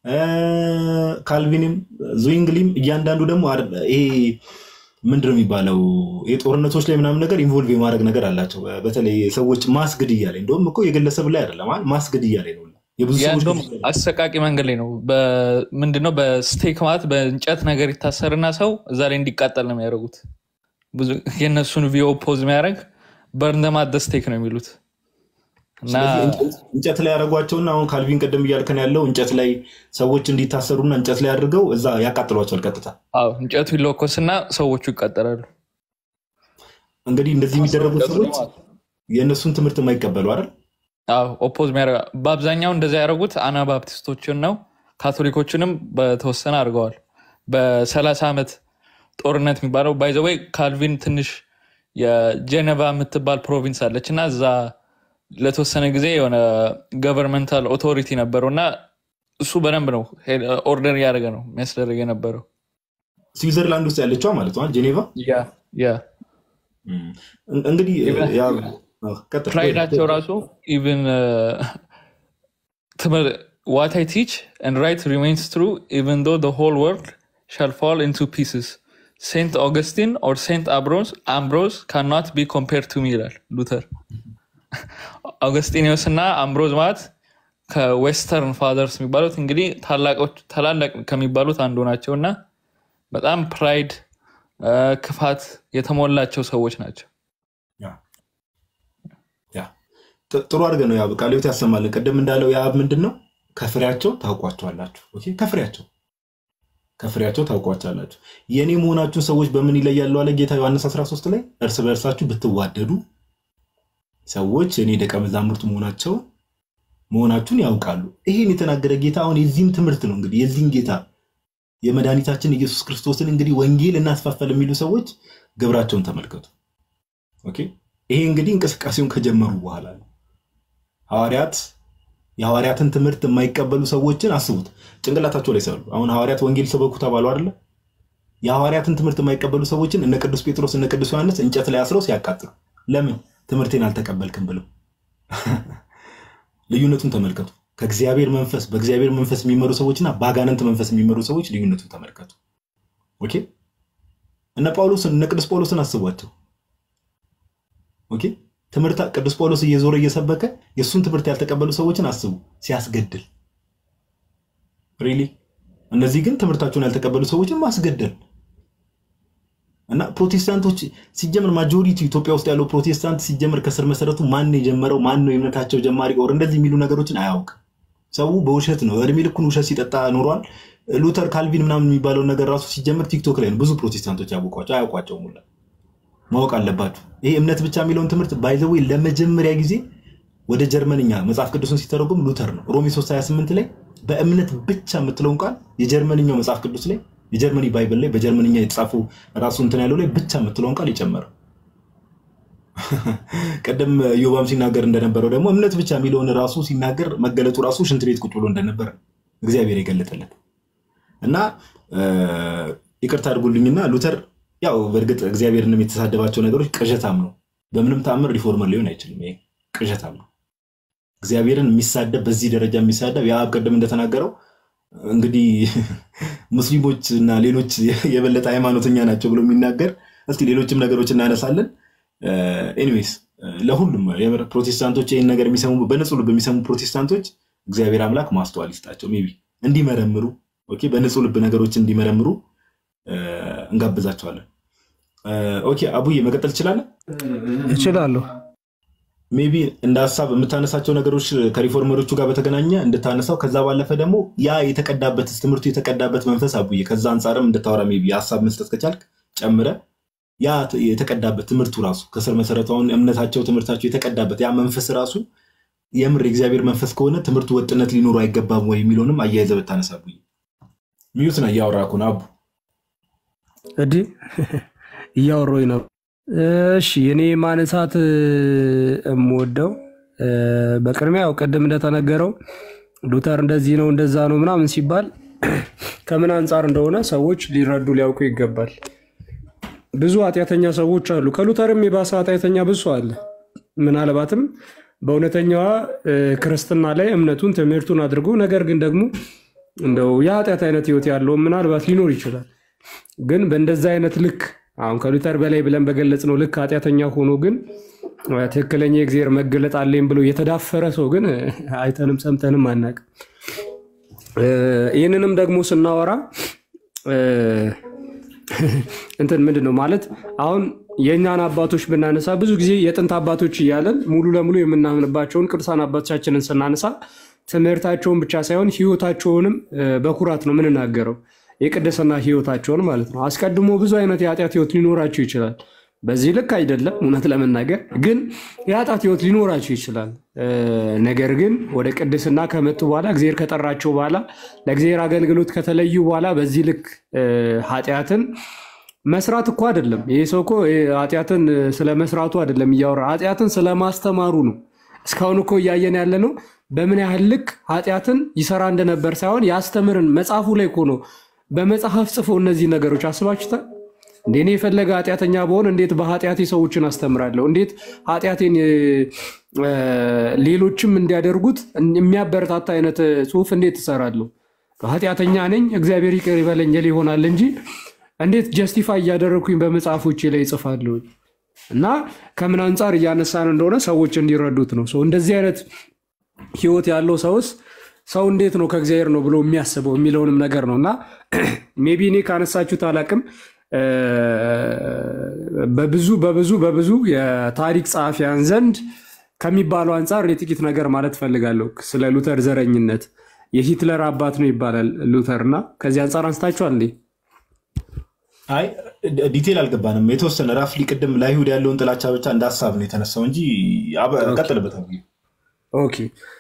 እ፣ ካልቪንም ዙዊንግሊም እያንዳንዱ ደግሞ አር- ይሄ ምንድን ነው የሚባለው ይሄ ጦርነቶች ላይ ምናምን ነገር ኢንቮልቭ የማድረግ ነገር አላቸው። በተለይ ሰዎች ማስ ግድያ ላይ እንደውም እኮ የግለሰብ ላይ አይደለም አይደል? ማስ ግድያ ላይ ነው የብዙ ያ ሰዎች እንደውም ግድያ ላይ። አሰቃቂ መንገድ ላይ ነው። ምንድነው በስቴክ ማለት በእንጨት ነገር ይታሰርና ሰው እዛ ላይ እንዲቃጠል ነው የሚያደርጉት። ብዙ የእነሱን ቪኦ ፖዝ የሚያደርግ በርንደማት ስቴክ ነው የሚሉት እና ስለዚህ እንጨት- እንጨት ላይ ያደረጓቸውና አሁን ካልቪን ቅድም እያልከን ያለው እንጨት ላይ ሰዎች እንዲታሰሩና እንጨት ላይ አድርገው እዛ ያቃጥሏቸዋል ቀጥታ። አዎ እንጨቱ ይለኮስና ሰዎቹ ይቃጠላሉ። እንግዲህ እንደዚህ የሚደረጉት ሰዎች የእነሱን ትምህርት የማይቀበሉ አይደል? አዎ ኦፖዝ የሚያደርጋ በአብዛኛው እንደዚያ ያደረጉት አናባፕቲስቶችን ነው። ካቶሊኮችንም በተወሰነ አድርገዋል። በሰላሳ ዓመት ጦርነት የሚባለው ባይዘወይ ካልቪን ትንሽ የጄኔቫ የምትባል ፕሮቪንስ አለች እና እዛ ለተወሰነ ጊዜ የሆነ ገቨርንመንታል ኦቶሪቲ ነበረው እና እሱ በደንብ ነው ኦርደር እያደረገ ነው የሚያስደርግ የነበረው። ስዊዘርላንድ ውስጥ ያለችዋ ማለት ነው ጄኔቫ። ያ ያ እን- እንግዲህ ያ- አዎ፣ ቀጥል። ፕራይዳቸው ራሱ ኢቭን ዋት አይ ቲች and right remains true even though the whole world shall fall into pieces ሴንት ኦገስቲን or ሴንት አምብሮስ አምብሮስ cannot be compared to me ይላል ሉተር አውገስጢኒዮስ እና አምብሮዝ ማለት ከዌስተርን ፋዘርስ የሚባሉት እንግዲህ ታላቆች- ታላላቅ ከሚባሉት አንዱ ናቸው እና በጣም ፕራይድ ክፋት የተሞላቸው ሰዎች ናቸው ያ ያ ጥ- ጥሩ አድርገን ነው ያው ቃለ ሕይወት ያሰማልን። ቅድም እንዳለው የአብ ምንድን ነው ከፍሬያቸው ታውቋቸዋላችሁ። ኦኬ፣ ከፍሬያቸው ከፍሬያቸው ታውቋቸዋላችሁ። የእኔ መሆናችሁን ሰዎች በምን ይለያሉ አለ ጌታ ዮሐንስ 13 ላይ እርስ በእርሳችሁ ብትዋደዱ ሰዎች የእኔ ደቀ መዛሙርት መሆናቸው መሆናችሁን ያውቃሉ። ይህን የተናገረ ጌታ አሁን የዚህን ትምህርት ነው እንግዲህ የዚህን ጌታ የመድኃኒታችን ኢየሱስ ክርስቶስን እንግዲህ ወንጌል እናስፋፈል የሚሉ ሰዎች ግብራቸውን ተመልከቱ። ኦኬ ይሄ እንግዲህ እንቅስቃሴውን ከጀመሩ በኋላ ነው። ሐዋርያት የሐዋርያትን ትምህርት የማይቀበሉ ሰዎችን አስቡት፣ ጭንቅላታቸው ላይ ሰሉ። አሁን ሐዋርያት ወንጌል ሰበኩ ተባሉ አይደለ? የሐዋርያትን ትምህርት የማይቀበሉ ሰዎችን እነ ቅዱስ ጴጥሮስ እነ ቅዱስ ዮሐንስ እንጨት ላይ አስረው ሲያቃጥሉ፣ ለምን ትምህርቴን አልተቀበልክም ብለው። ልዩነቱን ተመልከቱ። ከእግዚአብሔር መንፈስ በእግዚአብሔር መንፈስ የሚመሩ ሰዎችና በአጋንንት መንፈስ የሚመሩ ሰዎች ልዩነቱን ተመልከቱ። ኦኬ እነ ጳውሎስን እነ ቅዱስ ጳውሎስን አስቧቸው። ኦኬ ትምህርት ቅዱስ ጳውሎስ እየዞረ እየሰበከ የእሱን ትምህርት ያልተቀበሉ ሰዎችን አስቡ፣ ሲያስገድል ሪሊ። እነዚህ ግን ትምህርታቸውን ያልተቀበሉ ሰዎችን ማስገደል እና ፕሮቴስታንቶች ሲጀምር ማጆሪቲ ኢትዮጵያ ውስጥ ያለው ፕሮቴስታንት ሲጀምር ከስር መሰረቱ ማን ነው የጀመረው ማን ነው የእምነታቸው ጀማሪ ኦር እንደዚህ የሚሉ ነገሮችን አያውቅም። ሰው በውሸት ነው እድሜ ልኩን ውሸት ሲጠጣ ኖሯል። ሉተር ካልቪን ምናምን የሚባለውን ነገር ራሱ ሲጀምር ቲክቶክ ላይ ነው ብዙ ፕሮቴስታንቶች ያወቋቸው አያውቋቸውም ሁላ ማወቅ አለባችሁ። ይሄ እምነት ብቻ የሚለውን ትምህርት ባይዘዌ ለመጀመሪያ ጊዜ ወደ ጀርመንኛ መጽሐፍ ቅዱስን ሲተረጉም ሉተር ነው። ሮሜ 328 ላይ በእምነት ብቻ የምትለውን ቃል የጀርመንኛው መጽሐፍ ቅዱስ ላይ የጀርመኒ ባይብል ላይ በጀርመንኛ የተጻፉ ራሱ እንትን ያለው ላይ ብቻ የምትለውን ቃል የጨመረው። ቀደም ዮባም ሲናገር እንደነበረው ደግሞ እምነት ብቻ የሚለውን ራሱ ሲናገር መገለጡ ራሱ ሽንት ቤት ቁጭ ብሎ እንደነበረ እግዚአብሔር የገለጠለት እና ይቅርታ አድርጉልኝና ሉተር ያው በእርግጥ እግዚአብሔርንም የተሳደባቸው ነገሮች ቅዠታም ነው። በምንም ተአምር ሪፎርመር ሊሆን አይችልም። ይሄ ቅዠታም ነው። እግዚአብሔርን የሚሳደብ በዚህ ደረጃ የሚሳደብ የአብ ቅድም እንደተናገረው እንግዲህ ሙስሊሞች እና ሌሎች የበለጠ ሃይማኖተኛ ናቸው ብሎ የሚናገር እስቲ ሌሎችም ነገሮች እናነሳለን። ኤኒዌይስ ለሁሉም የምር ፕሮቴስታንቶች ይህን ነገር የሚሰሙ በንጹህ ልብ የሚሰሙ ፕሮቴስታንቶች እግዚአብሔር አምላክ ማስተዋል ይስጣቸው። ሜይ ቢ እንዲመረምሩ ኦኬ፣ በንጹህ ልብ ነገሮች እንዲመረምሩ እንጋብዛቸዋለን። ኦኬ አቡዬ መቀጠል ትችላለህ? እችላለሁ። ሜይ ቢ እንደ ሀሳብ የምታነሳቸው ነገሮች ከሪፎርመሮቹ ጋር በተገናኘ እንድታነሳው፣ ከዛ ባለፈ ደግሞ ያ የተቀዳበት ትምህርቱ የተቀዳበት መንፈስ አቡዬ ከዛ አንጻርም እንድታወራ ሜይ ቢ ሀሳብ መስጠት ከቻልክ ጨምረ ያ የተቀዳበት ትምህርቱ ራሱ ከስር መሰረቱ አሁን እምነታቸው ትምህርታቸው የተቀዳበት ያ መንፈስ ራሱ የምር የእግዚአብሔር መንፈስ ከሆነ ትምህርቱ ወጥነት ሊኖሩ አይገባም ወይ የሚለውንም አያይዘ ብታነሳ አቡዬ። ሚዩት ነው እያወራ እኮ ነው አቡ። እንዲህ እያወራሁኝ ነው። እሺ እኔ ማንሳት የምወደው በቅድሚያ ያው ቅድም እንደተነገረው ሉተር እንደዚህ ነው እንደዛ ነው ምናምን ሲባል ከምን አንጻር እንደሆነ ሰዎች ሊረዱ ሊያውቁ ይገባል። ብዙ ኃጢአተኛ ሰዎች አሉ። ከሉተርም የባሰ ኃጢአተኛ ብዙ አለ። ምናልባትም በእውነተኛዋ ክርስትና ላይ እምነቱን ትምህርቱን አድርጎ ነገር ግን ደግሞ እንደው የኃጢአት አይነት ህይወት ያለውን ምናልባት ሊኖር ይችላል። ግን በእንደዛ አይነት ልክ አሁን ከሉተር በላይ ብለን በገለጽ ነው ልክ ኃጢአተኛ ሆኖ ግን ትክክለኛ የእግዚአብሔር መገለጥ አለኝ ብሎ የተዳፈረ ሰው ግን አይተንም ሰምተንም አናውቅም። ይህንንም ደግሞ ስናወራ እንትን ምንድን ነው ማለት አሁን የእኛን አባቶች ብናነሳ ብዙ ጊዜ የጥንት አባቶች እያለን ሙሉ ለሙሉ የምናምንባቸውን ቅዱሳን አባቶቻችንን ስናነሳ ትምህርታቸውን ብቻ ሳይሆን ህይወታቸውንም በኩራት ነው የምንናገረው። የቅድስና ህይወታቸውን ማለት ነው። አስቀድሞ ብዙ አይነት የኃጢአት ህይወት ሊኖራቸው ይችላል። በዚህ ልክ አይደለም፣ እውነት ለመናገር ግን የኃጢአት ህይወት ሊኖራቸው ይችላል። ነገር ግን ወደ ቅድስና ከመጡ በኋላ እግዚአብሔር ከጠራቸው በኋላ ለእግዚአብሔር አገልግሎት ከተለዩ በኋላ በዚህ ልክ ኃጢአትን መስራት እኮ አይደለም። ይህ ሰው እኮ ኃጢአትን ስለ መስራቱ አይደለም እያወራ ኃጢአትን ስለ ማስተማሩ ነው። እስካሁን እኮ እያየን ያለ ነው በምን ያህል ልክ ኃጢአትን ይሰራ እንደነበር ሳይሆን ያስተምርን መጽሐፉ ላይ እኮ ነው በመጽሐፍ ጽፎ እነዚህ ነገሮች አስባችሁታል። እንደ እኔ የፈለገ ኃጢአተኛ በሆን እንዴት በኃጢአቴ ሰዎችን አስተምራለሁ? እንዴት ኃጢአቴን ሌሎችም እንዲያደርጉት የሚያበረታታ አይነት ጽሁፍ እንዴት እሰራለሁ? ኃጢአተኛ ነኝ እግዚአብሔር ይቅር ይበለኝ ል ይሆናል እንጂ እንዴት ጀስቲፋይ እያደረግኩኝ በመጽሐፎቼ ላይ ይጽፋለሁ? እና ከምን አንጻር እያነሳን እንደሆነ ሰዎች እንዲረዱት ነው። እንደዚህ አይነት ህይወት ያለው ሰውስ ሰው እንዴት ነው ከእግዚአብሔር ነው ብሎ የሚያስበው የሚለውንም ነገር ነው እና ሜቢ እኔ ካነሳችሁት አላቅም በብዙ በብዙ በብዙ የታሪክ ጸሐፊያን ዘንድ ከሚባለው አንጻር እኔ ጥቂት ነገር ማለት ፈልጋለሁ። ስለ ሉተር ዘረኝነት የሂትለር አባት ነው ይባላል ሉተር እና ከዚህ አንጻር አንስታችኋል እንዴ? አይ ዲቴል አልገባንም። የተወሰነ ራፍሊ ቅድም ለአይሁድ ያለውን ጥላቻ ብቻ እንደ ሀሳብ ነው የተነሳው እንጂ ቀጥልበት። ኦኬ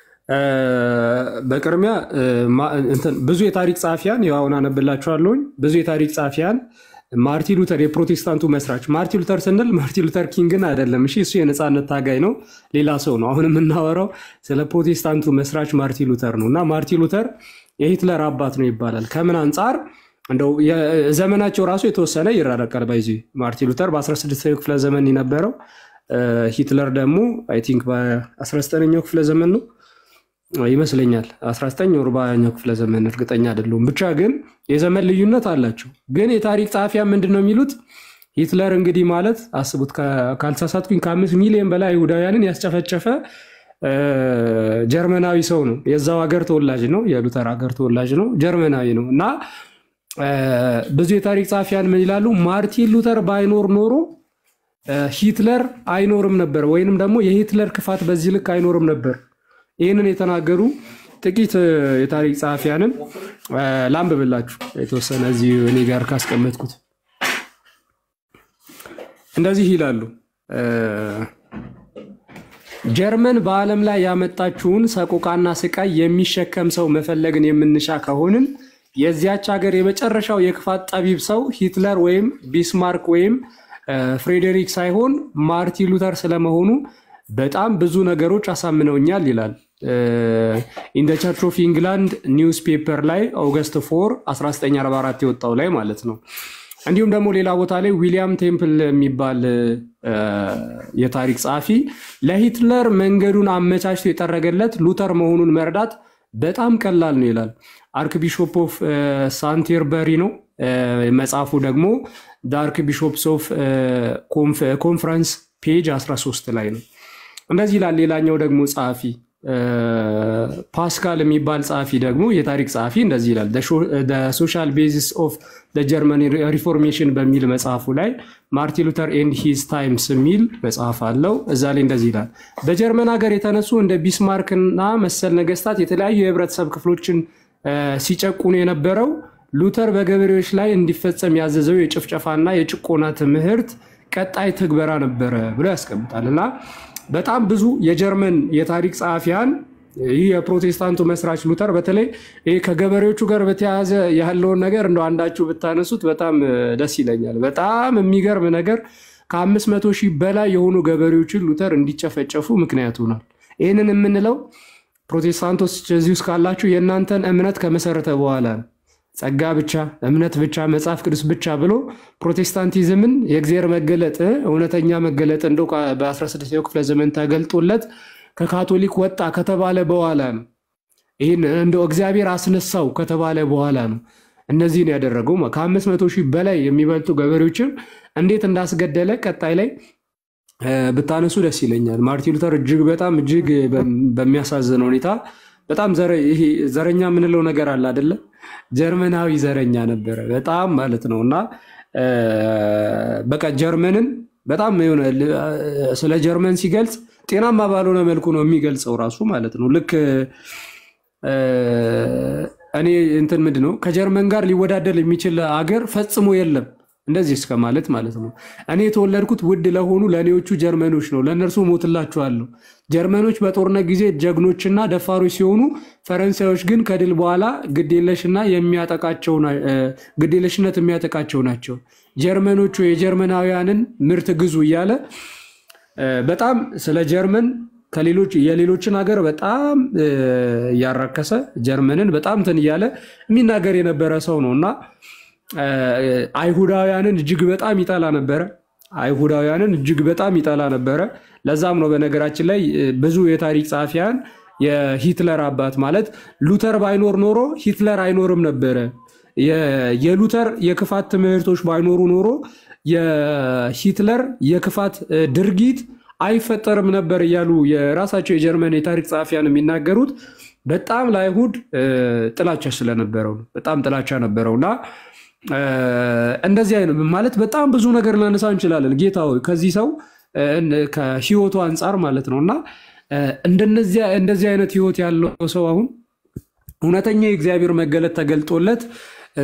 በቅድሚያ ብዙ የታሪክ ጸሐፊያን ያው አሁን አነብላችኋለሁኝ። ብዙ የታሪክ ጸሐፊያን ማርቲን ሉተር የፕሮቴስታንቱ መስራች ማርቲን ሉተር ስንል ማርቲን ሉተር ኪንግን አይደለም። እሺ እሱ የነፃነት ታጋይ ነው፣ ሌላ ሰው ነው። አሁን የምናወራው ስለ ፕሮቴስታንቱ መስራች ማርቲን ሉተር ነው እና ማርቲን ሉተር የሂትለር አባት ነው ይባላል። ከምን አንጻር እንደው ዘመናቸው ራሱ የተወሰነ ይራረቃል። ባይዚ ማርቲን ሉተር በ16ኛው ክፍለ ዘመን የነበረው ሂትለር ደግሞ አይ ቲንክ በ19ኛው ክፍለ ዘመን ነው ይመስለኛል 19 ወር በሃያኛው ክፍለ ዘመን እርግጠኛ አይደለሁም። ብቻ ግን የዘመን ልዩነት አላቸው። ግን የታሪክ ጸሐፊያን ምንድን ነው የሚሉት? ሂትለር እንግዲህ ማለት አስቡት፣ ካልተሳሳትኩኝ ከአምስት ሚሊዮን በላይ አይሁዳውያንን ያስጨፈጨፈ ጀርመናዊ ሰው ነው። የዛው ሀገር ተወላጅ ነው፣ የሉተር ሀገር ተወላጅ ነው፣ ጀርመናዊ ነው እና ብዙ የታሪክ ጸሐፊያን ምን ይላሉ? ማርቲን ሉተር ባይኖር ኖሮ ሂትለር አይኖርም ነበር፣ ወይንም ደግሞ የሂትለር ክፋት በዚህ ልክ አይኖርም ነበር። ይህንን የተናገሩ ጥቂት የታሪክ ጸሐፊያንን ላንብብላችሁ የተወሰነ እዚህ እኔ ጋር ካስቀመጥኩት እንደዚህ ይላሉ። ጀርመን በዓለም ላይ ያመጣችውን ሰቆቃና ስቃይ የሚሸከም ሰው መፈለግን የምንሻ ከሆንን የዚያች ሀገር የመጨረሻው የክፋት ጠቢብ ሰው ሂትለር ወይም ቢስማርክ ወይም ፍሬዴሪክ ሳይሆን ማርቲን ሉተር ስለመሆኑ በጣም ብዙ ነገሮች አሳምነውኛል ይላል። ኢን ቸርች ኦፍ ኢንግላንድ ኒውስ ፔፐር ላይ ኦገስት 4 1944 የወጣው ላይ ማለት ነው። እንዲሁም ደግሞ ሌላ ቦታ ላይ ዊሊያም ቴምፕል የሚባል የታሪክ ጸሐፊ ለሂትለር መንገዱን አመቻችቶ የጠረገለት ሉተር መሆኑን መረዳት በጣም ቀላል ነው ይላል። አርክቢሾፕ ኦፍ ሳንቴርበሪ ነው መጽሐፉ ደግሞ አርክ ቢሾፕስ ኦፍ ኮንፈረንስ ፔጅ 13 ላይ ነው። እንደዚህ ይላል። ሌላኛው ደግሞ ጸሐፊ ፓስካል የሚባል ጸሐፊ ደግሞ የታሪክ ጸሐፊ እንደዚህ ይላል። ሶሻል ቤዚስ ኦፍ ጀርመን ሪፎርሜሽን በሚል መጽሐፉ ላይ ማርቲን ሉተር ኤንድ ሂዝ ታይምስ የሚል መጽሐፍ አለው። እዛ ላይ እንደዚህ ይላል። በጀርመን ሀገር የተነሱ እንደ ቢስማርክና መሰል ነገስታት የተለያዩ የህብረተሰብ ክፍሎችን ሲጨቁኑ የነበረው ሉተር በገበሬዎች ላይ እንዲፈጸም ያዘዘው የጭፍጨፋና የጭቆና ትምህርት ቀጣይ ትግበራ ነበረ ብሎ ያስቀምጣል እና በጣም ብዙ የጀርመን የታሪክ ጸሐፊያን ይህ የፕሮቴስታንቱ መስራች ሉተር በተለይ ይህ ከገበሬዎቹ ጋር በተያያዘ ያለውን ነገር እንደ አንዳችሁ ብታነሱት በጣም ደስ ይለኛል። በጣም የሚገርም ነገር ከአምስት መቶ ሺህ በላይ የሆኑ ገበሬዎችን ሉተር እንዲጨፈጨፉ ምክንያት ሆኗል። ይህንን የምንለው ፕሮቴስታንቶች እዚህ ውስጥ ካላችሁ የእናንተን እምነት ከመሰረተ በኋላ ነው። ጸጋ ብቻ እምነት ብቻ መጽሐፍ ቅዱስ ብቻ ብሎ ፕሮቴስታንቲዝምን የእግዚአብሔር መገለጥ እውነተኛ መገለጥ እንደው በ16ኛው ክፍለ ዘመን ተገልጦለት ከካቶሊክ ወጣ ከተባለ በኋላ ነው ይህን እንደው እግዚአብሔር አስነሳው ከተባለ በኋላ ነው እነዚህን ያደረገው። ከአምስት መቶ ሺህ በላይ የሚበልጡ ገበሬዎችን እንዴት እንዳስገደለ ቀጣይ ላይ እ፣ ብታነሱ ደስ ይለኛል። ማርቲን ሉተር እጅግ በጣም እጅግ በም- በሚያሳዝን ሁኔታ በጣም ዘረ- ይሄ ዘረኛ የምንለው ነገር አለ አይደለ? ጀርመናዊ ዘረኛ ነበረ በጣም ማለት ነው። እና እ፣ በቃ ጀርመንን በጣም የሆነ ል- ስለ ጀርመን ሲገልጽ ጤናማ ባልሆነ መልኩ ነው የሚገልጸው ራሱ ማለት ነው። ልክ እ፣ እኔ እንትን ምንድን ነው ከጀርመን ጋር ሊወዳደር የሚችል አገር ፈጽሞ የለም እንደዚህ እስከ ማለት ማለት ነው። እኔ የተወለድኩት ውድ ለሆኑ ለእኔዎቹ ጀርመኖች ነው፣ ለእነርሱ ሞትላችኋለሁ። ጀርመኖች በጦርነት ጊዜ ጀግኖችና ደፋሮች ሲሆኑ፣ ፈረንሳዮች ግን ከድል በኋላ ግዴለሽና የሚያጠቃቸው ና- እ፣ ግዴለሽነት የሚያጠቃቸው ናቸው። ጀርመኖቹ የጀርመናውያንን ምርት ግዙ እያለ እ፣ በጣም ስለ ጀርመን ከሌሎች የሌሎችን ሀገር በጣም እ፣ እያራከሰ ጀርመንን በጣም እንትን እያለ የሚናገር የነበረ ሰው ነው እና እ፣ አይሁዳውያንን እጅግ በጣም ይጠላ ነበረ። አይሁዳውያንን እጅግ በጣም ይጠላ ነበረ። ለዛም ነው በነገራችን ላይ እ፣ ብዙ የታሪክ ጸሐፊያን የሂትለር አባት ማለት ሉተር ባይኖር ኖሮ ሂትለር አይኖርም ነበረ። የ- የሉተር የክፋት ትምህርቶች ባይኖሩ ኖሮ የሂትለር የክፋት እ፣ ድርጊት አይፈጠርም ነበር እያሉ የራሳቸው የጀርመን የታሪክ ጸሐፊያን የሚናገሩት በጣም ለአይሁድ እ፣ ጥላቻ ስለነበረው ነው። በጣም ጥላቻ ነበረው እና እ፣ እንደዚህ አይነት ማለት በጣም ብዙ ነገር ልናነሳ እንችላለን። ጌታ ሆይ ከዚህ ሰው እ፣ ከህይወቱ አንጻር ማለት ነው እና እ፣ እንደነዚያ እንደዚህ አይነት ህይወት ያለው ሰው አሁን እውነተኛ የእግዚአብሔር መገለጥ ተገልጦለት እ፣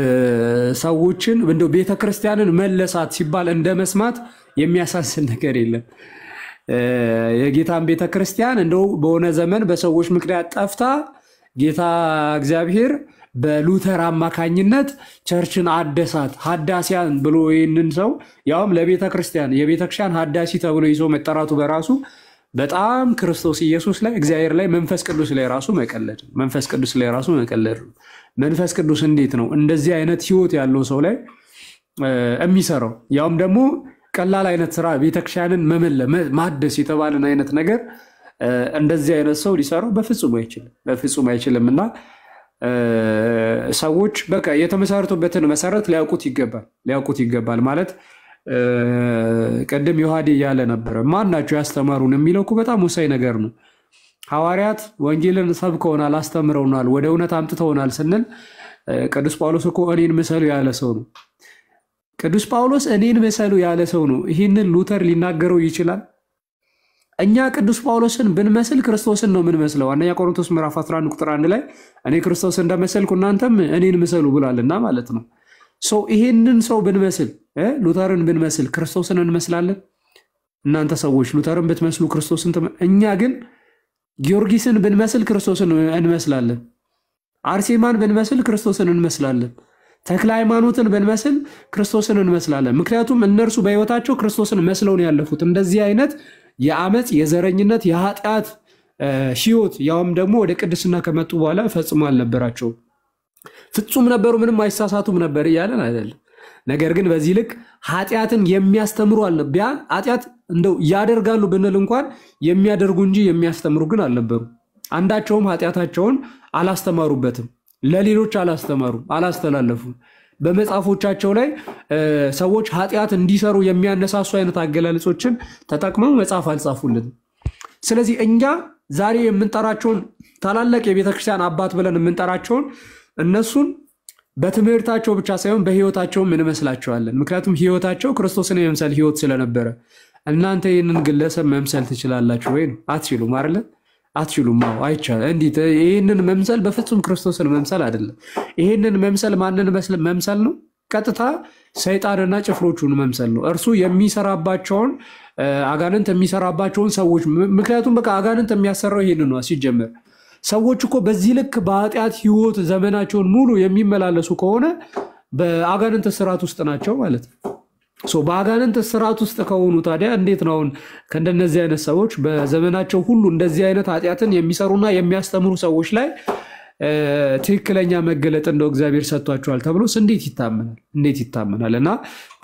ሰዎችን እንደው ቤተ ክርስቲያንን መለሳት ሲባል እንደ መስማት የሚያሳስን ነገር የለም። እ፣ የጌታን ቤተ ክርስቲያን እንደው በሆነ ዘመን በሰዎች ምክንያት ጠፍታ ጌታ እግዚአብሔር በሉተር አማካኝነት ቸርችን አደሳት ሀዳሲያን ብሎ ይህንን ሰው ያውም ለቤተ ክርስቲያን የቤተ ክርስቲያን ሀዳሲ ተብሎ ይዞ መጠራቱ በራሱ በጣም ክርስቶስ ኢየሱስ ላይ እግዚአብሔር ላይ መንፈስ ቅዱስ ላይ ራሱ መቀለድ ነው። መንፈስ ቅዱስ ላይ ራሱ መቀለድ ነው። መንፈስ ቅዱስ እንዴት ነው እንደዚህ አይነት ህይወት ያለው ሰው ላይ እ፣ የሚሰራው ያውም ደግሞ ቀላል አይነት ስራ ቤተክርስቲያንን መመለ መ- ማደስ የተባለን አይነት ነገር እ፣ እንደዚህ አይነት ሰው ሊሰራው በፍጹም አይችልም፣ በፍጹም አይችልም እና እ፣ ሰዎች በቃ የተመሰረቱበትን መሰረት ሊያውቁት ይገባል፣ ሊያውቁት ይገባል ማለት እ፣ ቅድም ዮሐዴ እያለ ነበረ ማን ናቸው ያስተማሩን የሚለው እኮ በጣም ወሳኝ ነገር ነው። ሐዋርያት ወንጌልን ሰብከውናል፣ አስተምረውናል፣ ወደ እውነት አምጥተውናል ስንል እ፣ ቅዱስ ጳውሎስ እኮ እኔን ምሰሉ ያለ ሰው ነው። ቅዱስ ጳውሎስ እኔን ምሰሉ ያለ ሰው ነው። ይህንን ሉተር ሊናገረው ይችላል? እኛ ቅዱስ ጳውሎስን ብንመስል ክርስቶስን ነው የምንመስለው። አንደኛ ቆሮንቶስ ምዕራፍ 11 ቁጥር አንድ ላይ እኔ ክርስቶስ እንደመሰልኩ እናንተም እኔን ምሰሉ ብሏልና ማለት ነው። ሰው ይሄንን ሰው ብንመስል እ ሉተርን ብንመስል ክርስቶስን እንመስላለን። እናንተ ሰዎች ሉተርን ብትመስሉ ክርስቶስን ትመ- እኛ ግን ጊዮርጊስን ብንመስል ክርስቶስን እንመስላለን። አርሴማን ብንመስል ክርስቶስን እንመስላለን። ተክለ ሃይማኖትን ብንመስል ክርስቶስን እንመስላለን። ምክንያቱም እነርሱ በሕይወታቸው ክርስቶስን መስለው ነው ያለፉት። እንደዚህ አይነት የአመፅ፣ የዘረኝነት፣ የኃጢአት እ፣ ሕይወት ያውም ደግሞ ወደ ቅድስና ከመጡ በኋላ ፈጽሞ አልነበራቸውም። ፍጹም ነበሩ፣ ምንም አይሳሳቱም ነበር እያለን አይደለም። ነገር ግን በዚህ ልክ ኃጢአትን የሚያስተምሩ አለ ቢያን ኃጢአት እንደው ያደርጋሉ ብንል እንኳን የሚያደርጉ እንጂ የሚያስተምሩ ግን አልነበሩ። አንዳቸውም ኃጢአታቸውን አላስተማሩበትም፣ ለሌሎች አላስተማሩም፣ አላስተላለፉም። በመጽሐፎቻቸው ላይ እ፣ ሰዎች ኃጢአት እንዲሰሩ የሚያነሳሱ አይነት አገላለጾችን ተጠቅመው መጽሐፍ አልጻፉልንም። ስለዚህ እኛ ዛሬ የምንጠራቸውን ታላላቅ የቤተክርስቲያን አባት ብለን የምንጠራቸውን እነሱን በትምህርታቸው ብቻ ሳይሆን በህይወታቸውም እንመስላቸዋለን። ምክንያቱም ህይወታቸው ክርስቶስን የመምሰል ህይወት ስለነበረ። እናንተ ይህንን ግለሰብ መምሰል ትችላላችሁ ወይ ነው? አትችሉም አይደለ? አትችሉም። አዎ አይቻልም። እንዲህ ይህንን መምሰል በፍጹም ክርስቶስን መምሰል አይደለም። ይህንን መምሰል ማንን መስል- መምሰል ነው? ቀጥታ ሰይጣንና ጭፍሮቹን መምሰል ነው። እርሱ የሚሰራባቸውን እ፣ አጋንንት የሚሰራባቸውን ሰዎች ም- ምክንያቱም በቃ አጋንንት የሚያሰራው ይህንን ነው ሲጀመር ሰዎች እኮ በዚህ ልክ በኃጢአት ህይወት ዘመናቸውን ሙሉ የሚመላለሱ ከሆነ በአጋንንት ስርዓት ውስጥ ናቸው ማለት ነው። ሶ በአጋንንት ስርዓት ውስጥ ከሆኑ ታዲያ እንዴት ነው አሁን ከእንደነዚህ አይነት ሰዎች በዘመናቸው ሁሉ እንደዚህ አይነት ኃጢአትን የሚሰሩና የሚያስተምሩ ሰዎች ላይ እ፣ ትክክለኛ መገለጥ እንደው እግዚአብሔር ሰጥቷቸዋል ተብሎስ እንዴት ይታመናል? እንዴት ይታመናል? እና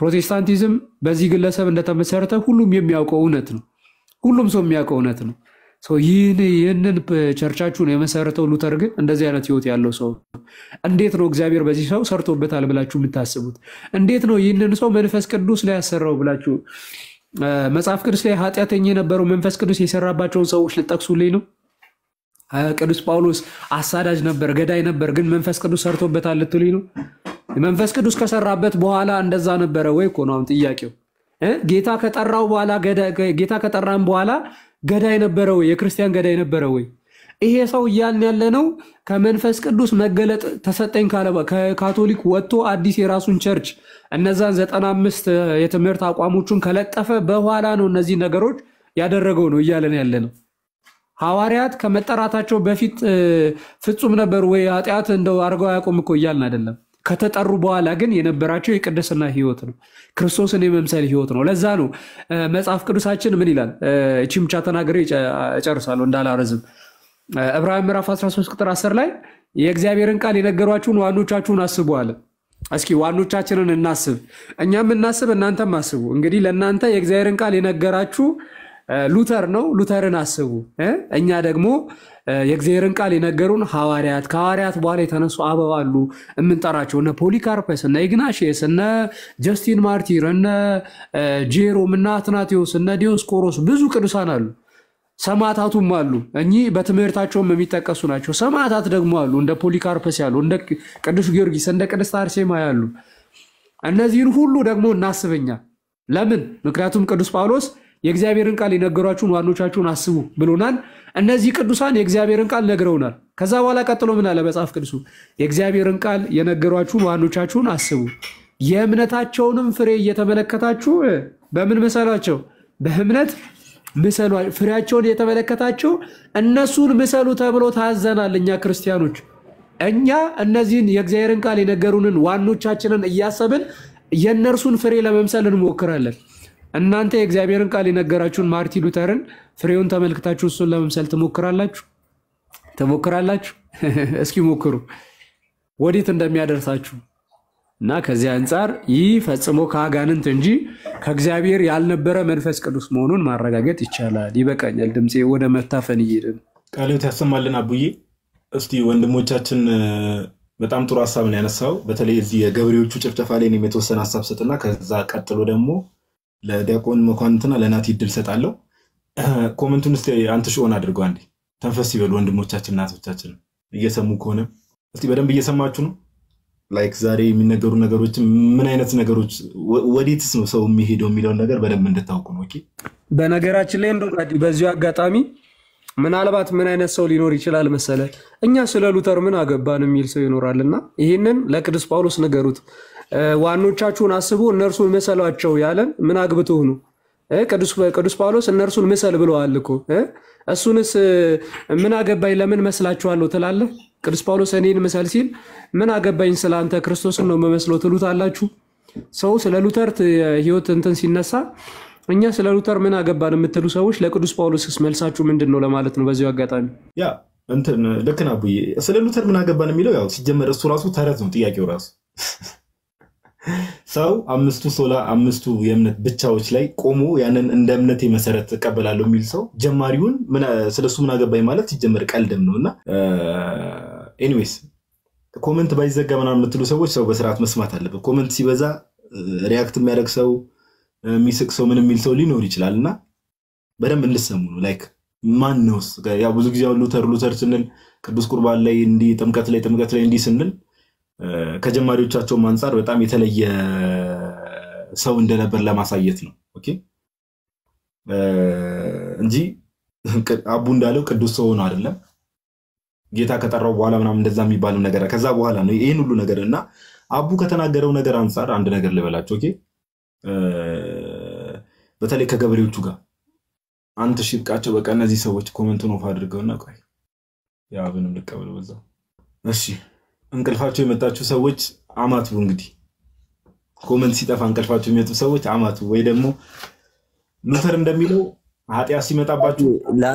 ፕሮቴስታንቲዝም በዚህ ግለሰብ እንደተመሰረተ ሁሉም የሚያውቀው እውነት ነው። ሁሉም ሰው የሚያውቀው እውነት ነው። ሰው ይህን ይህንን ቸርቻችሁን የመሰረተው ሉተር ግን እንደዚህ አይነት ህይወት ያለው ሰው ነው። እንዴት ነው እግዚአብሔር በዚህ ሰው ሰርቶበታል ብላችሁ የምታስቡት? እንዴት ነው ይህንን ሰው መንፈስ ቅዱስ ላይ ያሰራው ብላችሁ እ፣ መጽሐፍ ቅዱስ ላይ ኃጢአተኛ የነበረው መንፈስ ቅዱስ የሰራባቸውን ሰዎች ልጠቅሱልኝ ነው? እ፣ ቅዱስ ጳውሎስ አሳዳጅ ነበር፣ ገዳይ ነበር፣ ግን መንፈስ ቅዱስ ሰርቶበታል ልትሉኝ ነው? መንፈስ ቅዱስ ከሰራበት በኋላ እንደዛ ነበረ ወይ እኮ ነው አሁን ጥያቄው። እ? ጌታ ከጠራው በኋላ ገዳ- ጌታ ከጠራን በኋላ ገዳይ ነበረ ወይ? የክርስቲያን ገዳይ ነበረ ወይ? ይሄ ሰው እያልን ያለ ነው ከመንፈስ ቅዱስ መገለጥ ተሰጠኝ ካለ በ- ከካቶሊክ ወጥቶ አዲስ የራሱን ቸርች እነዛን ዘጠና አምስት የትምህርት አቋሞቹን ከለጠፈ በኋላ ነው እነዚህ ነገሮች ያደረገው ነው እያለን ያለ ነው። ሐዋርያት ከመጠራታቸው በፊት እ፣ ፍጹም ነበሩ ወይ ኃጢአት እንደው አድርገው አያውቁም እኮ እያልን አይደለም። ከተጠሩ በኋላ ግን የነበራቸው የቅድስና ህይወት ነው፣ ክርስቶስን የመምሰል ህይወት ነው። ለዛ ነው እ፣ መጽሐፍ ቅዱሳችን ምን ይላል? እ፣ እቺ ብቻ ተናግሬ እጨ- እጨርሳለሁ እንዳላረዝም። እ፣ ዕብራውያን ምዕራፍ 13 ቁጥር 10 ላይ የእግዚአብሔርን ቃል የነገሯችሁን ዋኖቻችሁን አስቡ አለ። እስኪ ዋኖቻችንን እናስብ፣ እኛም እናስብ፣ እናንተም አስቡ። እንግዲህ ለእናንተ የእግዚአብሔርን ቃል የነገራችሁ እ፣ ሉተር ነው። ሉተርን አስቡ። እ? እኛ ደግሞ እ፣ የእግዚአብሔርን ቃል የነገሩን ሐዋርያት፣ ከሐዋርያት በኋላ የተነሱ አበው አሉ የምንጠራቸው እነ ፖሊካርፐስ፣ እነ ኢግናሽየስ፣ እነ ጀስቲን ማርቲር፣ እነ እ፣ ጄሮም፣ እነ አትናቴዎስ፣ እነ ዲዮስቆሮስ ብዙ ቅዱሳን አሉ። ሰማዕታቱም አሉ። እኚህ በትምህርታቸውም የሚጠቀሱ ናቸው። ሰማዕታት ደግሞ አሉ፣ እንደ ፖሊካርፐስ ያሉ፣ እንደ ቅዱስ ጊዮርጊስ፣ እንደ ቅድስት አርሴማ ያሉ። እነዚህን ሁሉ ደግሞ እናስበኛ። ለምን? ምክንያቱም ቅዱስ ጳውሎስ የእግዚአብሔርን ቃል የነገሯችሁን ዋኖቻችሁን አስቡ ብሎናል። እነዚህ ቅዱሳን የእግዚአብሔርን ቃል ነግረውናል። ከዛ በኋላ ቀጥሎ ምን አለ መጽሐፍ ቅዱሱ? የእግዚአብሔርን ቃል የነገሯችሁን ዋኖቻችሁን አስቡ፣ የእምነታቸውንም ፍሬ እየተመለከታችሁ እ፣ በምን ምሰሏቸው? በእምነት ምሰሏ። ፍሬያቸውን እየተመለከታችሁ እነሱን ምሰሉ ተብሎ ታዘናል። እኛ ክርስቲያኖች እኛ እነዚህን የእግዚአብሔርን ቃል የነገሩንን ዋኖቻችንን እያሰብን የእነርሱን ፍሬ ለመምሰል እንሞክራለን። እናንተ የእግዚአብሔርን ቃል የነገራችሁን ማርቲን ሉተርን ፍሬውን ተመልክታችሁ እሱን ለመምሰል ትሞክራላችሁ ትሞክራላችሁ? እስኪ ሞክሩ ወዴት እንደሚያደርሳችሁ እና ከዚህ አንጻር ይህ ፈጽሞ ከአጋንንት እንጂ ከእግዚአብሔር ያልነበረ መንፈስ ቅዱስ መሆኑን ማረጋገጥ ይቻላል። ይበቃኛል። ድምፄ ወደ መታፈን እየሄድን ቃልዮት ያሰማልን አቡዬ። እስቲ ወንድሞቻችን እ፣ በጣም ጥሩ ሀሳብ ነው ያነሳው። በተለይ እዚህ የገበሬዎቹ ጭፍጨፋ ላይ እኔም የተወሰነ ሀሳብ ሰጥና ከዛ ቀጥሎ ደግሞ ለዲያቆን መኳንንትና ለናቲ እድል ሰጣለሁ። ኮመንቱን እስቲ አንተ ሽሆን አድርገው አንዴ ተንፈስ ይበሉ ወንድሞቻችን እናቶቻችን እየሰሙ ከሆነ እስቲ በደንብ እየሰማችሁ ነው። ላይክ ዛሬ የሚነገሩ ነገሮች ምን አይነት ነገሮች ወ- ወዴትስ ነው ሰው የሚሄደው የሚለውን ነገር በደንብ እንድታውቁ ነው። ኦኬ በነገራችን ላይ እንደው ታዲ በዚሁ አጋጣሚ ምናልባት ምን አይነት ሰው ሊኖር ይችላል መሰለ፣ እኛ ስለ ሉተር ምን አገባን የሚል ሰው ይኖራልና ይህንን ለቅዱስ ጳውሎስ ንገሩት። እ፣ ዋኖቻችሁን አስቡ እነርሱን ምሰሏቸው ያለን ምን አግብቶህ ነው? እ፣ ቅዱስ ቅዱስ ጳውሎስ እነርሱን ምሰል ብለዋል እኮ እ? እሱንስ እ፣ ምን አገባኝ ለምን መስላችኋለሁ ትላለህ? ቅዱስ ጳውሎስ እኔን ምሰል ሲል ምን አገባኝ ስለ አንተ ክርስቶስን ነው መመስለው ትሉታላችሁ። ሰው ስለ ሉተር ት- ህይወት እንትን ሲነሳ እኛ ስለ ሉተር ምን አገባን የምትሉ ሰዎች ለቅዱስ ጳውሎስስ መልሳችሁ ምንድን ነው ለማለት ነው በዚሁ አጋጣሚ። ያ እንትን ልክ ነህ አቡዬ። ስለ ሉተር ምን አገባን የሚለው ያው ሲጀመር እሱ ራሱ ተረት ነው ጥያቄው ራሱ ሰው አምስቱ ሶላ አምስቱ የእምነት ብቻዎች ላይ ቆሞ ያንን እንደ እምነቴ መሰረት እቀበላለሁ የሚል ሰው ጀማሪውን ስለሱ ምን አገባኝ ማለት ሲጀመር ቀልድም ነው እና ኤኒዌይስ ኮመንት ባይዘጋ ምናምን የምትሉ ሰዎች ሰው በስርዓት መስማት አለበት። ኮመንት ሲበዛ ሪያክት የሚያደርግ ሰው የሚስቅ ሰው ምን የሚል ሰው ሊኖር ይችላል እና በደንብ እንድሰሙ ነው። ላይክ ማን ነውስ? ያው ብዙ ጊዜ አሁን ሉተር ሉተር ስንል ቅዱስ ቁርባን ላይ እንዲህ ጥምቀት ላይ ጥምቀት ላይ እንዲህ ስንል ከጀማሪዎቻቸውም አንጻር በጣም የተለየ ሰው እንደነበር ለማሳየት ነው ኦኬ እንጂ አቡ እንዳለው ቅዱስ ሰው ሆኖ አይደለም። ጌታ ከጠራው በኋላ ምናምን እንደዛ የሚባለው ነገር ከዛ በኋላ ነው ይህን ሁሉ ነገር እና አቡ ከተናገረው ነገር አንጻር አንድ ነገር ልበላቸው ኦኬ በተለይ ከገበሬዎቹ ጋር አንተ ሽብቃቸው በቃ እነዚህ ሰዎች ኮመንቱን ኦፍ አድርገውና ቆይ የአብንም ልቀበል በዛው እሺ እንቅልፋቸው የመጣችሁ ሰዎች አማቱ እንግዲህ ኮመንት ሲጠፋ እንቅልፋቸው የሚመጡ ሰዎች አማቱ ወይ ደግሞ ሉተር እንደሚለው ኃጢአት ሲመጣባችሁ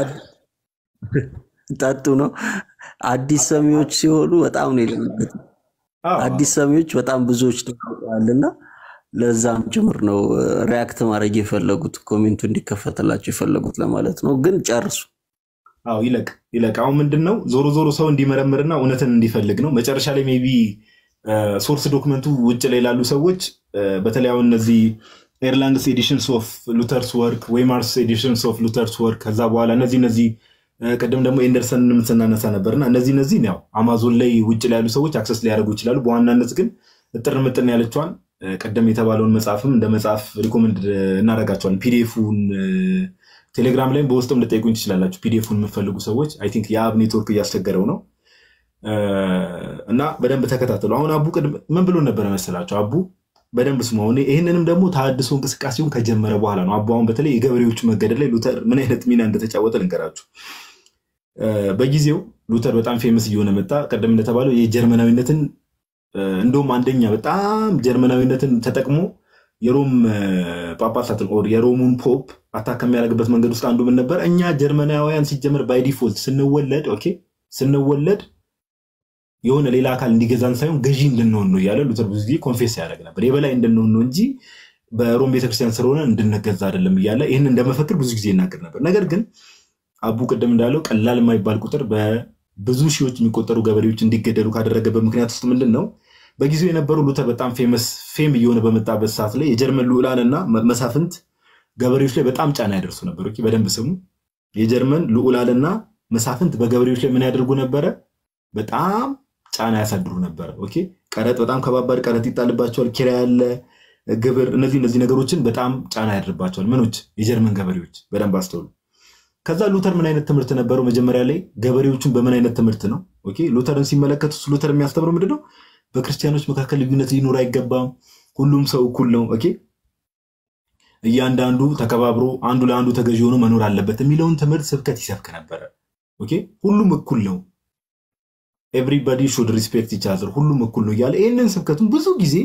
ጠጡ ነው። አዲስ ሰሚዎች ሲሆኑ በጣም ነው የሌለበት። አዲስ ሰሚዎች በጣም ብዙዎች ተቀምጠዋልና ለዛም ጭምር ነው ሪያክት ማድረግ የፈለጉት ኮሜንቱ እንዲከፈትላቸው የፈለጉት ለማለት ነው። ግን ጨርሱ። አዎ ይለቅ ይለቅ። አሁን ምንድን ነው ዞሮ ዞሮ ሰው እንዲመረምርና እውነትን እንዲፈልግ ነው። መጨረሻ ላይ ሜይ ቢ ሶርስ ዶክመንቱ ውጭ ላይ ላሉ ሰዎች በተለይ አሁን እነዚህ ኤርላንድስ ኤዲሽንስ ኦፍ ሉተርስ ወርክ ዌይማርስ ኤዲሽንስ ኦፍ ሉተርስ ወርክ ከዛ በኋላ እነዚህ እነዚህ ቅድም ደግሞ ኤንደርሰንን ስናነሳ ነበርና እነዚህ እነዚህ ያው አማዞን ላይ ውጭ ላይ ያሉ ሰዎች አክሰስ ሊያደርጉ ይችላሉ። በዋናነት ግን እጥር ምጥን ያለችዋን ቅድም የተባለውን መጽሐፍም እንደ መጽሐፍ ሪኮመንድ እናደርጋቸዋለን። ፒዲኤፉን ቴሌግራም ላይም በውስጥም ልጠይቁኝ ትችላላችሁ። ፒዲኤፉን የምፈልጉ ሰዎች አይ ቲንክ የአብ ኔትወርክ እያስቸገረው ነው እና በደንብ ተከታተሉ። አሁን አቡ ምን ብሎ ነበረ መሰላቸው? አቡ በደንብ ስሙ። አሁን ይህንንም ደግሞ ተሃድሶ እንቅስቃሴውን ከጀመረ በኋላ ነው። አቡ አሁን በተለይ የገበሬዎቹ መገደል ላይ ሉተር ምን አይነት ሚና እንደተጫወተ ልንገራችሁ። በጊዜው ሉተር በጣም ፌመስ እየሆነ መጣ። ቀደም እንደተባለው የጀርመናዊነትን እንደውም አንደኛ በጣም ጀርመናዊነትን ተጠቅሞ የሮም ጳጳሳትን ኦር የሮሙን ፖፕ አታክ ከሚያደርግበት መንገድ ውስጥ አንዱ ምን ነበር? እኛ ጀርመናውያን ሲጀመር ባይ ዲፎልት ስንወለድ ኦኬ ስንወለድ የሆነ ሌላ አካል እንዲገዛን ሳይሆን ገዢ እንድንሆን ነው እያለ ሉተር ብዙ ጊዜ ኮንፌስ ያደርግ ነበር። የበላይ እንድንሆን ነው እንጂ በሮም ቤተክርስቲያን ስለሆነ እንድንገዛ አይደለም እያለ ይህን እንደመፈክር ብዙ ጊዜ ይናገር ነበር። ነገር ግን አቡ ቅድም እንዳለው ቀላል የማይባል ቁጥር በብዙ ሺዎች የሚቆጠሩ ገበሬዎች እንዲገደሉ ካደረገበት ምክንያት ውስጥ ምንድን ነው? በጊዜው የነበሩ ሉተር በጣም ፌመስ ፌም እየሆነ በመጣበት ሰዓት ላይ የጀርመን ልዑላን እና መሳፍንት ገበሬዎች ላይ በጣም ጫና ያደርሱ ነበር። በደንብ ስሙ። የጀርመን ልዑላንና መሳፍንት በገበሬዎች ላይ ምን ያደርጉ ነበረ? በጣም ጫና ያሳድሩ ነበረ። ኦኬ ቀረጥ፣ በጣም ከባባድ ቀረጥ ይጣልባቸዋል። ኪራይ ያለ ግብር፣ እነዚህ እነዚህ ነገሮችን በጣም ጫና ያደርባቸዋል። ምኖች የጀርመን ገበሬዎች በደንብ አስተውሉ። ከዛ ሉተር ምን አይነት ትምህርት ነበረው? መጀመሪያ ላይ ገበሬዎቹን በምን አይነት ትምህርት ነው ኦኬ ሉተርን ሲመለከቱ ሉተር የሚያስተምረው ምንድነው? በክርስቲያኖች መካከል ልዩነት ሊኖር አይገባም። ሁሉም ሰው እኩል ነው። ኦኬ እያንዳንዱ ተከባብሮ አንዱ ለአንዱ ተገዢ ሆኖ መኖር አለበት የሚለውን ትምህርት ስብከት ይሰብክ ነበረ። ኦኬ ሁሉም እኩል ነው ኤቭሪባዲ ሹድ ሪስፔክት ኢች አዘር ሁሉም እኩል ነው እያለ ይህንን ስብከቱን ብዙ ጊዜ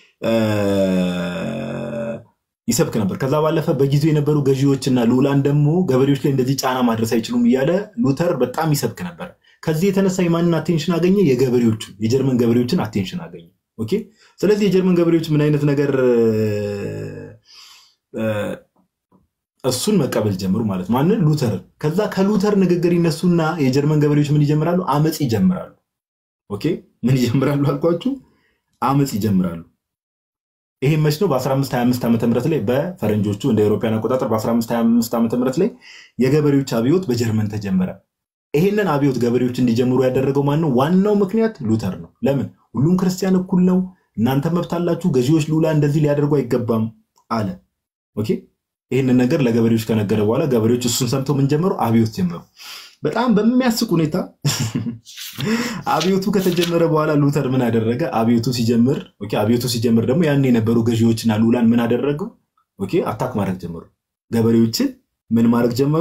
ይሰብክ ነበር። ከዛ ባለፈ በጊዜው የነበሩ ገዢዎችና ልዑላን ደግሞ ገበሬዎች ላይ እንደዚህ ጫና ማድረስ አይችሉም እያለ ሉተር በጣም ይሰብክ ነበር። ከዚህ የተነሳ የማንን አቴንሽን አገኘ? የገበሬዎቹን የጀርመን ገበሬዎችን አቴንሽን አገኘ። ኦኬ ስለዚህ የጀርመን ገበሬዎች ምን አይነት ነገር እሱን መቀበል ጀምሩ ማለት ማንን? ሉተርን። ከዛ ከሉተር ንግግር ይነሱና የጀርመን ገበሬዎች ምን ይጀምራሉ? አመፅ ይጀምራሉ። ኦኬ ምን ይጀምራሉ አልኳችሁ? አመፅ ይጀምራሉ። ይሄ መች ነው? በ1525 ዓ ም ላይ በፈረንጆቹ እንደ አውሮፓውያን አቆጣጠር በ1525 ዓ ም ላይ የገበሬዎች አብዮት በጀርመን ተጀመረ። ይሄንን አብዮት ገበሬዎች እንዲጀምሩ ያደረገው ማን ነው? ዋናው ምክንያት ሉተር ነው። ለምን? ሁሉም ክርስቲያን እኩል ነው፣ እናንተ መብት አላችሁ፣ ገዢዎች ልዑላ እንደዚህ ሊያደርጉ አይገባም አለ። ኦኬ ይህንን ነገር ለገበሬዎች ከነገረ በኋላ ገበሬዎች እሱን ሰምተው ምን ጀመሩ? አብዮት ጀመሩ። በጣም በሚያስቅ ሁኔታ አብዮቱ ከተጀመረ በኋላ ሉተር ምን አደረገ? አብዮቱ ሲጀምር ኦኬ አብዮቱ ሲጀምር ደግሞ ያን የነበሩ ገዢዎችና ልዑላን ምን አደረጉ? ኦኬ አታክ ማድረግ ጀመሩ። ገበሬዎችን ምን ማድረግ ጀመሩ?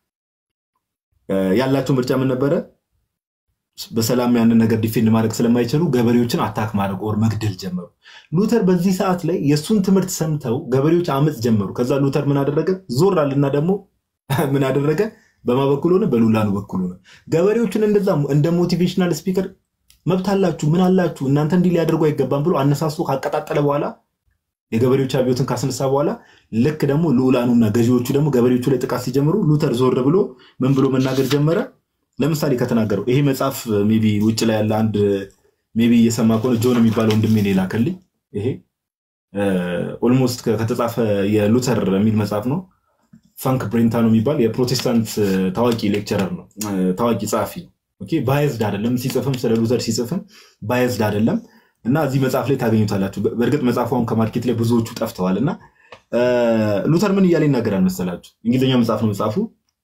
ያላቸው ምርጫ ምን ነበረ? በሰላም ያንን ነገር ዲፌንድ ማድረግ ስለማይችሉ ገበሬዎችን አታክ ማድረግ ኦር መግደል ጀመሩ። ሉተር በዚህ ሰዓት ላይ የእሱን ትምህርት ሰምተው ገበሬዎች አመፅ ጀመሩ። ከዛ ሉተር ምን አደረገ? ዞር አልና ደግሞ ምን አደረገ? በማ በኩል ሆነ? በሉላኑ በኩል ሆነ። ገበሬዎችን እንደዛ እንደ ሞቲቬሽናል ስፒከር መብት አላችሁ፣ ምን አላችሁ፣ እናንተ እንዲህ ሊያደርጉ አይገባም ብሎ አነሳስቶ ካቀጣጠለ በኋላ የገበሬዎች አብዮትን ካስነሳ በኋላ ልክ ደግሞ ልዑላኑና ገዢዎቹ ደግሞ ገበሬዎቹ ላይ ጥቃት ሲጀምሩ ሉተር ዞር ብሎ ምን ብሎ መናገር ጀመረ? ለምሳሌ ከተናገረው ይሄ መጽሐፍ ሜይ ቢ ውጭ ላይ ያለ አንድ ሜይ ቢ እየሰማ ከሆነ ጆን የሚባለው ወንድሜ ነው የላከልኝ። ይሄ ኦልሞስት ከተጻፈ የሉተር የሚል መጽሐፍ ነው። ፋንክ ብሬንታኖ የሚባል የፕሮቴስታንት ታዋቂ ሌክቸረር ነው፣ ታዋቂ ጸሐፊ ነው። ባየዝድ አይደለም፣ ሲጽፍም ስለ ሉተር ሲጽፍም ባየዝድ አይደለም። እና እዚህ መጽሐፍ ላይ ታገኙታላችሁ። በእርግጥ መጽሐፉን ከማርኬት ላይ ብዙዎቹ ጠፍተዋል። እና ሉተር ምን እያለ ይናገራል መሰላችሁ? እንግሊዝኛ መጽሐፍ ነው መጽሐፉ።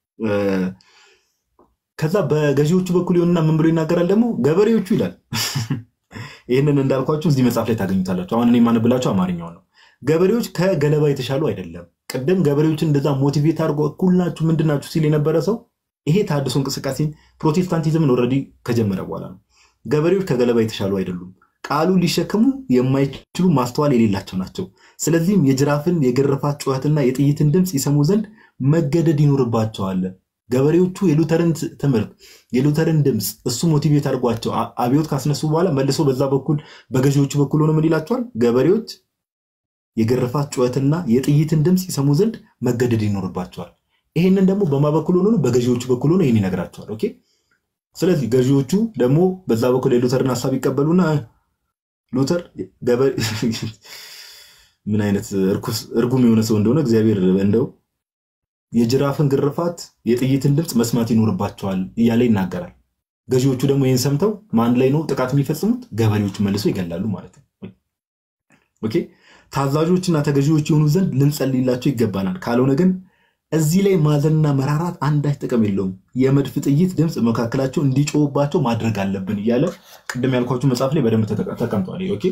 ከዛ በገዢዎቹ በኩል ይሆንና ምን ብሎ ይናገራል ደግሞ ገበሬዎቹ ይላል። ይህንን እንዳልኳችሁ እዚህ መጽሐፍ ላይ ታገኙታላችሁ። አሁን እኔ የማነብላችሁ አማርኛው ነው። ገበሬዎች ከገለባ የተሻሉ አይደለም። ቅድም ገበሬዎችን እንደዛ ሞቲቬት አድርጎ እኩል ናችሁ ምንድን ናችሁ ሲል የነበረ ሰው ይሄ ተሐድሶ እንቅስቃሴን ፕሮቴስታንቲዝምን ኦልሬዲ ከጀመረ በኋላ ነው። ገበሬዎች ከገለባ የተሻሉ አይደሉም። ቃሉ ሊሸክሙ የማይችሉ ማስተዋል የሌላቸው ናቸው። ስለዚህም የጅራፍን የግርፋት ጩኸትና የጥይትን ድምፅ ይሰሙ ዘንድ መገደድ ይኖርባቸዋል። ገበሬዎቹ የሉተርን ትምህርት የሉተርን ድምፅ እሱ ሞቲቬት አድርጓቸው አብዮት ካስነሱ በኋላ መልሶ በዛ በኩል በገዢዎቹ በኩል ሆነ ምን ይላቸዋል? ገበሬዎች የግርፋት ጩኸትና የጥይትን ድምፅ ይሰሙ ዘንድ መገደድ ይኖርባቸዋል። ይህንን ደግሞ በማ በኩል ሆኖ ነው? በገዢዎቹ በኩል ሆኖ ይህን ይነግራቸዋል። ኦኬ። ስለዚህ ገዢዎቹ ደግሞ በዛ በኩል የሉተርን ሀሳብ ይቀበሉና እ፣ ሉተር ገበሬ ምን አይነት እርኩስ እርጉም የሆነ ሰው እንደሆነ እግዚአብሔር እንደው የጅራፍን ግርፋት የጥይትን ድምፅ መስማት ይኖርባቸዋል እያለ ይናገራል። ገዢዎቹ ደግሞ ይህን ሰምተው ማን ላይ ነው ጥቃት የሚፈጽሙት? ገበሬዎቹ መልሶ ይገላሉ ማለት ነው። ኦኬ ታዛዦችና ተገዢዎች የሆኑ ዘንድ ልንጸልይላቸው ይገባናል። ካልሆነ ግን እዚህ ላይ ማዘንና መራራት አንዳች ጥቅም የለውም። የመድፍ ጥይት ድምፅ መካከላቸው እንዲጮህባቸው ማድረግ አለብን እያለ ቅድም ያልኳችሁ መጽሐፍ ላይ በደንብ ተጠ- ተቀምጧል። ኦኬ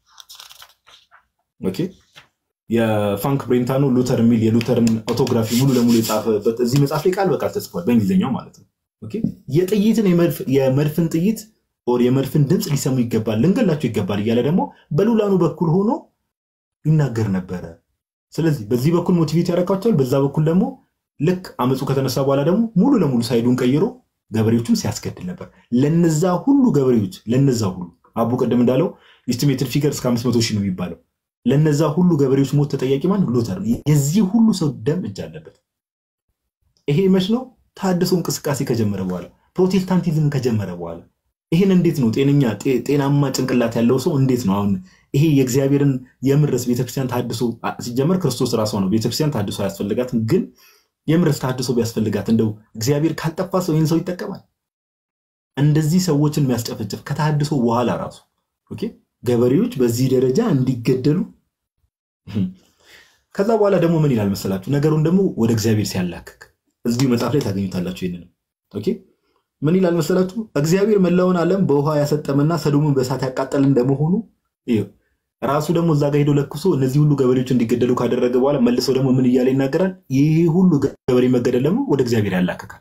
ኦኬ የፋንክ ብሬንታኖ ሉተር የሚል የሉተርን ኦቶግራፊ ሙሉ ለሙሉ የጻፈበት እዚህ መጽሐፍ ላይ ቃል በቃል ተጽፏል፣ በእንግሊዝኛው ማለት ነው። ኦኬ የጥይትን የመድፍ- የመድፍን ጥይት ኦር የመድፍን ድምፅ ሊሰሙ ይገባል፣ ልንገላቸው ይገባል እያለ ደግሞ በሉላኑ በኩል ሆኖ ይናገር ነበረ። ስለዚህ በዚህ በኩል ሞቲቬት ያደርጋቸዋል፣ በዛ በኩል ደግሞ ልክ አመፁ ከተነሳ በኋላ ደግሞ ሙሉ ለሙሉ ሳይዱን ቀይሮ ገበሬዎቹን ሲያስገድል ነበር። ለነዛ ሁሉ ገበሬዎች ለነዛ ሁሉ አቡ ቅድም እንዳለው ኢስቲሜትድ ፊገር እስከ 500 ሺህ ነው የሚባለው። ለነዛ ሁሉ ገበሬዎች ሞት ተጠያቂ ማን? ሉተር ነው። የዚህ ሁሉ ሰው ደም እጅ አለበት። ይሄ መች ነው? ታድሶ እንቅስቃሴ ከጀመረ በኋላ ፕሮቴስታንቲዝም ከጀመረ በኋላ ይህን እንዴት ነው ጤነኛ ጤ- ጤናማ ጭንቅላት ያለው ሰው እንዴት ነው አሁን ይሄ የእግዚአብሔርን የምረስ ቤተክርስቲያን ታድሶ አ- ሲጀመር ክርስቶስ ራሷ ነው ቤተክርስቲያን ታድሶ አያስፈልጋትም። ግን የምረስ ታድሶ ቢያስፈልጋት እንደው እግዚአብሔር ካልጠፋ ሰው ይህን ሰው ይጠቀማል። እንደዚህ ሰዎችን የሚያስጨፈጭፍ ከታድሶ በኋላ ራሱ ኦኬ ገበሬዎች በዚህ ደረጃ እንዲገደሉ ከዛ በኋላ ደግሞ ምን ይላል መሰላችሁ? ነገሩን ደግሞ ወደ እግዚአብሔር ሲያላክክ እዚሁ መጽሐፍ ላይ ታገኙታላችሁ። ይህንንም ኦኬ ምን ይላል መሰላችሁ? እግዚአብሔር መላውን ዓለም በውሃ ያሰጠመና ሰዶምን በእሳት ያቃጠል እንደመሆኑ ይኸው ራሱ ደግሞ እዛ ጋር ሄዶ ለኩሶ እነዚህ ሁሉ ገበሬዎች እንዲገደሉ ካደረገ በኋላ መልሶ ደግሞ ምን እያለ ይናገራል? ይህ ሁሉ ገበሬ መገደል ደግሞ ወደ እግዚአብሔር ያላክካል።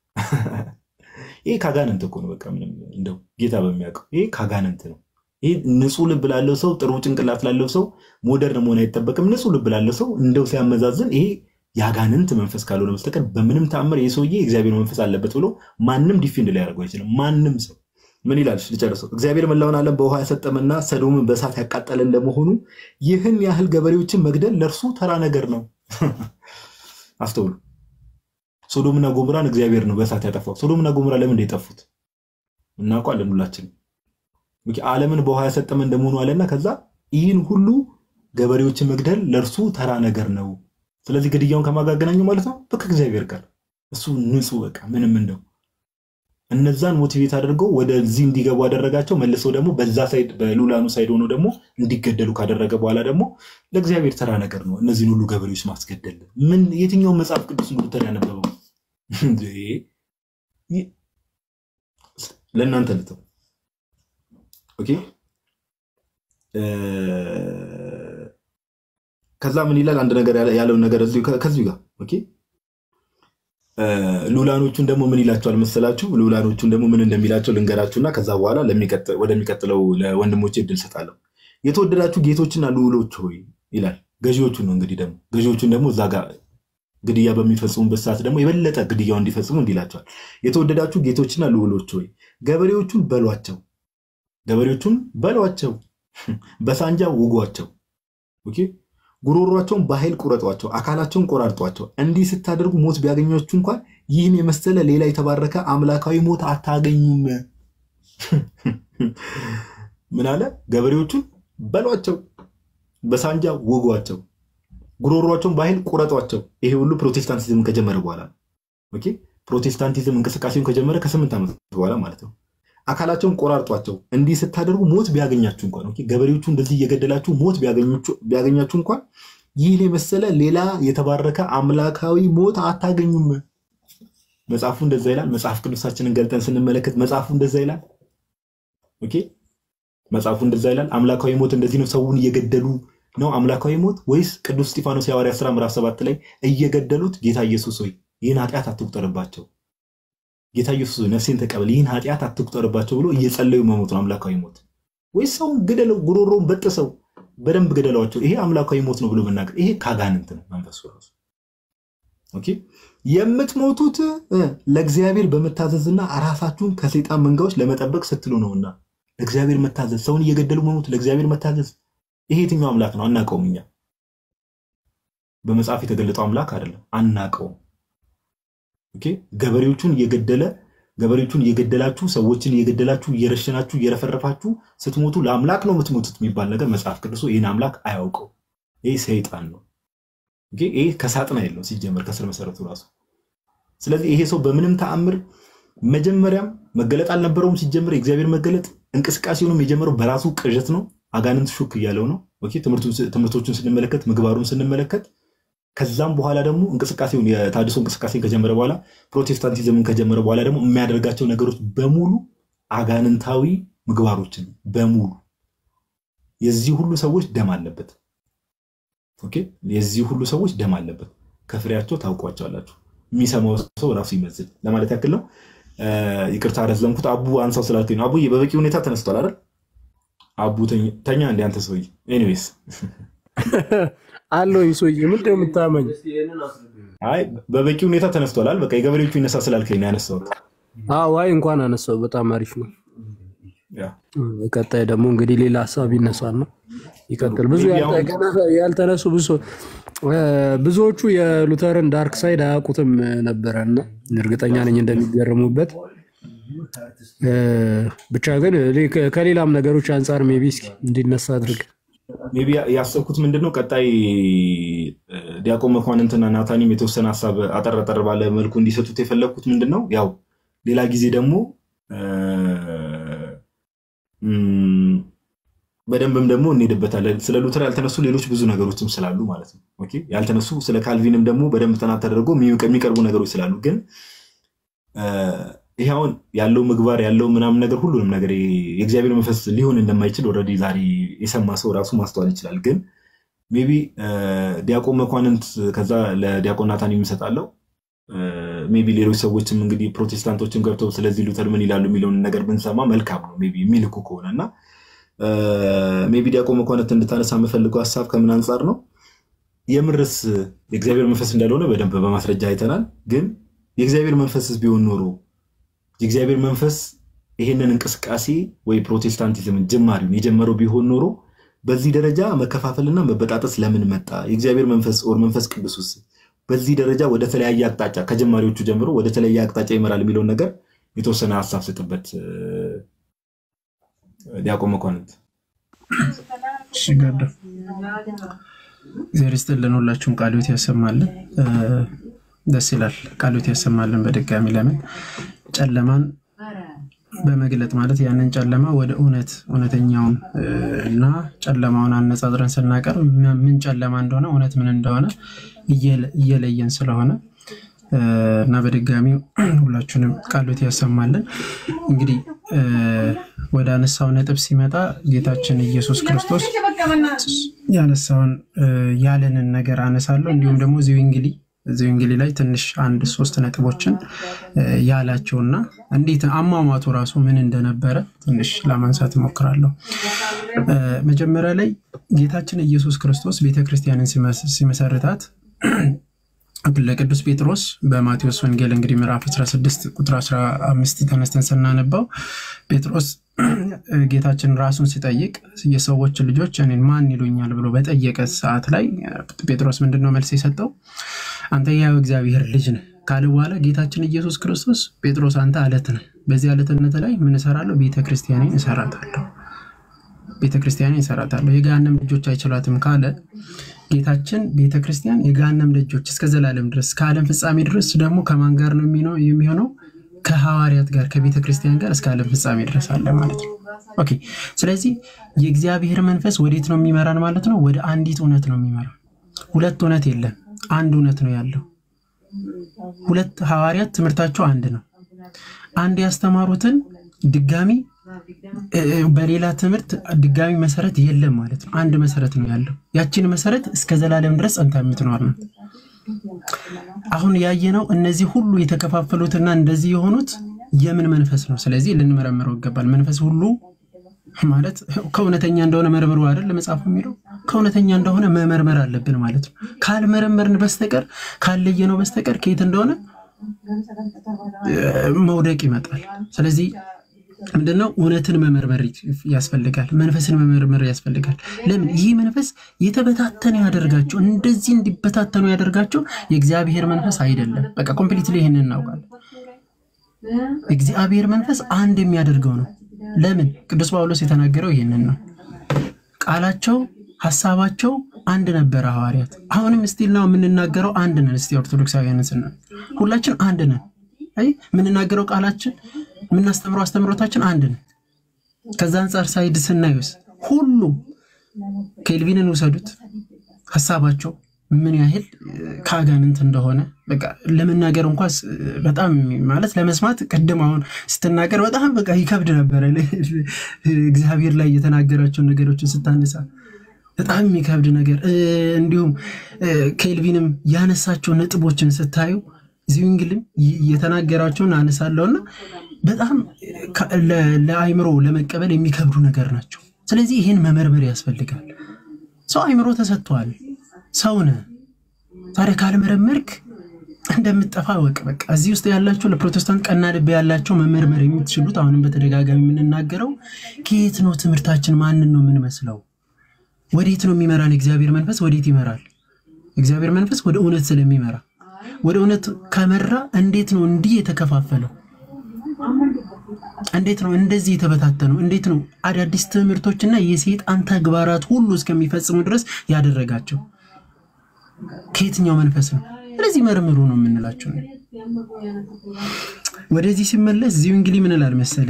ይህ ካጋንንት እኮ ነው። በቃ ምንም እንደው ጌታ በሚያውቀው ይህ ካጋንንት ነው። ይህ ንጹህ ልብ ላለው ሰው ጥሩ ጭንቅላት ላለው ሰው ሞደርን መሆን አይጠበቅም። ንጹህ ልብ ላለው ሰው እንደው ሲያመዛዝን ይሄ የአጋንንት መንፈስ ካልሆነ በስተቀር በምንም ተአምር ይህ ሰውዬ እግዚአብሔር መንፈስ አለበት ብሎ ማንም ዲፌንድ ሊያደርገው አይችልም። ማንም ሰው ምን ይላል? ልጨርሰው። እግዚአብሔር መላውን ዓለም በውሃ ያሰጠመና ሰዶምን በእሳት ያቃጠለ እንደመሆኑ ይህን ያህል ገበሬዎችን መግደል ለእርሱ ተራ ነገር ነው። አስተውሉ። ሶዶምና ጎሞራን እግዚአብሔር ነው በእሳት ያጠፋው። ሶዶምና ጎሞራ ለምን የጠፉት እናውቃለን ሁላችን። ዓለምን በውሃ ያሰጠመ እንደመሆኑ አለና ከዛ ይህን ሁሉ ገበሬዎችን መግደል ለእርሱ ተራ ነገር ነው። ስለዚህ ግድያውን ከማጋገናኘው ማለት ነው ከእግዚአብሔር ጋር እሱ ንጹህ በቃ ምንም እንደው እነዛን ሞቲቬት አድርገው ወደዚህ እንዲገቡ አደረጋቸው። መልሰው ደግሞ በዛ ሳይድ በሉላኑ ሳይድ ሆኖ ደግሞ እንዲገደሉ ካደረገ በኋላ ደግሞ ለእግዚአብሔር ተራ ነገር ነው እነዚህን ሁሉ ገበሬዎች ማስገደል። ምን የትኛውን መጽሐፍ ቅዱስ ሉተር ያነበበው ለእናንተ ልተው። ኦኬ ከዛ ምን ይላል? አንድ ነገር ያለውን ነገር ከዚሁ ጋር ኦኬ ሉላኖቹን ደግሞ ምን ይላቸዋል መሰላችሁ? ሉላኖቹን ደግሞ ምን እንደሚላቸው ልንገራችሁና ከዛ በኋላ ወደሚቀጥለው ለወንድሞቼ እድል ሰጣለሁ። የተወደዳችሁ ጌቶችና ልዑሎች ሆይ ይላል። ገዢዎቹን ነው እንግዲህ ደግሞ ገዢዎቹን ደግሞ እዛ ጋር ግድያ በሚፈጽሙበት ሰዓት ደግሞ የበለጠ ግድያው እንዲፈጽሙ እንዲላቸዋል። የተወደዳችሁ ጌቶችና ልዑሎች ሆይ ገበሬዎቹን በሏቸው፣ ገበሬዎቹን በሏቸው፣ በሳንጃ ውጓቸው፣ ኦኬ ጉሮሯቸውን በኃይል ቁረጧቸው፣ አካላቸውን ቆራርጧቸው። እንዲህ ስታደርጉ ሞት ቢያገኛችሁ እንኳን ይህን የመሰለ ሌላ የተባረከ አምላካዊ ሞት አታገኙም። ምን አለ? ገበሬዎቹን በሏቸው፣ በሳንጃ ውጓቸው፣ ጉሮሯቸውን በኃይል ቁረጧቸው። ይሄ ሁሉ ፕሮቴስታንቲዝም ከጀመረ በኋላ ነው። ኦኬ ፕሮቴስታንቲዝም እንቅስቃሴውን ከጀመረ ከስምንት ዓመት በኋላ ማለት ነው። አካላቸውን ቆራርጧቸው። እንዲህ ስታደርጉ ሞት ቢያገኛችሁ እንኳን ኦኬ፣ ገበሬዎቹ እንደዚህ እየገደላችሁ ሞት ቢያገኛችሁ እንኳን ይህን የመሰለ ሌላ የተባረከ አምላካዊ ሞት አታገኙም። መጽሐፉ እንደዛ ይላል። መጽሐፍ ቅዱሳችንን ገልጠን ስንመለከት መጽሐፉ እንደዛ ይላል። ኦኬ፣ መጽሐፉ እንደዛ ይላል። አምላካዊ ሞት እንደዚህ ነው። ሰውን እየገደሉ ነው አምላካዊ ሞት ወይስ ቅዱስ እስጢፋኖስ የሐዋርያት ሥራ ምዕራፍ ሰባት ላይ እየገደሉት ጌታ ኢየሱስ ሆይ ይህን ኃጢአት አትቁጠርባቸው ጌታ ኢየሱስ ነፍሴን ተቀበል፣ ይህን ኃጢአት አትቁጠርባቸው ብሎ እየጸለዩ መሞት ነው አምላካዊ ሞት? ወይስ ሰውን ግደለው፣ ጉሮሮውን በጥሰው በደንብ ግደሏቸው፣ ይሄ አምላካዊ ሞት ነው ብሎ መናገር? ይሄ ካጋንንት ነው መንፈሱ ራሱ። ኦኬ የምትሞቱት ለእግዚአብሔር በመታዘዝና ራሳችሁን ከሰይጣን መንጋዎች ለመጠበቅ ስትሉ ነውና፣ ለእግዚአብሔር መታዘዝ፣ ሰውን እየገደሉ መሞት፣ ለእግዚአብሔር መታዘዝ። ይሄ የትኛው አምላክ ነው? አናውቀውም። እኛ በመጽሐፍ የተገለጠው አምላክ አይደለም፣ አናውቀውም። ኦኬ ገበሬዎቹን እየገደለ ገበሬዎቹን እየገደላችሁ ሰዎችን እየገደላችሁ እየረሸናችሁ እየረፈረፋችሁ ስትሞቱ ለአምላክ ነው የምትሞቱት የሚባል ነገር መጽሐፍ ቅዱሱ ይህን አምላክ አያውቀው። ይህ ሰይጣን ነው። ኦኬ፣ ይህ ከሳጥናኤል ነው ሲጀመር ከስር መሰረቱ ራሱ። ስለዚህ ይሄ ሰው በምንም ተአምር መጀመሪያም መገለጥ አልነበረውም። ሲጀምር የእግዚአብሔር መገለጥ እንቅስቃሴውንም የጀመረው በራሱ ቅዠት ነው። አጋንንት ሹክ እያለው ነው። ኦኬ፣ ትምህርቱን- ትምህርቶቹን ስንመለከት ምግባሩን ስንመለከት ከዛም በኋላ ደግሞ እንቅስቃሴውን የታድሶ እንቅስቃሴን ከጀመረ በኋላ ፕሮቴስታንቲዝምን ከጀመረ በኋላ ደግሞ የሚያደርጋቸው ነገሮች በሙሉ አጋንንታዊ ምግባሮችን በሙሉ የዚህ ሁሉ ሰዎች ደም አለበት። ኦኬ የዚህ ሁሉ ሰዎች ደም አለበት። ከፍሬያቸው ታውቋቸዋላችሁ። የሚሰማው ሰው ራሱ ይመዝል ለማለት ያክል ነው። እ፣ ይቅርታ ረዘምኩት። አቡ አንሳው ስላልከኝ ነው። አቡዬ በበቂ ሁኔታ ተነስቷል አይደል? አቡ ተኝ- ተኛ እንደ አንተ ሰውዬ። ኤኒዌይስ አለኝ ሰውዬ ምንድን ነው የምታመኝ? አይ በበቂ ሁኔታ ተነስቷል አይደል? በቃ የገበሬዎቹ ይነሳ ስላልከኝ ነው ያነሳሁት። አዎ አይ እንኳን አነሳው በጣም አሪፍ ነው። ያ ቀጣይ ደግሞ እንግዲህ ሌላ ሀሳብ ይነሳል ነው ይቀጥል። ብዙ ያልተ- ገና ያልተነሱ ብዙ እ፣ ብዙዎቹ የሉተርን ዳርክ ሳይድ አያውቁትም ነበረ እና እርግጠኛ ነኝ እንደሚገርሙበት። እ፣ ብቻ ግን እኔ ከ- ከሌላም ነገሮች አንጻር ሜቢ እስኪ እንዲነሳ አድርግ። ሜይ ቢ ያሰብኩት ምንድን ነው ቀጣይ እ፣ ዲያቆን መኳንንትና ናታኒም የተወሰነ ሀሳብ አጠር አጠር ባለ መልኩ እንዲሰጡት የፈለግኩት ምንድን ነው ያው ሌላ ጊዜ ደግሞ እ፣ እም፣ በደንብም ደግሞ እንሄድበታለን። ስለ ሉተር ያልተነሱ ሌሎች ብዙ ነገሮችም ስላሉ ማለት ነው። ኦኬ ያልተነሱ ስለ ካልቪንም ደግሞ በደንብ ጥናት ተደርጎ የሚቀ- የሚቀርቡ ነገሮች ስላሉ ግን እ፣ ይሄ አሁን ያለው ምግባር ያለው ምናምን ነገር ሁሉንም ነገር የእግዚአብሔር መንፈስ ሊሆን እንደማይችል ኦልሬዲ ዛሬ የሰማ ሰው ራሱ ማስተዋል ይችላል። ግን ሜይ ቢ ዲያቆን መኳንንት ከዛ ለዲያቆን ናታን የምሰጣለው ሜይ ቢ ሌሎች ሰዎችም እንግዲህ ፕሮቴስታንቶችም ገብተው ስለዚህ ሉተር ምን ይላሉ የሚለውን ነገር ብንሰማ መልካም ነው። ሜይ ቢ የሚልኩ ከሆነ እና ሜይ ቢ ዲያቆን መኳንንት እንድታነሳ የምፈልገው ሀሳብ ከምን አንጻር ነው? የምርስ የእግዚአብሔር መንፈስ እንዳልሆነ በደንብ በማስረጃ አይተናል። ግን የእግዚአብሔር መንፈስስ ቢሆን ኖሮ የእግዚአብሔር መንፈስ ይሄንን እንቅስቃሴ ወይ ፕሮቴስታንቲዝምን ጅማሪውን የጀመረው ቢሆን ኖሮ በዚህ ደረጃ መከፋፈልና መበጣጠስ ለምን መጣ? የእግዚአብሔር መንፈስ ኦር መንፈስ ቅዱስስ በዚህ ደረጃ ወደ ተለያየ አቅጣጫ ከጀማሪዎቹ ጀምሮ ወደ ተለያየ አቅጣጫ ይመራል የሚለውን ነገር የተወሰነ ሀሳብ ስጥበት ዲያቆን መኳንንት። እሺ ገዳ እግዚአብሔር ይስጥልን። ሁላችሁም ቃልዮት ያሰማልን። እ፣ ደስ ይላል። ቃልዮት ያሰማልን። በድጋሚ ለምን ጨለማን በመግለጥ ማለት ያንን ጨለማ ወደ እውነት እውነተኛውን እ፣ እና ጨለማውን አነጻጽረን ስናቀርብ ምን ጨለማ እንደሆነ እውነት ምን እንደሆነ እየለ- እየለየን ስለሆነ እ፣ እና በድጋሚ ሁላችሁንም ቃሎት ያሰማልን። እንግዲህ እ፣ ወደ አነሳው ነጥብ ሲመጣ ጌታችን ኢየሱስ ክርስቶስ ያነሳውን እ፣ ያለንን ነገር አነሳለሁ። እንዲሁም ደግሞ እዚሁ እንግሊ እዚሁ እንግሊ ላይ ትንሽ አንድ ሶስት ነጥቦችን እ፣ ያላቸውና እንዴት አሟሟቱ ራሱ ምን እንደነበረ ትንሽ ለማንሳት እሞክራለሁ። እ፣ መጀመሪያ ላይ ጌታችን ኢየሱስ ክርስቶስ ቤተክርስቲያንን ሲመስ- ሲመሰርታት ለቅዱስ ጴጥሮስ በማቴዎስ ወንጌል እንግዲህ ምዕራፍ 16 ቁጥር 15 ተነስተን ስናነባው ጴጥሮስ ጌታችን ራሱን ሲጠይቅ የሰዎች ልጆች እኔን ማን ይሉኛል ብሎ በጠየቀ ሰዓት ላይ ጴጥሮስ ምንድነው መልስ የሰጠው? አንተ ያው እግዚአብሔር ልጅ ነህ ካለ በኋላ ጌታችን ኢየሱስ ክርስቶስ ጴጥሮስ አንተ አለት ነህ፣ በዚህ አለትነት ላይ ምን እሰራለሁ? ቤተክርስቲያኔን እሰራታለሁ ቤተክርስቲያንን ይሰራታለሁ የገሃነም ልጆች አይችሏትም ካለ ጌታችን ቤተክርስቲያን የገሃነም ልጆች እስከ ዘላለም ድረስ ከዓለም ፍጻሜ ድረስ ደግሞ ከማን ጋር ነው የሚኖ- የሚሆነው? ከሐዋርያት ጋር ከቤተክርስቲያን ጋር እስከ ዓለም ፍጻሜ ድረስ አለ ማለት ነው። ኦኬ። ስለዚህ የእግዚአብሔር መንፈስ ወዴት ነው የሚመራን ማለት ነው? ወደ አንዲት እውነት ነው የሚመራን። ሁለት እውነት የለም፣ አንድ እውነት ነው ያለው። ሁለት ሐዋርያት ትምህርታቸው አንድ ነው። አንድ ያስተማሩትን ድጋሚ እ፣ በሌላ ትምህርት ድጋሚ መሰረት የለም ማለት ነው። አንድ መሰረት ነው ያለው። ያችን መሰረት እስከ ዘላለም ድረስ ጸንታ የምትኖር ናት። አሁን ያየነው እነዚህ ሁሉ የተከፋፈሉትና እንደዚህ የሆኑት የምን መንፈስ ነው? ስለዚህ ልንመረምረው ይገባል። መንፈስ ሁሉ ማለት ከእውነተኛ እንደሆነ መርምሩ አይደል መጽሐፉ የሚለው ከእውነተኛ እንደሆነ መመርመር አለብን ማለት ነው። ካልመረመርን በስተቀር ካለየነው በስተቀር ከየት እንደሆነ እ፣ መውደቅ ይመጣል። ስለዚህ ምንድነው? እውነትን መመርመር ያስፈልጋል። መንፈስን መመርመር ያስፈልጋል። ለምን? ይህ መንፈስ የተበታተነ ያደርጋቸው እንደዚህ እንዲበታተኑ ያደርጋቸው የእግዚአብሔር መንፈስ አይደለም። በቃ ኮምፕሊትሊ ይህንን እናውቃለን። እግዚአብሔር መንፈስ አንድ የሚያደርገው ነው። ለምን? ቅዱስ ጳውሎስ የተናገረው ይህንን ነው። ቃላቸው ሀሳባቸው አንድ ነበረ ሐዋርያት። አሁንም ስቲል ነው የምንናገረው አንድ ነን። እስቲ ኦርቶዶክሳውያንን ስና ሁላችን አንድ ነን። አይ የምንናገረው ቃላችን የምናስተምረው አስተምሮታችን አንድ ነን። ከዛ አንጻር ሳይድ ስናዩስ ሁሉም ኬልቪንን ውሰዱት ሀሳባቸው ምን ያህል ከአጋንንት እንደሆነ በቃ ለመናገር እንኳስ በጣም ማለት ለመስማት ቅድም አሁን ስትናገር በጣም በቃ ይከብድ ነበረ። እግዚአብሔር ላይ የተናገራቸውን ነገሮችን ስታነሳ በጣም የሚከብድ ነገር እንዲሁም ኬልቪንም ያነሳቸው ነጥቦችን ስታዩ ዚዊንግልም የተናገራቸውን አነሳለሁና በጣም ለአይምሮ ለመቀበል የሚከብዱ ነገር ናቸው። ስለዚህ ይህን መመርመር ያስፈልጋል። ሰው አይምሮ ተሰጥቷል። ሰው ነህ። ታዲያ ካልመረመርክ እንደምትጠፋ ወቅ በቃ እዚህ ውስጥ ያላቸው ለፕሮቴስታንት ቀና ልብ ያላቸው መመርመር የምትችሉት አሁንም በተደጋጋሚ የምንናገረው ከየት ነው ትምህርታችን? ማንን ነው የምንመስለው? ወዴት ነው የሚመራን? የእግዚአብሔር መንፈስ ወዴት ይመራል? እግዚአብሔር መንፈስ ወደ እውነት ስለሚመራ ወደ እውነት ከመራ እንዴት ነው እንዲህ የተከፋፈለው? እንዴት ነው እንደዚህ የተበታተነው? እንዴት ነው አዳዲስ ትምህርቶችና የሰይጣን ተግባራት ሁሉ እስከሚፈጽሙ ድረስ ያደረጋቸው? ከየትኛው መንፈስ ነው? ስለዚህ መርምሩ ነው የምንላቸው። ወደዚህ ሲመለስ እዚሁ እንግዲህ ምን እላል መሰለ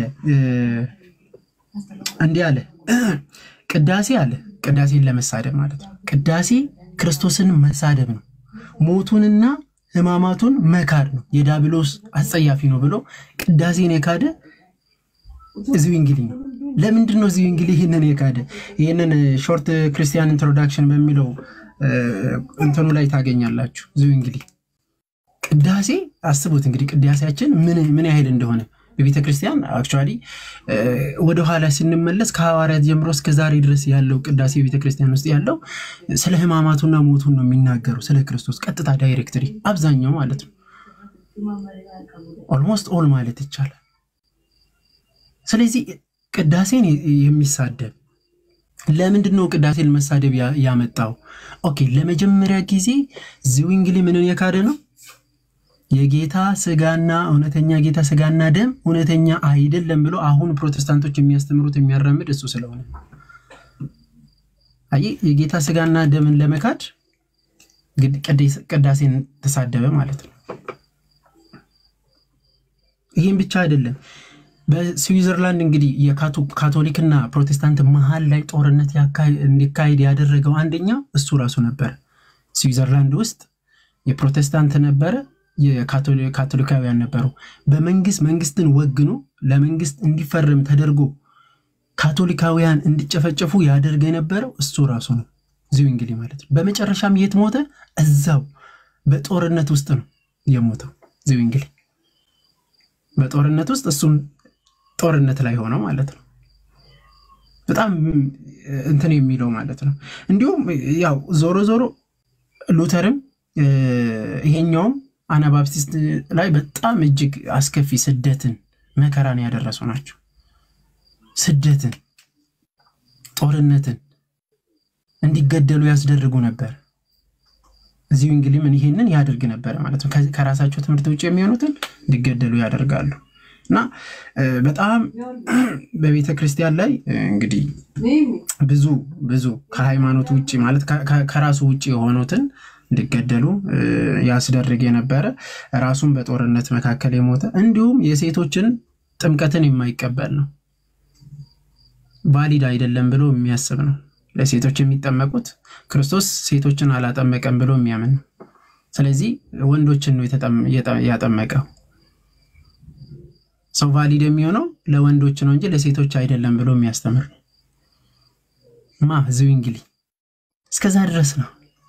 እንዲህ አለ ቅዳሴ አለ ቅዳሴን ለመሳደብ ማለት ነው። ቅዳሴ ክርስቶስን መሳደብ ነው። ሞቱንና ሕማማቱን መካድ ነው። የዳብሎስ አጸያፊ ነው ብሎ ቅዳሴን የካደ እዚሁ እንግዲህ ነው። ለምንድን ነው እዚሁ እንግዲህ ይህንን የካደ? ይህንን ሾርት ክርስቲያን ኢንትሮዳክሽን በሚለው እንትኑ ላይ ታገኛላችሁ። እዚሁ እንግዲህ ቅዳሴ አስቡት እንግዲህ ቅዳሴያችን ምን ያህል እንደሆነ በቤተ ክርስቲያን አክቹዋሊ ወደኋላ ስንመለስ ከሐዋርያት ጀምሮ እስከ ዛሬ ድረስ ያለው ቅዳሴ ቤተ ክርስቲያን ውስጥ ያለው ስለ ሕማማቱና ሞቱን ነው የሚናገሩ ስለ ክርስቶስ ቀጥታ ዳይሬክትሪ አብዛኛው ማለት ነው። ኦልሞስት ኦል ማለት ይቻላል። ስለዚህ ቅዳሴን የሚሳደብ ለምንድን ነው ቅዳሴን መሳደብ ያመጣው? ኦኬ ለመጀመሪያ ጊዜ ዝዊንግሊ ምንን የካደ ነው የጌታ ስጋና እውነተኛ ጌታ ስጋና ደም እውነተኛ አይደለም ብሎ አሁን ፕሮቴስታንቶች የሚያስተምሩት የሚያራምድ እሱ ስለሆነ አይ የጌታ ስጋና ደምን ለመካድ ቅዳሴን ተሳደበ ማለት ነው። ይህም ብቻ አይደለም። በስዊዘርላንድ እንግዲህ የካቶሊክና ፕሮቴስታንት መሀል ላይ ጦርነት እንዲካሄድ ያደረገው አንደኛ እሱ ራሱ ነበረ። ስዊዘርላንድ ውስጥ የፕሮቴስታንት ነበረ የካቶሊካውያን ነበሩ። በመንግስት መንግስትን ወግኖ ለመንግስት እንዲፈርም ተደርጎ ካቶሊካውያን እንዲጨፈጨፉ ያደርግ የነበረው እሱ ራሱ ነው፣ እዚሁ እንግዲህ ማለት ነው። በመጨረሻም የት ሞተ? እዛው በጦርነት ውስጥ ነው የሞተው። እዚሁ እንግዲህ በጦርነት ውስጥ እሱም ጦርነት ላይ ሆነው ማለት ነው። በጣም እንትን የሚለው ማለት ነው። እንዲሁም ያው ዞሮ ዞሮ ሉተርም ይሄኛውም አናባፕቲስት ላይ በጣም እጅግ አስከፊ ስደትን መከራን ያደረሱ ናቸው። ስደትን፣ ጦርነትን እንዲገደሉ ያስደርጉ ነበር። እዚሁ እንግዲህ ምን ይሄንን ያደርግ ነበረ ማለት ነው። ከራሳቸው ትምህርት ውጭ የሚሆኑትን እንዲገደሉ ያደርጋሉ እና በጣም በቤተ ክርስቲያን ላይ እንግዲህ ብዙ ብዙ ከሃይማኖት ውጭ ማለት ከራሱ ውጭ የሆኑትን እንዲገደሉ ያስደርግ የነበረ ራሱን በጦርነት መካከል የሞተ እንዲሁም የሴቶችን ጥምቀትን የማይቀበል ነው። ቫሊድ አይደለም ብሎ የሚያስብ ነው። ለሴቶች የሚጠመቁት ክርስቶስ ሴቶችን አላጠመቀም ብሎ የሚያምን ነው። ስለዚህ ወንዶችን ነው ያጠመቀው። ሰው ቫሊድ የሚሆነው ለወንዶች ነው እንጂ ለሴቶች አይደለም ብሎ የሚያስተምር ነው። ማ ህዝብ እንግዲህ እስከዛ ድረስ ነው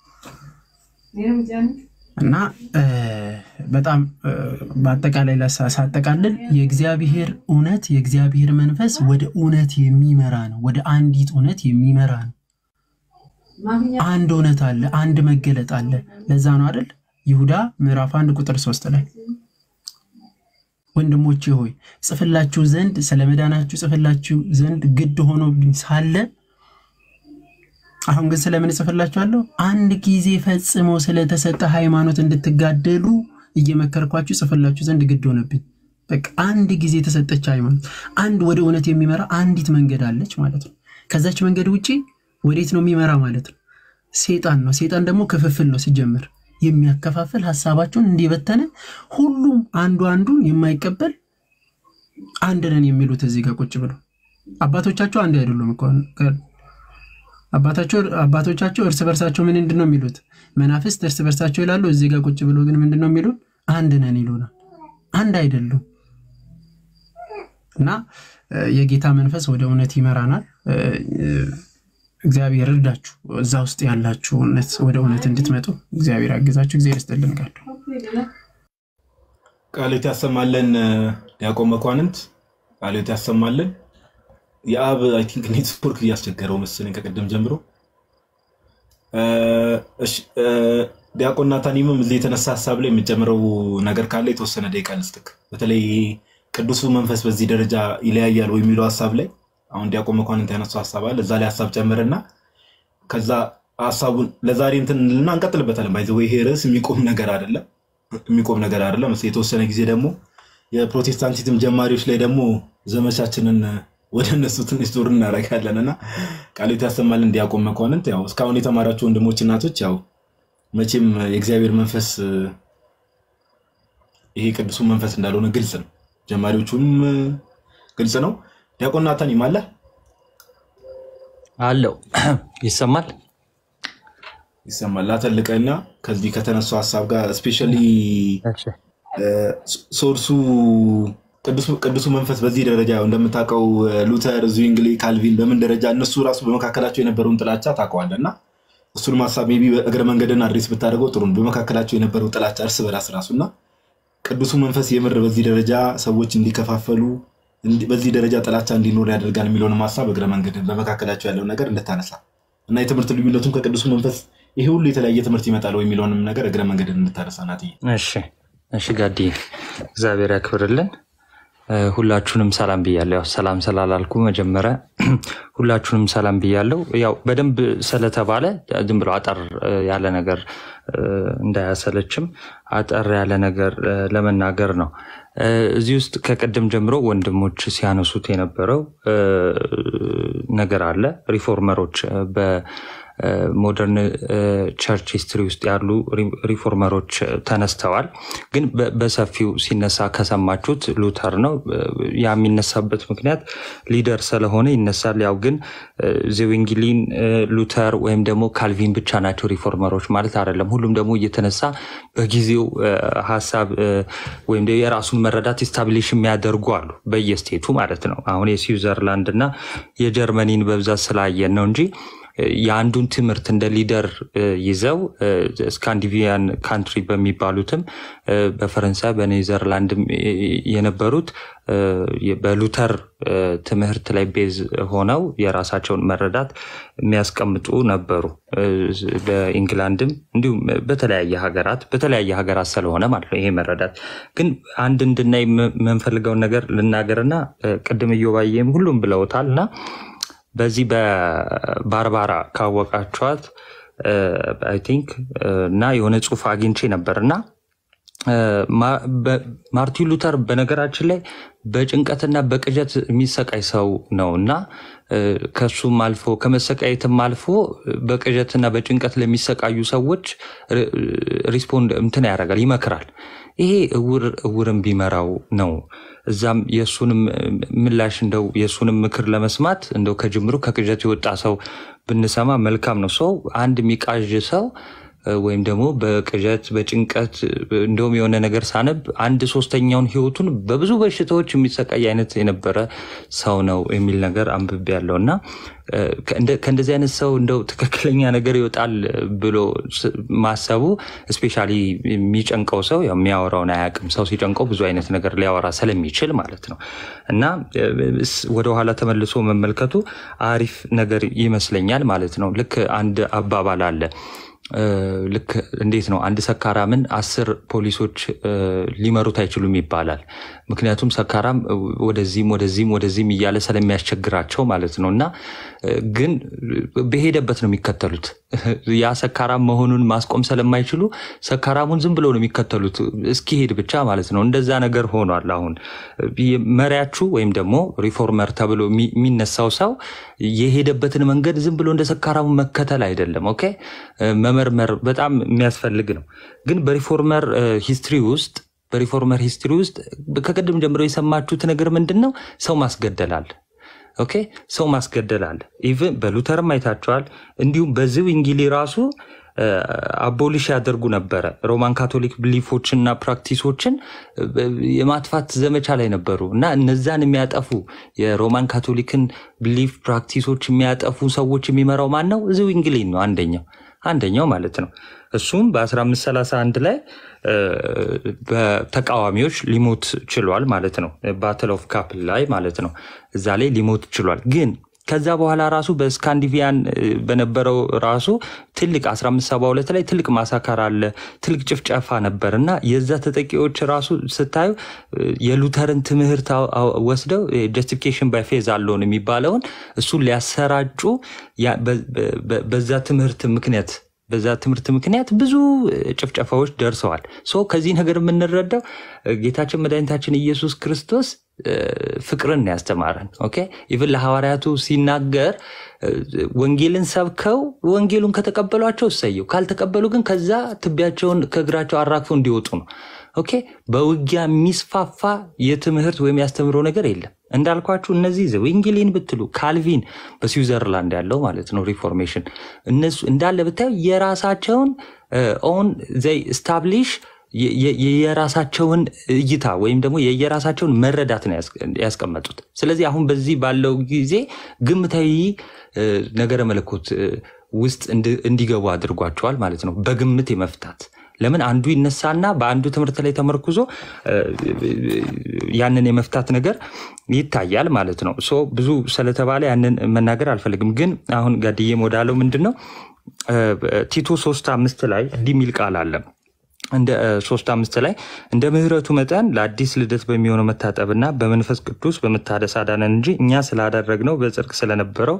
እና በጣም በአጠቃላይ ሳጠቃልል የእግዚአብሔር እውነት የእግዚአብሔር መንፈስ ወደ እውነት የሚመራ ነው። ወደ አንዲት እውነት የሚመራ ነው። አንድ እውነት አለ፣ አንድ መገለጥ አለ። ለዛ ነው አይደል ይሁዳ ምዕራፍ አንድ ቁጥር ሶስት ላይ ወንድሞቼ ሆይ ጽፍላችሁ ዘንድ ስለ መዳናችሁ ጽፍላችሁ ዘንድ ግድ ሆኖብኝ ሳለ አሁን ግን ስለምን እጽፍላችኋለሁ? አንድ ጊዜ ፈጽሞ ስለተሰጠ ሃይማኖት እንድትጋደሉ እየመከርኳችሁ ጽፍላችሁ ዘንድ ግድ ሆነብኝ። በቃ አንድ ጊዜ የተሰጠች ሃይማኖት፣ አንድ ወደ እውነት የሚመራ አንዲት መንገድ አለች ማለት ነው። ከዛች መንገድ ውጪ ወዴት ነው የሚመራ ማለት ነው? ሴጣን ነው። ሴጣን ደግሞ ክፍፍል ነው ሲጀምር የሚያከፋፍል ሀሳባቸውን እንዲበተነ ሁሉም አንዱ አንዱን የማይቀበል አንድ ነን የሚሉት እዚህ ጋር ቁጭ ብለው አባቶቻቸው አንድ አይደሉም እኮ አባቶቻቸው እርስ በርሳቸው ምን ምንድን ነው የሚሉት? መናፍስት እርስ በርሳቸው ይላሉ። እዚህ ጋር ቁጭ ብሎ ግን ምንድን ነው የሚሉት? አንድ ነን ይሉናል። አንድ አይደሉም። እና የጌታ መንፈስ ወደ እውነት ይመራናል። እግዚአብሔር እርዳችሁ፣ እዛ ውስጥ ያላችሁ እውነት ወደ እውነት እንድትመጡ እግዚአብሔር አግዛችሁ። እግዚአብሔር ይስጥልን። ቃል ቃሎት ያሰማለን። ዲያቆን መኳንንት ቃሎት ያሰማለን። የአብ አይ ቲንክ ኔትወርክ እያስቸገረው መሰለኝ ከቅድም ጀምሮ። ዲያቆን ናታኒምም እዚህ የተነሳ ሀሳብ ላይ የምጨምረው ነገር ካለ የተወሰነ ደቂቃ ልስጥክ። በተለይ ቅዱሱ መንፈስ በዚህ ደረጃ ይለያያል ወይ የሚለው ሀሳብ ላይ አሁን ዲያቆን መኳንንት ያነሳው ሀሳብ አለ። እዛ ላይ ሀሳብ ጨምርና ከዛ ሀሳቡን ለዛሬ እንትን እንልና እንቀጥልበታለን። ባይዘ ይሄ ርዕስ የሚቆም ነገር አይደለም፣ የሚቆም ነገር አይደለም። የተወሰነ ጊዜ ደግሞ የፕሮቴስታንቲዝም ጀማሪዎች ላይ ደግሞ ዘመቻችንን ወደ እነሱ ትንሽ ዞር እናደርጋለን እና ቃሎት ያሰማልን ዲያቆን መኳንንት። ያው እስካሁን የተማራቸው ወንድሞች እናቶች፣ ያው መቼም የእግዚአብሔር መንፈስ ይሄ ቅዱሱ መንፈስ እንዳልሆነ ግልጽ ነው። ጀማሪዎቹም ግልጽ ነው። ዲያቆን ናታን ይማለ አለው ይሰማል ይሰማል። ላተልቀና ከዚህ ከተነሱ ሀሳብ ጋር እስፔሻሊ ሶርሱ ቅዱሱ መንፈስ በዚህ ደረጃ እንደምታውቀው ሉተር፣ ዙዊንግሊ፣ ካልቪን በምን ደረጃ እነሱ ራሱ በመካከላቸው የነበረውን ጥላቻ ታውቀዋለህ እና እሱንም ሀሳብ ሜይ ቢ እግረ መንገድን አድሬስ ብታደርገው ጥሩ ነው። በመካከላቸው የነበረው ጥላቻ እርስ በራስ ራሱ እና ቅዱሱ መንፈስ የምር በዚህ ደረጃ ሰዎች እንዲከፋፈሉ በዚህ ደረጃ ጥላቻ እንዲኖር ያደርጋል የሚለውንም ሀሳብ እግረ መንገድን በመካከላቸው ያለው ነገር እንድታነሳ እና የትምህርት ልዩነቱም ከቅዱሱ መንፈስ ይሄ ሁሉ የተለያየ ትምህርት ይመጣል የሚለውንም ነገር እግረ መንገድን እንድታነሳ ናትዬ። እሺ እሺ ጋዲ እግዚአብሔር ያክብርልን። ሁላችሁንም ሰላም ብያለሁ። ያው ሰላም ስላላልኩ መጀመሪያ ሁላችሁንም ሰላም ብያለሁ። ያው በደንብ ስለተባለ ዝም ብሎ አጠር ያለ ነገር እንዳያሰለችም አጠር ያለ ነገር ለመናገር ነው። እዚህ ውስጥ ከቅድም ጀምሮ ወንድሞች ሲያነሱት የነበረው ነገር አለ። ሪፎርመሮች በሞደርን ቸርች ሂስትሪ ውስጥ ያሉ ሪፎርመሮች ተነስተዋል። ግን በሰፊው ሲነሳ ከሰማችሁት ሉተር ነው። ያ የሚነሳበት ምክንያት ሊደር ስለሆነ ይነሳል። ያው ግን ዜዊንግሊን፣ ሉተር ወይም ደግሞ ካልቪን ብቻ ናቸው ሪፎርመሮች ማለት አይደለም። ሁሉም ደግሞ እየተነሳ በጊዜው ሀሳብ ወይም የራሱን መረዳት ስታብሊሽ የሚያደርጉ አሉ፣ በየስቴቱ ማለት ነው። አሁን የስዊዘርላንድ እና የጀርመኒን በብዛት ስላየን ነው እንጂ የአንዱን ትምህርት እንደ ሊደር ይዘው ስካንዲቪያን ካንትሪ በሚባሉትም በፈረንሳይ በኔዘርላንድም የነበሩት በሉተር ትምህርት ላይ ቤዝ ሆነው የራሳቸውን መረዳት የሚያስቀምጡ ነበሩ። በኢንግላንድም እንዲሁም በተለያየ ሀገራት በተለያየ ሀገራት ስለሆነ ማለት ነው ይሄ መረዳት። ግን አንድ እንድናይ የምንፈልገውን ነገር ልናገርና ቅድም እዮባዬም ሁሉም ብለውታል እና በዚህ በባርባራ ካወቃችኋት አይ ቲንክ እና የሆነ ጽሁፍ አግኝቼ ነበር እና ማርቲን ሉተር በነገራችን ላይ በጭንቀትና በቅዠት የሚሰቃይ ሰው ነው እና ከሱም አልፎ ከመሰቃየትም አልፎ በቅዠትና በጭንቀት ለሚሰቃዩ ሰዎች ሪስፖንድ እንትን ያደርጋል፣ ይመክራል። ይሄ እውር እውርን ቢመራው ነው። እዛም የእሱንም ምላሽ እንደው የእሱንም ምክር ለመስማት እንደው ከጅምሩ ከቅዠት የወጣ ሰው ብንሰማ መልካም ነው። ሰው አንድ የሚቃዥ ሰው ወይም ደግሞ በቅዠት በጭንቀት እንደውም የሆነ ነገር ሳነብ አንድ ሶስተኛውን ህይወቱን በብዙ በሽታዎች የሚሰቃይ አይነት የነበረ ሰው ነው የሚል ነገር አንብቤ ያለው እና ከእንደዚህ አይነት ሰው እንደው ትክክለኛ ነገር ይወጣል ብሎ ማሰቡ እስፔሻሊ የሚጨንቀው ሰው የሚያወራውን አያውቅም። ሰው ሲጨንቀው ብዙ አይነት ነገር ሊያወራ ስለሚችል ማለት ነው እና ወደኋላ ተመልሶ መመልከቱ አሪፍ ነገር ይመስለኛል ማለት ነው። ልክ አንድ አባባል አለ ልክ እንዴት ነው አንድ ሰካራምን አስር ፖሊሶች ሊመሩት አይችሉም ይባላል። ምክንያቱም ሰካራም ወደዚህም ወደዚህም ወደዚህም እያለ ስለሚያስቸግራቸው ማለት ነው። እና ግን በሄደበት ነው የሚከተሉት። ያ ሰካራም መሆኑን ማስቆም ስለማይችሉ ሰካራሙን ዝም ብለው ነው የሚከተሉት እስኪሄድ ብቻ ማለት ነው። እንደዛ ነገር ሆኗል። አሁን መሪያችሁ ወይም ደግሞ ሪፎርመር ተብሎ የሚነሳው ሰው የሄደበትን መንገድ ዝም ብሎ እንደ ሰካራሙ መከተል አይደለም። ኦኬ መመርመር በጣም የሚያስፈልግ ነው። ግን በሪፎርመር ሂስትሪ ውስጥ በሪፎርመር ሂስትሪ ውስጥ ከቅድም ጀምሮ የሰማችሁት ነገር ምንድን ነው? ሰው ማስገደላል። ኦኬ ሰው ማስገደላል። ኢቭን በሉተርም አይታቸዋል። እንዲሁም በዚህ እንጊሊ ራሱ አቦሊሽ ያደርጉ ነበረ። ሮማን ካቶሊክ ብሊፎችንና ፕራክቲሶችን የማጥፋት ዘመቻ ላይ ነበሩ እና እነዛን የሚያጠፉ የሮማን ካቶሊክን ብሊፍ ፕራክቲሶች የሚያጠፉ ሰዎች የሚመራው ማን ነው? እዚሁ እንግሊዝ ነው አንደኛው አንደኛው ማለት ነው። እሱም በ1531 ላይ በተቃዋሚዎች ሊሞት ችሏል ማለት ነው። ባትል ኦፍ ካፕል ላይ ማለት ነው። እዛ ላይ ሊሞት ችሏል ግን ከዛ በኋላ ራሱ በስካንዲቪያን በነበረው ራሱ ትልቅ 1572 ላይ ትልቅ ማሳካር አለ፣ ትልቅ ጭፍጨፋ ነበር እና የዛ ተጠቂዎች ራሱ ስታዩ የሉተርን ትምህርት ወስደው ጀስቲፊኬሽን ባይ ፌዝ አለውን የሚባለውን እሱን ሊያሰራጩ በዛ ትምህርት ምክንያት በዛ ትምህርት ምክንያት ብዙ ጭፍጨፋዎች ደርሰዋል። ሶ ከዚህ ነገር የምንረዳው ጌታችን መድኃኒታችን ኢየሱስ ክርስቶስ ፍቅርን ያስተማረን። ኦኬ ኢቭን ለሐዋርያቱ ሲናገር ወንጌልን ሰብከው ወንጌሉን ከተቀበሏቸው እሰየው፣ ካልተቀበሉ ግን ከዛ ትቢያቸውን ከእግራቸው አራግፈው እንዲወጡ ነው። ኦኬ በውጊያ የሚስፋፋ የትምህርት ወይም ያስተምሮ ነገር የለም። እንዳልኳችሁ እነዚህ ዘዊንግሊን ብትሉ ካልቪን በስዊዘርላንድ ያለው ማለት ነው ሪፎርሜሽን እነሱ እንዳለ ብታዩ የራሳቸውን ኦን ዘይ ስታብሊሽ የራሳቸውን እይታ ወይም ደግሞ የየራሳቸውን መረዳት ነው ያስቀመጡት። ስለዚህ አሁን በዚህ ባለው ጊዜ ግምታዊ ነገረ መለኮት ውስጥ እንዲገቡ አድርጓቸዋል ማለት ነው። በግምት የመፍታት ለምን አንዱ ይነሳና በአንዱ ትምህርት ላይ ተመርኩዞ ያንን የመፍታት ነገር ይታያል ማለት ነው። ሶ ብዙ ስለተባለ ያንን መናገር አልፈልግም። ግን አሁን ጋድዬም ወዳለው ምንድን ነው ቲቶ ሶስት አምስት ላይ እንዲህ የሚል ቃል አለ እንደ ሶስት አምስት ላይ እንደ ምሕረቱ መጠን ለአዲስ ልደት በሚሆነው መታጠብና በመንፈስ ቅዱስ በመታደስ አዳነን እንጂ እኛ ስላደረግነው በጽድቅ ስለነበረው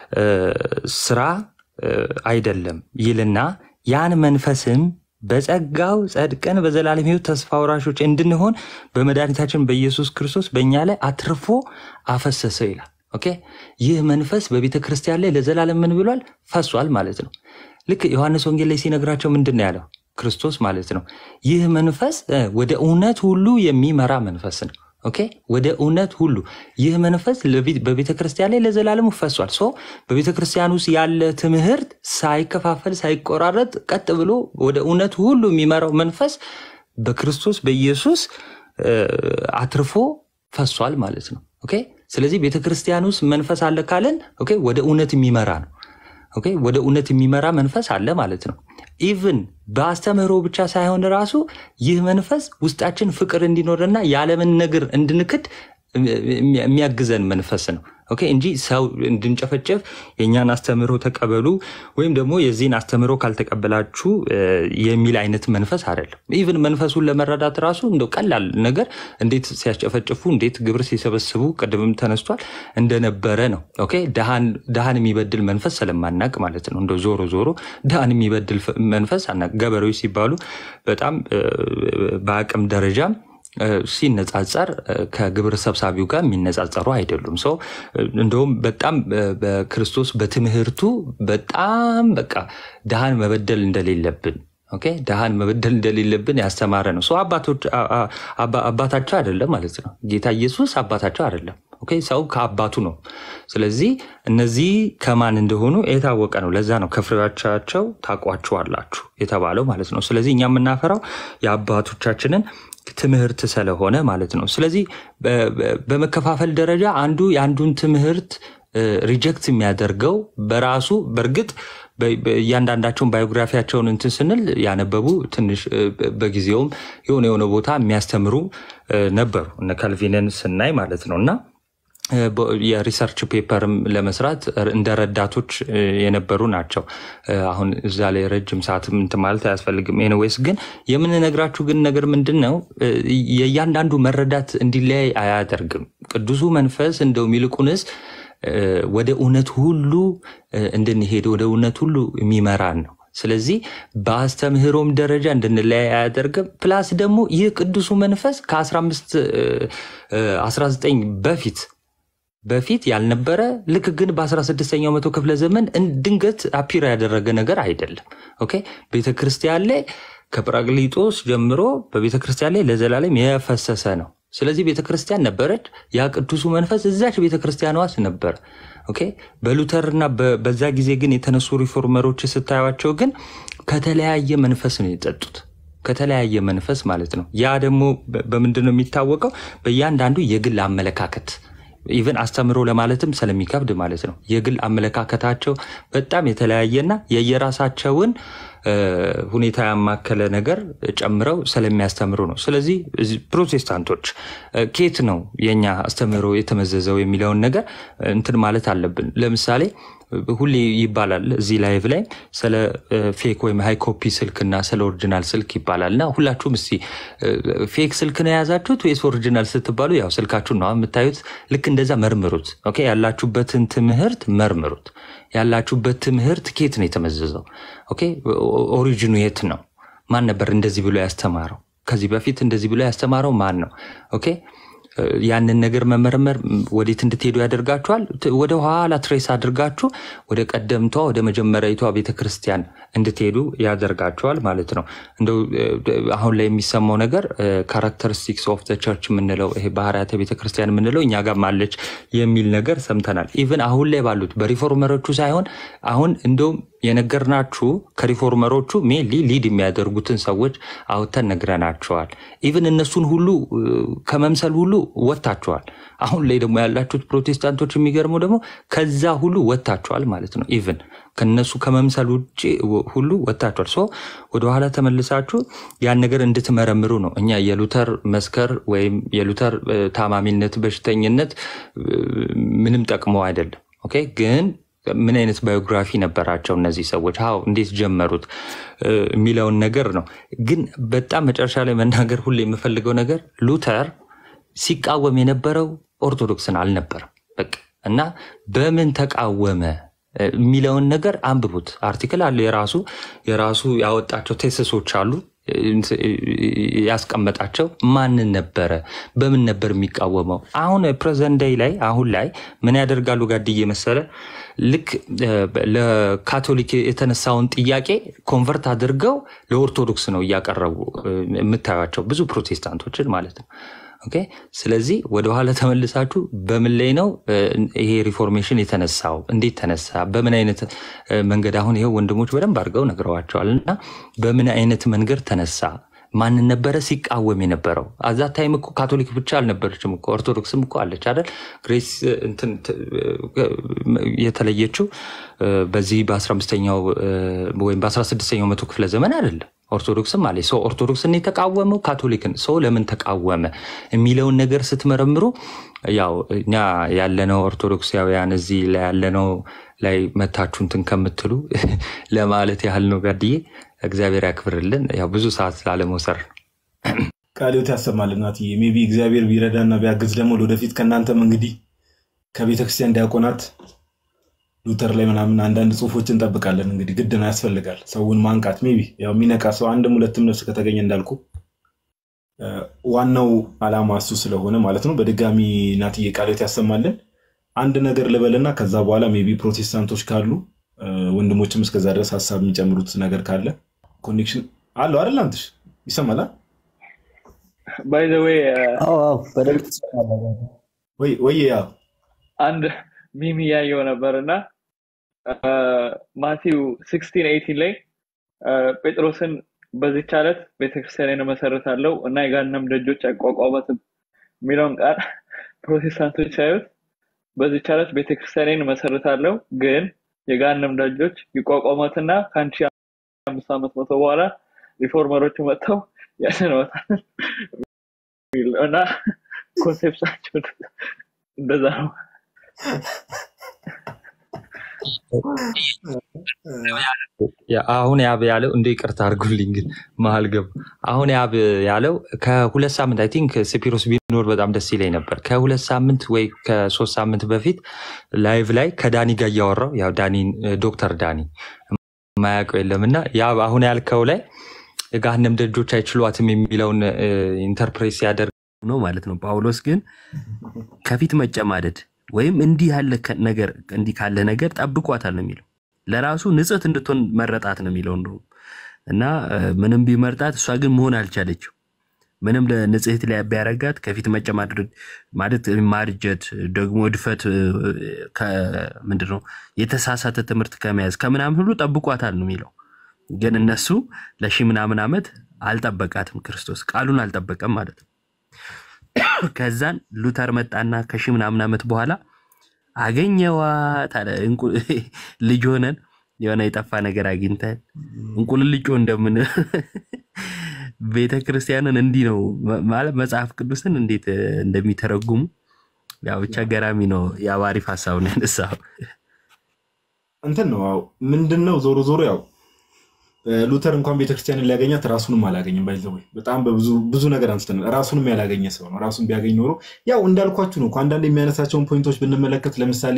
ስራ አይደለም ይልና ያን መንፈስም በጸጋው ጸድቀን በዘላለም ሕይወት ተስፋ ወራሾች እንድንሆን በመድኃኒታችን በኢየሱስ ክርስቶስ በእኛ ላይ አትርፎ አፈሰሰ ይላል። ኦኬ ይህ መንፈስ በቤተ ክርስቲያን ላይ ለዘላለም ምን ብሏል? ፈሷል ማለት ነው። ልክ ዮሐንስ ወንጌል ላይ ሲነግራቸው ምንድን ነው ያለው? ክርስቶስ ማለት ነው። ይህ መንፈስ ወደ እውነት ሁሉ የሚመራ መንፈስ ነው። ኦኬ ወደ እውነት ሁሉ ይህ መንፈስ በቤተ ክርስቲያን ላይ ለዘላለሙ ፈሷል። ሶ በቤተ ክርስቲያን ውስጥ ያለ ትምህርት ሳይከፋፈል ሳይቆራረጥ ቀጥ ብሎ ወደ እውነት ሁሉ የሚመራው መንፈስ በክርስቶስ በኢየሱስ አትርፎ ፈሷል ማለት ነው። ኦኬ ስለዚህ ቤተ ክርስቲያን ውስጥ መንፈስ አለ ካለን ኦኬ ወደ እውነት የሚመራ ነው። ኦኬ ወደ እውነት የሚመራ መንፈስ አለ ማለት ነው። ኢቭን በአስተምህሮ ብቻ ሳይሆን ራሱ ይህ መንፈስ ውስጣችን ፍቅር እንዲኖርና የዓለምን ነገር እንድንክድ የሚያግዘን መንፈስ ነው። ኦኬ እንጂ ሰው እንድንጨፈጨፍ የእኛን አስተምህሮ ተቀበሉ ወይም ደግሞ የዚህን አስተምህሮ ካልተቀበላችሁ የሚል አይነት መንፈስ አይደለም። ኢቭን መንፈሱን ለመረዳት ራሱ እንደው ቀላል ነገር እንዴት ሲያስጨፈጭፉ፣ እንዴት ግብር ሲሰበስቡ ቅድምም ተነስቷል እንደነበረ ነው። ኦኬ ድሃን የሚበድል መንፈስ ስለማናቅ ማለት ነው። እንደው ዞሮ ዞሮ ድሃን የሚበድል መንፈስ አናቅ። ገበሬዎች ሲባሉ በጣም በአቅም ደረጃም ሲነጻጸር ከግብር ሰብሳቢው ጋር የሚነጻጸሩ አይደሉም። ሰው እንደውም በጣም በክርስቶስ በትምህርቱ በጣም በቃ ድሃን መበደል እንደሌለብን ኦኬ ድሃን መበደል እንደሌለብን ያስተማረ ነው። ሰው አባታቸው አይደለም ማለት ነው። ጌታ ኢየሱስ አባታቸው አይደለም። ኦኬ ሰው ከአባቱ ነው። ስለዚህ እነዚህ ከማን እንደሆኑ የታወቀ ነው። ለዛ ነው ከፍሬዎቻቸው ታውቋቸዋላችሁ የተባለው ማለት ነው። ስለዚህ እኛ የምናፈራው የአባቶቻችንን ትምህርት ስለሆነ ማለት ነው። ስለዚህ በመከፋፈል ደረጃ አንዱ የአንዱን ትምህርት ሪጀክት የሚያደርገው በራሱ በእርግጥ እያንዳንዳቸውን ባዮግራፊያቸውን እንትን ስንል ያነበቡ ትንሽ በጊዜውም የሆነ የሆነ ቦታ የሚያስተምሩ ነበሩ እነ ካልቪንን ስናይ ማለት ነው እና የሪሰርች ፔፐርም ለመስራት እንደ ረዳቶች የነበሩ ናቸው። አሁን እዛ ላይ ረጅም ሰዓትም እንትን ማለት አያስፈልግም። ኤኒዌይስ ግን የምንነግራችሁ ግን ነገር ምንድን ነው የእያንዳንዱ መረዳት እንዲለያይ አያደርግም። ቅዱሱ መንፈስ እንደውም ይልቁንስ ወደ እውነት ሁሉ እንድንሄድ ወደ እውነት ሁሉ የሚመራን ነው። ስለዚህ በአስተምህሮም ደረጃ እንድንለያይ አያደርግም። ፕላስ ደግሞ ይህ ቅዱሱ መንፈስ ከ15 19 በፊት በፊት ያልነበረ ልክ ግን በ16ኛው መቶ ክፍለ ዘመን ድንገት አፒር ያደረገ ነገር አይደለም። ኦኬ ቤተክርስቲያን ላይ ከጰራቅሊጦስ ጀምሮ በቤተክርስቲያን ላይ ለዘላለም የፈሰሰ ነው። ስለዚህ ቤተክርስቲያን ነበረች። ያ ቅዱሱ መንፈስ እዛች ቤተክርስቲያን ዋስ ነበር። ኦኬ በሉተርና በዛ ጊዜ ግን የተነሱ ሪፎርመሮች ስታዩቸው ግን ከተለያየ መንፈስ ነው የጠጡት ከተለያየ መንፈስ ማለት ነው። ያ ደግሞ በምንድን ነው የሚታወቀው? በእያንዳንዱ የግል አመለካከት ኢቨን አስተምሮ ለማለትም ስለሚከብድ ማለት ነው። የግል አመለካከታቸው በጣም የተለያየና የየራሳቸውን ሁኔታ ያማከለ ነገር ጨምረው ስለሚያስተምሩ ነው። ስለዚህ ፕሮቴስታንቶች ኬት ነው የኛ አስተምህሮ የተመዘዘው የሚለውን ነገር እንትን ማለት አለብን። ለምሳሌ ሁሌ ይባላል እዚህ ላይቭ ላይ ስለ ፌክ ወይም ሃይ ኮፒ ስልክና ስለ ኦሪጂናል ስልክ ይባላል እና ሁላችሁም እስቲ ፌክ ስልክ ነው የያዛችሁት ወይስ ኦሪጂናል ስትባሉ ያው ስልካችሁን ነው የምታዩት። ልክ እንደዛ መርምሩት። ኦኬ ያላችሁበትን ትምህርት መርምሩት። ያላችሁበት ትምህርት ኬት ነው የተመዘዘው? ኦኬ ኦሪጂኑ የት ነው? ማን ነበር እንደዚህ ብሎ ያስተማረው? ከዚህ በፊት እንደዚህ ብሎ ያስተማረው ማን ነው? ኦኬ ያንን ነገር መመርመር ወዴት እንድትሄዱ ያደርጋችኋል። ወደ ኋላ ትሬስ አድርጋችሁ ወደ ቀደምቷ ወደ መጀመሪያዊቷ ቤተክርስቲያን እንድትሄዱ ያደርጋችኋል ማለት ነው። እንደው አሁን ላይ የሚሰማው ነገር ካራክተሪስቲክስ ኦፍ ቸርች የምንለው ይሄ ባህርያተ ቤተክርስቲያን የምንለው እኛ ጋር አለች የሚል ነገር ሰምተናል። ኢቨን አሁን ላይ ባሉት በሪፎርመሮቹ ሳይሆን አሁን እንደውም የነገርናችሁ ከሪፎርመሮቹ ሜንሊ ሊድ የሚያደርጉትን ሰዎች አውጥተን ነግረናቸዋል። ኢቨን እነሱን ሁሉ ከመምሰል ሁሉ ወጥታችኋል። አሁን ላይ ደግሞ ያላችሁት ፕሮቴስታንቶች የሚገርመው ደግሞ ከዛ ሁሉ ወጥታችኋል ማለት ነው። ኢቨን ከነሱ ከመምሰል ውጭ ሁሉ ወጥታችኋል። ሶ ወደኋላ ተመልሳችሁ ያን ነገር እንድትመረምሩ ነው። እኛ የሉተር መስከር ወይም የሉተር ታማሚነት፣ በሽተኝነት ምንም ጠቅሞ አይደለም። ኦኬ ግን ምን አይነት ባዮግራፊ ነበራቸው እነዚህ ሰዎች ው እንዴት ጀመሩት የሚለውን ነገር ነው። ግን በጣም መጨረሻ ላይ መናገር ሁሌ የምፈልገው ነገር ሉተር ሲቃወም የነበረው ኦርቶዶክስን አልነበረም። በቃ እና በምን ተቃወመ የሚለውን ነገር አንብቡት። አርቲክል አለ የራሱ የራሱ ያወጣቸው ቴስሶች አሉ ያስቀመጣቸው ማንን ነበረ? በምን ነበር የሚቃወመው? አሁን ፕሬዘንት ዴይ ላይ አሁን ላይ ምን ያደርጋሉ ጋድዬ መሰለ ልክ ለካቶሊክ የተነሳውን ጥያቄ ኮንቨርት አድርገው ለኦርቶዶክስ ነው እያቀረቡ የምታዩቸው ብዙ ፕሮቴስታንቶችን ማለት ነው። ኦኬ ስለዚህ ወደኋላ ተመልሳችሁ በምን ላይ ነው ይሄ ሪፎርሜሽን የተነሳው? እንዴት ተነሳ? በምን አይነት መንገድ? አሁን ይሄው ወንድሞች በደንብ አድርገው ነግረዋቸዋል። እና በምን አይነት መንገድ ተነሳ? ማንን ነበረ ሲቃወም የነበረው? አዛ ታይም እኮ ካቶሊክ ብቻ አልነበረችም እኮ ኦርቶዶክስም እኮ አለች አይደል? ግሬስ እንትን የተለየችው በዚህ በ15ኛው ወይም በ16ኛው መቶ ክፍለ ዘመን አይደለም። ኦርቶዶክስም አለ ሰው ኦርቶዶክስን የተቃወመው ካቶሊክን ሰው ለምን ተቃወመ የሚለውን ነገር ስትመረምሩ ያው እኛ ያለነው ኦርቶዶክሳውያን እዚህ ላይ ያለነው ላይ መታችሁ እንትን ከምትሉ ለማለት ያህል ነው። ጋድዬ እግዚአብሔር ያክብርልን። ያው ብዙ ሰዓት ላለመውሰር ነው። ቃልዮት ያሰማል እናትዬ። ሜይ ቢ እግዚአብሔር ቢረዳና ቢያግዝ ደግሞ ወደፊት ከእናንተም እንግዲህ ከቤተክርስቲያን ዲያቆናት ሉተር ላይ ምናምን አንዳንድ ጽሁፎች እንጠብቃለን። እንግዲህ ግድ ነው ያስፈልጋል፣ ሰውን ማንቃት። ሜይ ቢ ያው የሚነቃ ሰው አንድም ሁለትም ነፍስ ከተገኘ እንዳልኩ ዋናው አላማ እሱ ስለሆነ ማለት ነው። በድጋሚ እናትዬ ቃልዮት ያሰማልን። አንድ ነገር ልበልና ከዛ በኋላ ሜይ ቢ ፕሮቴስታንቶች ካሉ ወንድሞችም እስከዛ ድረስ ሀሳብ የሚጨምሩት ነገር ካለ ኮኔክሽን አለው አይደል? አንትሽ ይሰማል ባይ ዘ ዌይ ወይ ያው አንድ ሚሚ ያየው ነበር እና ማቲው ሲክስቲን ኤይቲን ላይ ጴጥሮስን በዚች ዓለት ቤተክርስቲያንን እመሰርታለሁ እና የገሃነም ደጆች አይቋቋሟትም የሚለውን ቃል ፕሮቴስታንቶች ሳዩት በዚች ዓለት ቤተክርስቲያንን እመሰርታለሁ ግን የገሃነም ደጆች ይቋቋሟትና ከአንድ ሺህ አምስት ዓመት መቶ በኋላ ሪፎርመሮቹ መጥተው ያስነወታል እና ኮንሴፕታቸው እንደዛ ነው። ያ- አሁን ያብ ያለው እንደ ይቅርታ አድርጉልኝ ግን መሀል ገባ። አሁን ያብ ያለው ከሁለት ሳምንት አይ ቲንክ ስፒሮስ ቢኖር በጣም ደስ ይለኝ ነበር። ከሁለት ሳምንት ወይ ከሶስት ሳምንት በፊት ላይቭ ላይ ከዳኒ ጋር እያወራው ያው ዳኒ ዶክተር ዳኒ የማያውቀው የለም እና ያብ አሁን ያልከው ላይ የገሃነም ደጆች አይችሏትም የሚለውን ኢንተርፕሬት ሲያደርግ ነው ማለት ነው። ጳውሎስ ግን ከፊት መጨማደድ ወይም እንዲህ ያለ ከ- ነገር እንዲህ ካለ ነገር ጠብቋታል ነው የሚለው። ለራሱ ንጽሕት እንድትሆን መረጣት ነው የሚለው እንደውም እና እ፣ ምንም ቢመርጣት እሷ ግን መሆን አልቻለችው። ምንም ለንጽሕት ላይ ቢያረጋት ከፊት መጨማደድ ማለት ማርጀት ደግሞ እድፈት እ፣ ከ- ምንድን ነው የተሳሳተ ትምህርት ከመያዝ ከምናምን ሁሉ ጠብቋታል ነው የሚለው። ግን እነሱ ለሺ ምናምን ዓመት አልጠበቃትም። ክርስቶስ ቃሉን አልጠበቀም ማለት ነው። ከዛን ሉተር መጣና ከሺ ምናምን ዓመት በኋላ አገኘዋት አለ። እንቁ- ልጅ ሆነን የሆነ የጠፋ ነገር አግኝተን እንቁልልጮ እንደምን ቤተ ክርስቲያንን እንዲህ ነው ማለት መጽሐፍ ቅዱስን እንዴት እንደሚተረጉሙ ያው ብቻ ገራሚ ነው። ያው አሪፍ ሀሳብ ነው ያነሳው። እንትን ነው ያው ምንድን ነው ዞሮ ዞሮ ያው ሉተር እንኳን ቤተክርስቲያንን ሊያገኛት ራሱንም አላገኝም። ባይዘወይ በጣም በብዙ ብዙ ነገር አንስተናል። ራሱንም ያላገኘ ሰው ነው። ራሱን ቢያገኝ ኖሮ ያው እንዳልኳችሁ ነው እኮ አንዳንድ የሚያነሳቸውን ፖይንቶች ብንመለከት ለምሳሌ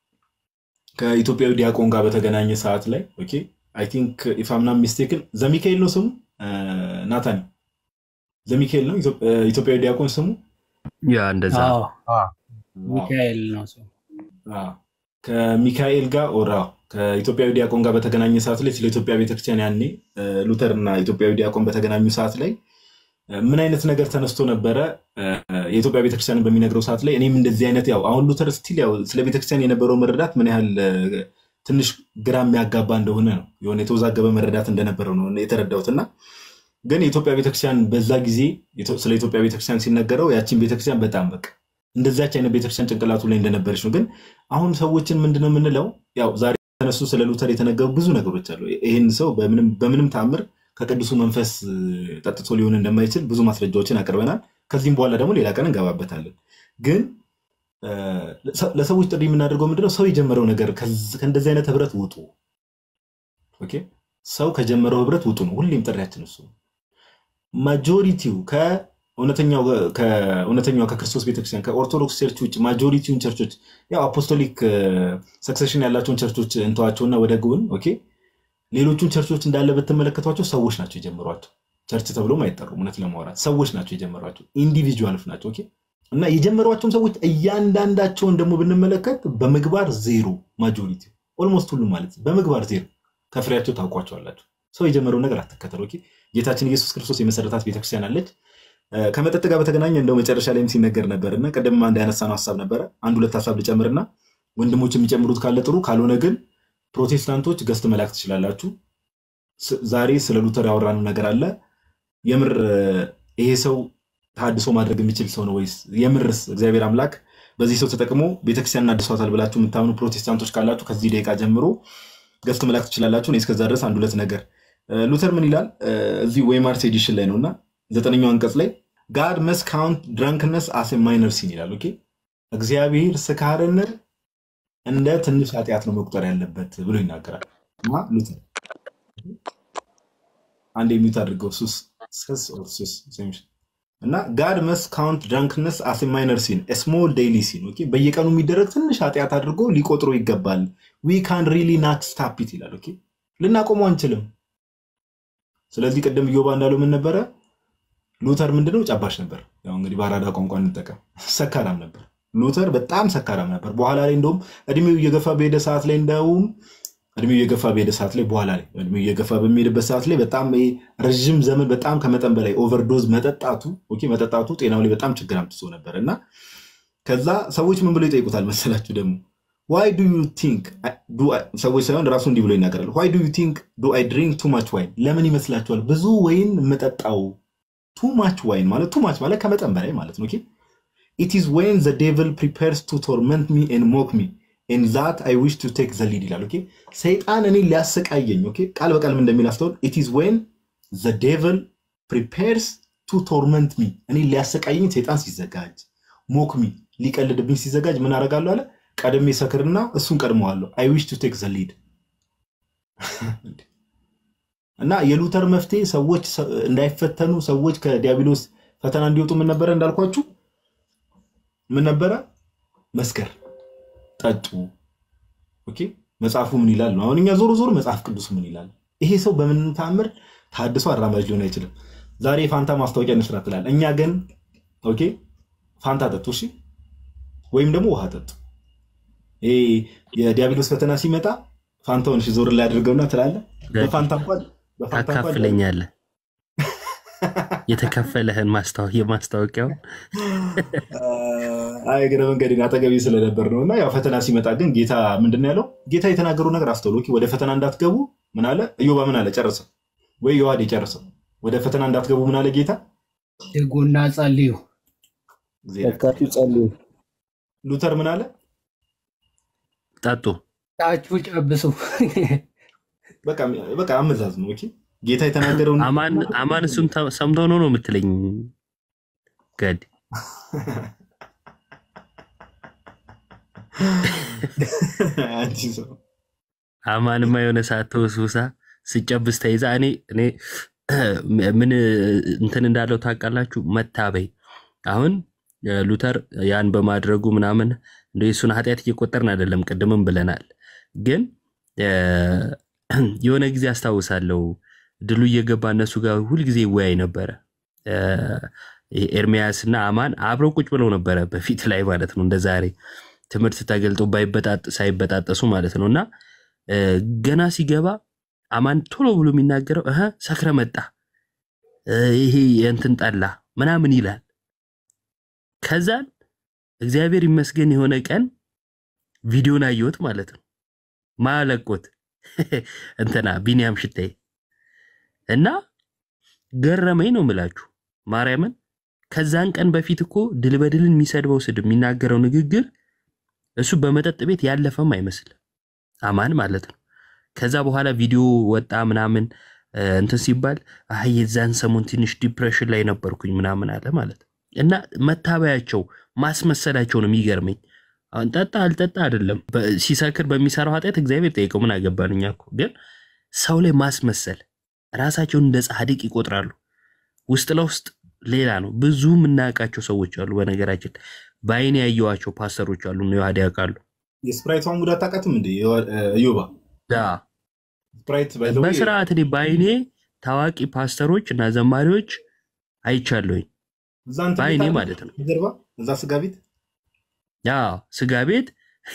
ከኢትዮጵያዊ ዲያቆን ጋር በተገናኘ ሰዓት ላይ ኦኬ አይ ቲንክ ኢፍ አም ናት ሚስቴክን ዘሚካኤል ነው ስሙ ናታኒ ዘሚካኤል ነው ኢትዮ- ኢትዮጵያዊ ዲያቆን ስሙ ያ እንደዛ አዎ፣ ሚካኤል ነው ስሙ። አዎ። ከሚካኤል ጋር ኦራ ከኢትዮጵያዊ ዲያቆን ጋር በተገናኘ ሰዓት ላይ ስለ ኢትዮጵያ ቤተክርስቲያን ያኔ እ፣ ሉተር እና ኢትዮጵያዊ ዲያቆን በተገናኙ ሰዓት ላይ እ፣ ምን አይነት ነገር ተነስቶ ነበረ እ፣ የኢትዮጵያ ቤተክርስቲያንን በሚነግረው ሰዓት ላይ እኔም እንደዚህ አይነት ያው አሁን ሉተር ስቲል ያው ስለ ቤተክርስቲያን የነበረው መረዳት ምን ያህል እ፣ ትንሽ ግራ የሚያጋባ እንደሆነ ነው የሆነ የተወዛገበ መረዳት እንደነበረው ነው የተረዳሁት እና ግን የኢትዮጵያ ቤተክርስቲያን በዛ ጊዜ የቶ- ስለ ኢትዮጵያ ቤተክርስቲያን ሲነገረው ያቺን ቤተክርስቲያን በጣም በቃ እንደዛች አይነት ቤተክርስቲያን ጭንቅላቱ ላይ እንደነበረች ነው። ግን አሁን ሰዎችን ምንድነው የምንለው? ያው ዛሬ የተነሱ ስለ ሉተር የተነገሩ ብዙ ነገሮች አሉ። ይህን ሰው በምንም በምንም ተአምር ከቅዱሱ መንፈስ እ፣ ጠጥቶ ሊሆን እንደማይችል ብዙ ማስረጃዎችን አቅርበናል። ከዚህም በኋላ ደግሞ ሌላ ቀን እንገባበታለን። ግን እ፣ ለሰ- ለሰዎች ጥሪ የምናደርገው ምንድነው? ሰው የጀመረው ነገር ከዚ- ከእንደዚህ አይነት ህብረት ውጡ። ኦኬ፣ ሰው ከጀመረው ህብረት ውጡ ነው ሁሌም ጥሪያችን እሱ ነው። ማጆሪቲው ከእውነተኛው ከእውነተኛው ከክርስቶስ ቤተክርስቲያን ከኦርቶዶክስ ቸርች ውጭ ማጆሪቲውን ቸርቾች ያው አፖስቶሊክ ሰክሴሽን ያላቸውን ቸርቾች እንተዋቸውና ወደ ጎን ኦኬ፣ ሌሎቹን ቸርቾች እንዳለ ብትመለከቷቸው ሰዎች ናቸው የጀመሯቸው። ቸርች ተብሎም አይጠሩም። እውነት ለማውራት ሰዎች ናቸው የጀመሯቸው፣ ኢንዲቪጁዋልስ ናቸው። ኦኬ እና የጀመሯቸውም ሰዎች እያንዳንዳቸውን ደግሞ ብንመለከት በምግባር ዜሮ፣ ማጆሪቲ ኦልሞስት ሁሉም ማለት ነው በምግባር ዜሮ። ከፍሬያቸው ታውቋቸዋላችሁ። ሰው የጀመረውን ነገር አትከተሉ። ኦኬ ጌታችን ኢየሱስ ክርስቶስ የመሰረታት ቤተክርስቲያን አለች። እ፣ ከመጠጥ ጋር በተገናኘ እንደው መጨረሻ ላይም ሲነገር ነበርና ቅድም አንድ ያነሳነው ሀሳብ ነበረ። አንድ ሁለት ሀሳብ ልጨምርና ወንድሞች የሚጨምሩት ካለ ጥሩ፣ ካልሆነ ግን ፕሮቴስታንቶች ገስት መላክ ትችላላችሁ። ስ- ዛሬ ስለ ሉተር ያወራነው ነገር አለ። የምር እ፣ ይሄ ሰው ተሐድሶ ማድረግ የሚችል ሰው ነው ወይስ የምርስ እግዚአብሔር አምላክ በዚህ ሰው ተጠቅሞ ቤተክርስቲያንን አድሷታል ብላችሁ የምታምኑ ፕሮቴስታንቶች ካላችሁ ከዚህ ደቂቃ ጀምሮ ገስት መላክ ትችላላችሁ። እኔ እስከዛ ድረስ አንድ ሁለት ነገር እ፣ ሉተር ምን ይላል እ፣ እዚህ ዌይማርስ ኤዲሽን ላይ ነው እና ዘጠነኛው አንቀጽ ላይ ጋድ መስ ካውንት ድራንክነስ አስ ማይነር ሲን ይላል። ኦኬ እግዚአብሔር ስካርን እንደ ትንሽ ኃጢአት ነው መቁጠር ያለበት ብሎ ይናገራል። ማ ሉተር አንድ የሚዩት አድርገው ሱስ ስስ ኦር ሱስ ሴምሽ እና ጋድ መስ ካውንት ድራንክነስ አስ ማይነር ሲን ስሞል ዴይሊ ሲን ኦኬ በየቀኑ የሚደረግ ትንሽ ኃጢአት አድርጎ ሊቆጥሮ ይገባል። ዊ ካን ሪሊ ናት ስታፕ ኢት ይላል። ኦኬ ልናቆመው አንችልም። ስለዚህ ቅድም እዮባ እንዳለው ምን ነበረ? ሉተር ምንድነው? ጨባሽ ነበር። ያው እንግዲህ በአራዳ ቋንቋ እንጠቀም፣ ሰካራም ነበር። ሉተር በጣም ሰካራም ነበር። በኋላ ላይ እንደውም እድሜው እየገፋ በሄደ ሰዓት ላይ እንደውም እድሜው እየገፋ በሄደ ሰዓት ላይ በኋላ ላይ እድሜው እየገፋ በሚሄድበት ሰዓት ላይ በጣም ይሄ ረዥም ዘመን በጣም ከመጠን በላይ ኦቨርዶዝ መጠጣቱ ኦኬ መጠጣቱ ጤናው ላይ በጣም ችግር አምጥቶ ነበር እና ከዛ ሰዎች ምን ብሎ ይጠይቁታል መሰላችሁ ደግሞ ዋይ ዱ ዩ ቲንክ ሰዎች ሳይሆን ራሱ እንዲህ ብሎ ይናገራል። ዋይ ዱ ዩ ቲንክ ዱ አይ ድሪንክ ቱ ማች ዋይን ለምን ይመስላችኋል ብዙ ወይን የምጠጣው? ቱ ማች ዋይን ማለት ቱ ማች ማለት ከመጠን በላይ ማለት ነው። ኢት ኢዝ ዌን ዘ ዴቭል ፕሪፔርስ ቱ ቶርመንት ሚ ኤንድ ሞክ ሚ ኤንድ ዛት አይ ዊሽ ቱ ቴክ ዘ ሊድ ይላል። ኦኬ ሰይጣን እኔ ሊያሰቃየኝ ኦኬ ቃል በቃል ምን እንደሚል አስተውል። ኢት ኢዝ ዌን ዘ ዴቭል ፕሪፔርስ ቱ ቶርመንት ሚ እኔ ሊያሰቃየኝ ሰይጣን ሲዘጋጅ ሞክ ሚ ሊቀልድብኝ ሲዘጋጅ ምን አደርጋለሁ አለ ቀድሜ ሰክርና እሱን ቀድመዋለሁ። አይ ዊሽ ቱ ቴክ ዘ ሊድ እና የሉተር መፍትሄ ሰዎች እንዳይፈተኑ ሰዎች ከዲያብሎስ ፈተና እንዲወጡ ምን ነበረ እንዳልኳችሁ ምን ነበረ መስከር ጠጡ ኦኬ መጽሐፉ ምን ይላል ነው አሁን እኛ ዞሮ ዞሮ መጽሐፍ ቅዱስ ምን ይላል ይሄ ሰው በምን ተአምር ታድሶ አራማጅ ሊሆን አይችልም ዛሬ ፋንታ ማስታወቂያ እንስራ ትላል እኛ ግን ኦኬ ፋንታ ጠጡ እሺ ወይም ደግሞ ውሃ ጠጡ ይሄ የዲያብሎስ ፈተና ሲመጣ ፋንታውን እሺ ዞር ላይ አድርገውና ትላለ በፋንታ እንኳን በፋንታ እንኳን ታካፍለኛለህ የተከፈለህን የማስታወቂያውን አይ እግረ መንገዴን አጠገቤ ስለነበር ነው። እና ያው ፈተና ሲመጣ ግን ጌታ ምንድን ነው ያለው? ጌታ የተናገሩ ነገር አስተውሎ ወደ ፈተና እንዳትገቡ ምን አለ? እዮባ ምን አለ? ጨርሰው ወይ ዮሐዴ ጨርሰው ወደ ፈተና እንዳትገቡ ምን አለ ጌታ? ትጉና ጸልዩ። ተካችሁ ጸልዩ። ሉተር ምን አለ? ጠጡ ጣችሁ ጨብሱ። በቃ አመዛዝ ነው። ኦኬ ጌታ የተናገረውን አማን እሱን ሰምተው ነው ነው የምትለኝ ገድ አማንማ የሆነ ሰዓት ተወስውሳ ስጨብስ ተይዛ እኔ እኔ ምን እንትን እንዳለው ታውቃላችሁ? መታበይ አሁን ሉተር ያን በማድረጉ ምናምን እንደ የሱን ኃጢአት እየቆጠርን አይደለም፣ ቅድምም ብለናል። ግን የሆነ ጊዜ አስታውሳለሁ ድሉ እየገባ እነሱ ጋር ሁልጊዜ ይወያይ ነበረ። ኤርሚያስ እና አማን አብረው ቁጭ ብለው ነበረ በፊት ላይ ማለት ነው። እንደ ዛሬ ትምህርት ተገልጦ ሳይበጣጠሱ ማለት ነው። እና ገና ሲገባ አማን ቶሎ ብሎ የሚናገረው እህ ሰክረ መጣ ይሄ የእንትን ጠላ ምናምን ይላል። ከዛን እግዚአብሔር ይመስገን የሆነ ቀን ቪዲዮን አየሁት ማለት ነው። ማለቆት እንትና ቢኒያም ሽታዬ እና ገረመኝ ነው ምላችሁ ማርያምን። ከዛን ቀን በፊት እኮ ድል በድልን የሚሰድበው ስድብ የሚናገረው ንግግር እሱ በመጠጥ ቤት ያለፈም አይመስልም አማን ማለት ነው። ከዛ በኋላ ቪዲዮ ወጣ ምናምን እንትን ሲባል አይ የዛን ሰሞን ትንሽ ዲፕሬሽን ላይ ነበርኩኝ ምናምን አለ ማለት ነው። እና መታበያቸው ማስመሰላቸው ነው የሚገርመኝ። አሁን ጠጣ አልጠጣ አይደለም ሲሰክር በሚሰራው ኃጢአት እግዚአብሔር ጠይቀው ምን አገባን እኛ እኮ። ግን ሰው ላይ ማስመሰል ራሳቸውን እንደ ጻድቅ ይቆጥራሉ። ውስጥ ለውስጥ ሌላ ነው። ብዙ የምናውቃቸው ሰዎች አሉ። በነገራችን በአይን ያየዋቸው ፓስተሮች አሉ ነው ያህድ ያውቃሉ። የስፕራይቷን ጉዳት ታውቃትም እንደ ዮባ ስፕራይት በስርዓት እኔ በአይኔ ታዋቂ ፓስተሮች እና ዘማሪዎች አይቻለሁኝ። በአይኔ ማለት ነው። ጀርባ እዛ ስጋ ቤት ያ ስጋ ቤት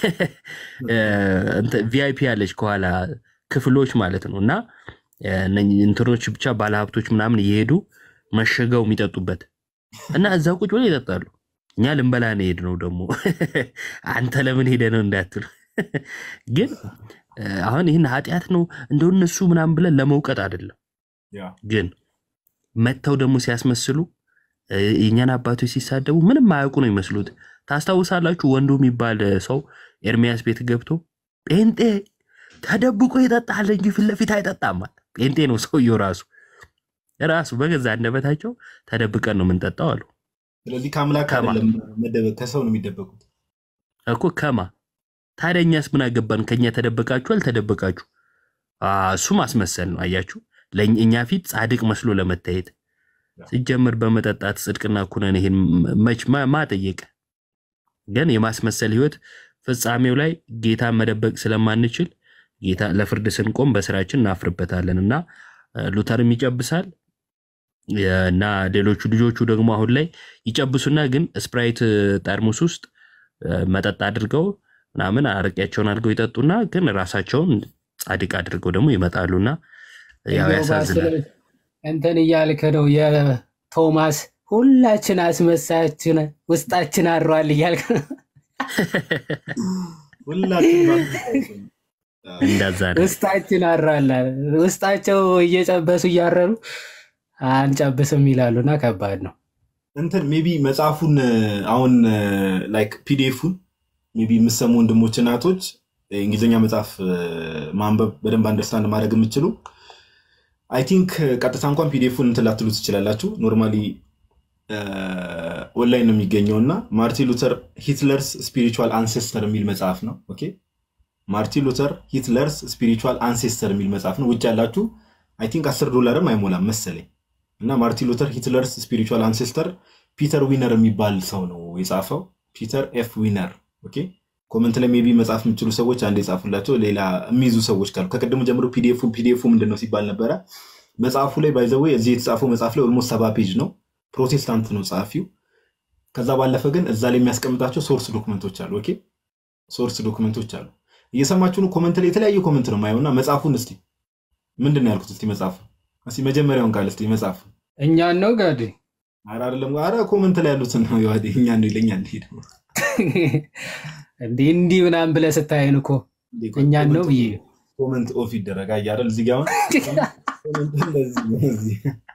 ቪአይፒ ያለች ከኋላ ክፍሎች ማለት ነው እና እንትኖች ብቻ ባለሀብቶች ምናምን እየሄዱ መሸገው የሚጠጡበት እና እዛ ቁጭ ብለው ይጠጣሉ። እኛ ልንበላ ነው ሄድ ነው ደግሞ አንተ ለምን ሄደ ነው እንዳትሉ። ግን አሁን ይህን ኃጢአት ነው እንደው እነሱ ምናምን ብለን ለመውቀጥ አይደለም። ግን መጥተው ደግሞ ሲያስመስሉ የእኛን አባቶች ሲሳደቡ ምንም አያውቁ ነው ይመስሉት። ታስታውሳላችሁ? ወንዱ የሚባል ሰው ኤርሚያስ ቤት ገብቶ ጴንጤ ተደብቆ ይጠጣል እንጂ ፊት ለፊት አይጠጣም። ጴንጤ ነው ሰውየው ራሱ ራሱ በገዛ አንደበታቸው ተደብቀን ነው የምንጠጣው አሉ። ስለዚህ ከአምላክ አይደለም መደበቅ፣ ከሰው ነው የሚደበቁት እኮ ከማ ታዲያ እኛስ ምን አገባን? ከኛ ተደበቃችሁ አልተደበቃችሁ፣ እሱ ማስመሰል ነው። አያችሁ፣ እኛ ፊት ጻድቅ መስሎ ለመታየት ሲጀምር በመጠጣት ጽድቅና ኩነን ይሄን መች ማጠየቅ ግን የማስመሰል ህይወት ፍጻሜው ላይ ጌታን መደበቅ ስለማንችል ጌታ ለፍርድ ስንቆም በስራችን እናፍርበታለን እና ሉተርም ይጨብሳል እና ሌሎቹ ልጆቹ ደግሞ አሁን ላይ ይጨብሱና ግን ስፕራይት ጠርሙስ ውስጥ መጠጥ አድርገው ምናምን አረቂያቸውን አድርገው ይጠጡና ግን ራሳቸውን ጻድቅ አድርገው ደግሞ ይመጣሉና ያው ያሳዝናል። እንትን እያልክ ነው የቶማስ ሁላችን አስመሳያችን ውስጣችን አድሯል እያልክ ነው። እንደዛ ነው። ውስጣችን አድሯል። ውስጣቸው እየጨበሱ እያረሩ አንጨብስም ይላሉና ከባድ ነው። እንትን ሜቢ መጽሐፉን አሁን ላይክ ፒዲኤፉን ሜቢ የምሰሙ ወንድሞች እናቶች የእንግሊዝኛ መጽሐፍ ማንበብ በደንብ አንደርስታንድ ማድረግ የምችሉ አይ ቲንክ ቀጥታ እንኳን ፒዲኤፉን እንትን ላትሉ ትችላላችሁ። ኖርማሊ ኦንላይን ነው የሚገኘው እና ማርቲን ሉተር ሂትለርስ ስፒሪቹዋል አንሴስተር የሚል መጽሐፍ ነው። ኦኬ ማርቲን ሉተር ሂትለርስ ስፒሪቹዋል አንሴስተር የሚል መጽሐፍ ነው። ውጭ ያላችሁ አይ ቲንክ አስር ዶላርም አይሞላም መሰለኝ እና ማርቲን ሉተር ሂትለርስ ስፒሪቹዋል አንሴስተር ፒተር ዊነር የሚባል ሰው ነው የጻፈው። ፒተር ኤፍ ዊነር። ኦኬ ኮመንት ላይ ሜቢ መጽሐፍ የምችሉ ሰዎች አንድ የጻፉላቸው፣ ሌላ የሚይዙ ሰዎች ካሉ ከቅድሙ ጀምሮ ፒዲኤፉ ፒዲኤፉ ምንድን ነው ሲባል ነበረ። መጽሐፉ ላይ ባይዘዌ እዚህ የተጻፈው መጽሐፍ ላይ ኦልሞስት ሰባ ፔጅ ነው። ፕሮቴስታንት ነው ጸሐፊው። ከዛ ባለፈ ግን እዛ ላይ የሚያስቀምጣቸው ሶርስ ዶክመንቶች አሉ። ኦኬ ሶርስ ዶክመንቶች አሉ። እየሰማችሁ ነው። ኮመንት ላይ የተለያዩ ኮመንት ነው የማየው እና መጽሐፉን እስቲ ምንድን ነው ያልኩት? እስቲ መጽሐፉ እስቲ መጀመሪያውን ቃል እስቲ መጽሐፉ እኛን ነው ጋዴ ኧረ አይደለም፣ ኧረ ኮመንት ላይ ያሉትን ነው የዋዴ እኛ ነው ይለኛል። ሄደ እንዲህ እንዲህ ምናምን ብለህ ስታየን እኮ እኛን ነው ብዬ ኮመንት ኦፍ ይደረግ አያረል እዚህ ጋር አሁን ኮመንት እንደዚህ ነው እዚህ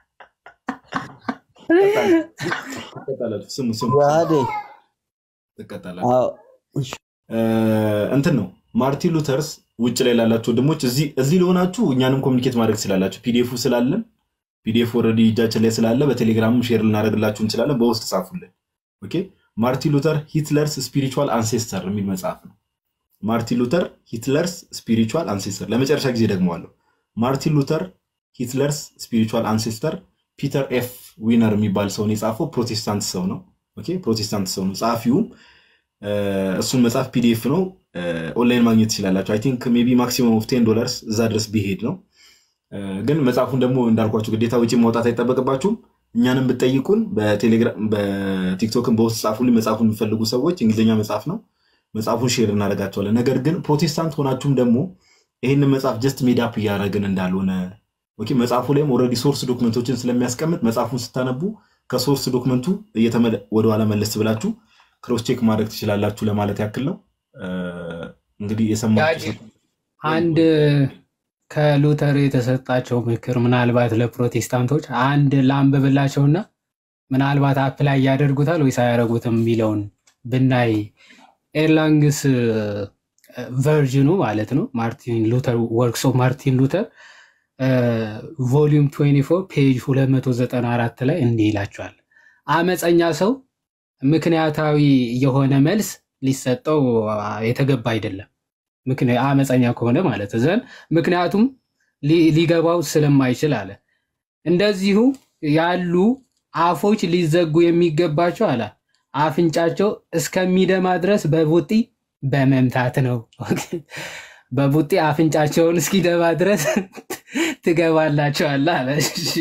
ትቀጣላችሁ። ስሙ ስሙ ዋዴ ትቀጣላችሁ። አዎ፣ እንትን ነው ማርቲን ሉተርስ ውጭ ላይ ላላችሁ ወንድሞች እዚህ እዚህ ለሆናችሁ እኛንም ኮሚኒኬት ማድረግ ትችላላችሁ። ፒዲኤፉ ስላለን ፒዲኤፍ ኦልሬዲ እጃችን ላይ ስላለ በቴሌግራምም ሼር ልናደርግላችሁ እንችላለን። በውስጥ ጻፉልን። ኦኬ ማርቲን ሉተር ሂትለርስ ስፒሪቹዋል አንሴስተር የሚል መጽሐፍ ነው። ማርቲን ሉተር ሂትለርስ ስፒሪቹዋል አንሴስተር። ለመጨረሻ ጊዜ ደግመዋለሁ። ማርቲን ሉተር ሂትለርስ ስፒሪቹዋል አንሴስተር ፒተር ኤፍ ዊነር የሚባል ሰውን የጻፈው ፕሮቴስታንት ሰው ነው። ኦኬ ፕሮቴስታንት ሰው ነው ጸሐፊውም። እሱን መጽሐፍ ፒዲኤፍ ነው ኦንላይን ማግኘት ትችላላችሁ። አይ ቲንክ ሜይ ቢ ማክሲመም ኦፍ ቴን ዶላርስ እዛ ድረስ ቢሄድ ነው። ግን መጽሐፉን ደግሞ እንዳልኳችሁ ግዴታ ውጭ ማውጣት አይጠበቅባችሁም። እኛንም ብትጠይቁን በቲክቶክን በውስጥ ጻፉልኝ። መጽሐፉን የሚፈልጉ ሰዎች እንግሊዝኛ መጽሐፍ ነው። መጽሐፉን ሼር እናደርጋቸዋለን። ነገር ግን ፕሮቴስታንት ሆናችሁም ደግሞ ይህንን መጽሐፍ ጀስት ሜዳፕ እያደረግን እንዳልሆነ ኦኬ፣ መጽሐፉ ላይም ኦልሬዲ ሶርስ ዶክመንቶችን ስለሚያስቀምጥ መጽሐፉን ስታነቡ ከሶርስ ዶክመንቱ ወደኋላ መለስ ብላችሁ ክሮስ ቼክ ማድረግ ትችላላችሁ ለማለት ያክል ነው። እንግዲህ የሰማችሁ አንድ ከሉተር የተሰጣቸው ምክር ምናልባት ለፕሮቴስታንቶች አንድ ላንብብላቸውና ምናልባት አፕላይ ያደርጉታል ወይስ አያደርጉትም የሚለውን ብናይ ኤርላንግስ ቨርዥኑ ማለት ነው ማርቲን ሉተር ወርክስ ኦፍ ማርቲን ሉተር ቮሊዩም 24 ፔጅ 294 ላይ እንዲህ ይላቸዋል። አመፀኛ ሰው ምክንያታዊ የሆነ መልስ ሊሰጠው የተገባ አይደለም። አመፀኛ ከሆነ ማለት ዘንድ ምክንያቱም ሊገባው ስለማይችል አለ። እንደዚሁ ያሉ አፎች ሊዘጉ የሚገባቸው አለ አፍንጫቸው እስከሚደማ ድረስ በቡጢ በመምታት ነው። በቡጢ አፍንጫቸውን እስኪደማ ድረስ ትገባላቸዋል አለ።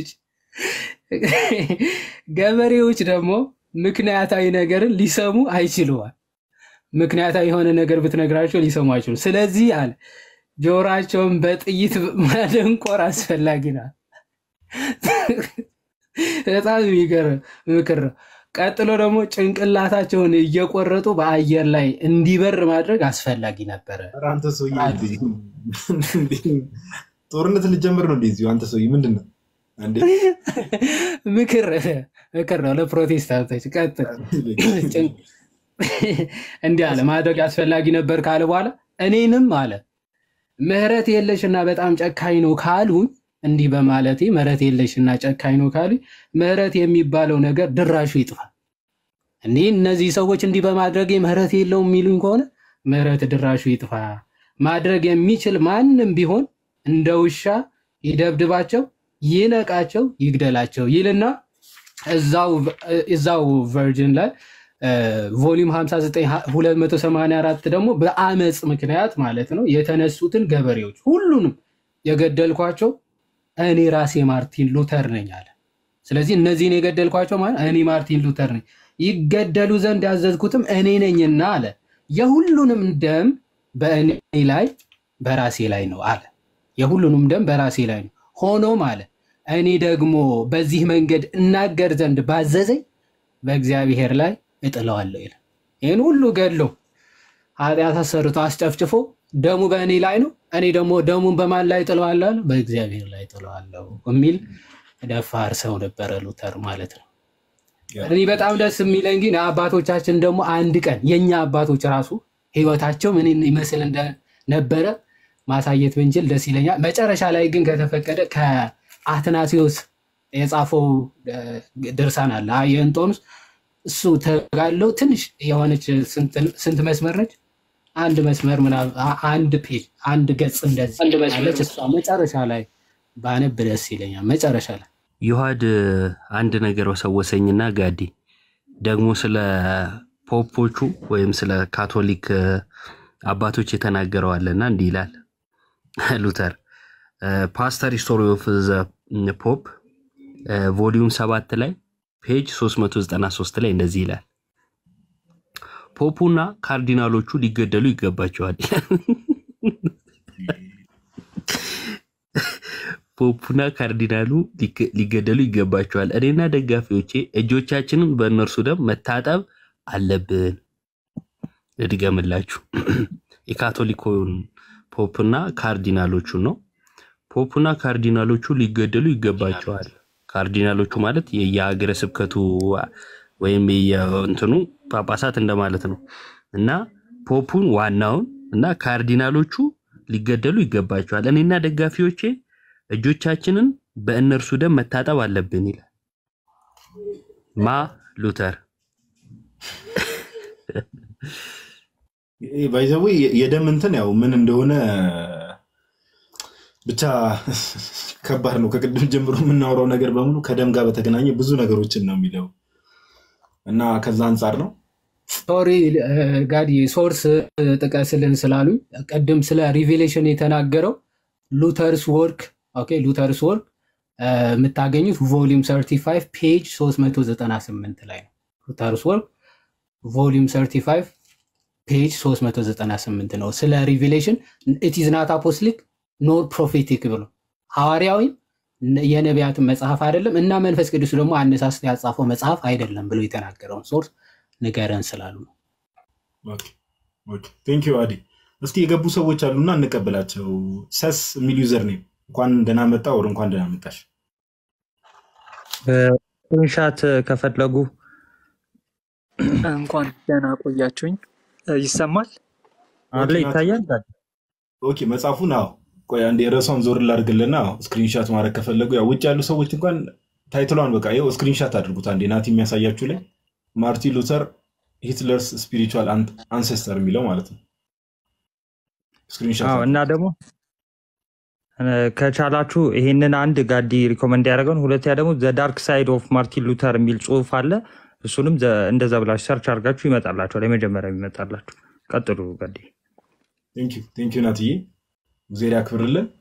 ገበሬዎች ደግሞ ምክንያታዊ ነገርን ሊሰሙ አይችሉዋል። ምክንያታዊ የሆነ ነገር ብትነግራቸው ሊሰሙ አይችሉም። ስለዚህ አለ ጆሯቸውን በጥይት ማደንቆር አስፈላጊ ነው። በጣም የሚገርም ምክር ነው። ቀጥሎ ደግሞ ጭንቅላታቸውን እየቆረጡ በአየር ላይ እንዲበር ማድረግ አስፈላጊ ነበረ። ኧረ አንተ ሰውዬ ጦርነት ልጀምር ነው እንደዚሁ። አንተ ሰውዬ ምንድን ነው እንዴ? ምክር ምክር ነው ለፕሮቴስታንቶች። ቀጥል እንዲህ አለ ማድረግ አስፈላጊ ነበር ካለ በኋላ እኔንም አለ ምህረት የለሽ እና በጣም ጨካኝ ነው ካሉኝ እንዲህ በማለቴ ምህረት የለሽ እና ጨካኝ ነው ካሉኝ ምህረት የሚባለው ነገር ድራሹ ይጥፋ። እንዲህ እነዚህ ሰዎች እንዲህ በማድረግ ምህረት የለውም የሚሉኝ ከሆነ ምህረት ድራሹ ይጥፋ። ማድረግ የሚችል ማንም ቢሆን እንደ ውሻ ይደብድባቸው፣ ይነቃቸው፣ ይግደላቸው ይልና እዛው ቨርጅን ላይ ቮሊዩም 59284 ደግሞ በአመፅ ምክንያት ማለት ነው የተነሱትን ገበሬዎች ሁሉንም የገደልኳቸው እኔ ራሴ ማርቲን ሉተር ነኝ አለ። ስለዚህ እነዚህን የገደልኳቸው ማለት እኔ ማርቲን ሉተር ነኝ፣ ይገደሉ ዘንድ ያዘዝኩትም እኔ ነኝና አለ። የሁሉንም ደም በእኔ ላይ በራሴ ላይ ነው አለ። የሁሉንም ደም በራሴ ላይ ነው። ሆኖም አለ እኔ ደግሞ በዚህ መንገድ እናገር ዘንድ ባዘዘኝ በእግዚአብሔር ላይ እጥለዋለሁ ይላል። ይህን ሁሉ ገድሎ ኃጢአት አሰርቶ አስጨፍጭፎ ደሙ በእኔ ላይ ነው፣ እኔ ደግሞ ደሙን በማን ላይ ጥለዋለሁ? በእግዚአብሔር ላይ ጥለዋለሁ የሚል ደፋር ሰው ነበረ ሉተር ማለት ነው። እኔ በጣም ደስ የሚለኝ ግን አባቶቻችን ደግሞ አንድ ቀን የእኛ አባቶች ራሱ ህይወታቸው ምን ይመስል እንደነበረ ማሳየት ብንችል ደስ ይለኛል። መጨረሻ ላይ ግን ከተፈቀደ ከአትናሲዮስ የጻፈው እ፣ ድርሳን አለ አ- የእንጦንስ እሱ ተጋለው ትንሽ የሆነች ስንት- ስንት መስመር ነች? አንድ መስመር ምናምን አ- አንድ ፔጅ አንድ ገጽ እንደዚህ አለች። እሷ መጨረሻ ላይ ባነብ ደስ ይለኛል። መጨረሻ ላይ ዮሐድ አንድ ነገር ወሰወሰኝና ጋዲ ደግሞ ስለ ፖፖቹ ወይም ስለ ካቶሊክ እ፣ አባቶች የተናገረው አለና እንዲህ ይላል ሉተር ፓስተር ሂስቶሪ ኦፍ ዘ ፖፕ ቮሊዩም ሰባት ላይ ፔጅ 393 ላይ እንደዚህ ይላል ፖፑና ካርዲናሎቹ ሊገደሉ ይገባቸዋል። ፖፑና ካርዲናሉ ሊገ- ሊገደሉ ይገባቸዋል። እኔና ደጋፊዎቼ እጆቻችንን በእነርሱ ደም መታጠብ አለብን። ልድገምላችሁ፣ የካቶሊኮን ፖፕና ካርዲናሎቹን ነው። ፖፑና ካርዲናሎቹ ሊገደሉ ይገባቸዋል። ካርዲናሎቹ ማለት የ- የሀገረ ስብከቱ ወይም የእንትኑ ጳጳሳት እንደማለት ነው እና ፖፑን ዋናውን እና ካርዲናሎቹ ሊገደሉ ይገባቸዋል። እኔና ደጋፊዎቼ እጆቻችንን በእነርሱ ደም መታጠብ አለብን ይላል ማ ሉተር። ባይዘዌ የደም እንትን ያው ምን እንደሆነ ብቻ ከባድ ነው። ከቅድም ጀምሮ የምናወራው ነገር በሙሉ ከደም ጋር በተገናኘ ብዙ ነገሮችን ነው የሚለው እና ከዛ አንጻር ነው ሶሪ ጋዲ ሶርስ ጥቀስልን ስላሉኝ ቅድም ስለ ሪቬሌሽን የተናገረው ሉተርስ ወርክ ኦኬ ሉተርስ ወርክ የምታገኙት ቮሊዩም 35 ፔጅ 398 ላይ ነው። ሉተርስ ወርክ ቮሊዩም 35 ፔጅ 398 ነው። ስለ ሪቬሌሽን ኢት ኢዝ ናት አፖስሊክ ኖር ፕሮፌቲክ ብሎ ሐዋርያዊም የነቢያትን መጽሐፍ አይደለም እና መንፈስ ቅዱስ ደግሞ አነሳስቶ ያጻፈው መጽሐፍ አይደለም ብሎ የተናገረውን ሶርስ ንገረን ስላሉ ነው። ቴንክ ዩ አዲ። እስቲ የገቡ ሰዎች አሉና እንቀበላቸው። ሰስ የሚል ዩዘር ኔም እንኳን ደህና መጣ ወር እንኳን ደህና መጣሽ። ስክሪንሻት ከፈለጉ እንኳን ደህና ቆያችሁኝ። ይሰማል? አለ ይታያል። ኦኬ መጽሐፉን አዎ፣ ቆይ አንዴ ርዕሷን ዞር ላድርግልና ስክሪንሻት ማድረግ ከፈለጉ ያው ውጭ ያሉ ሰዎች እንኳን ታይትሏን በቃ ይኸው ስክሪንሻት አድርጉት አንዴ ናቲ የሚያሳያችሁ ላይ ማርቲን ሉተር ሂትለርስ ስፒሪቹዋል አንሴስተር የሚለው ማለት ነው። ስክሪንሻት አዎ እና ደግሞ እ፣ ከቻላችሁ ይሄንን አንድ ጋዲ ሪኮመንድ ያደረገውን፣ ሁለተኛ ደግሞ ዘ ዳርክ ሳይድ ኦፍ ማርቲን ሉተር የሚል ጽሁፍ አለ። እሱንም ዘ- እንደዛ ብላችሁ ሰርች አድርጋችሁ ይመጣላችኋል። የመጀመሪያ ይመጣላችሁ። ቀጥሉ ጋዲ። ቴንክ ዩ ናትዬ፣ እግዜር ያክብርልን።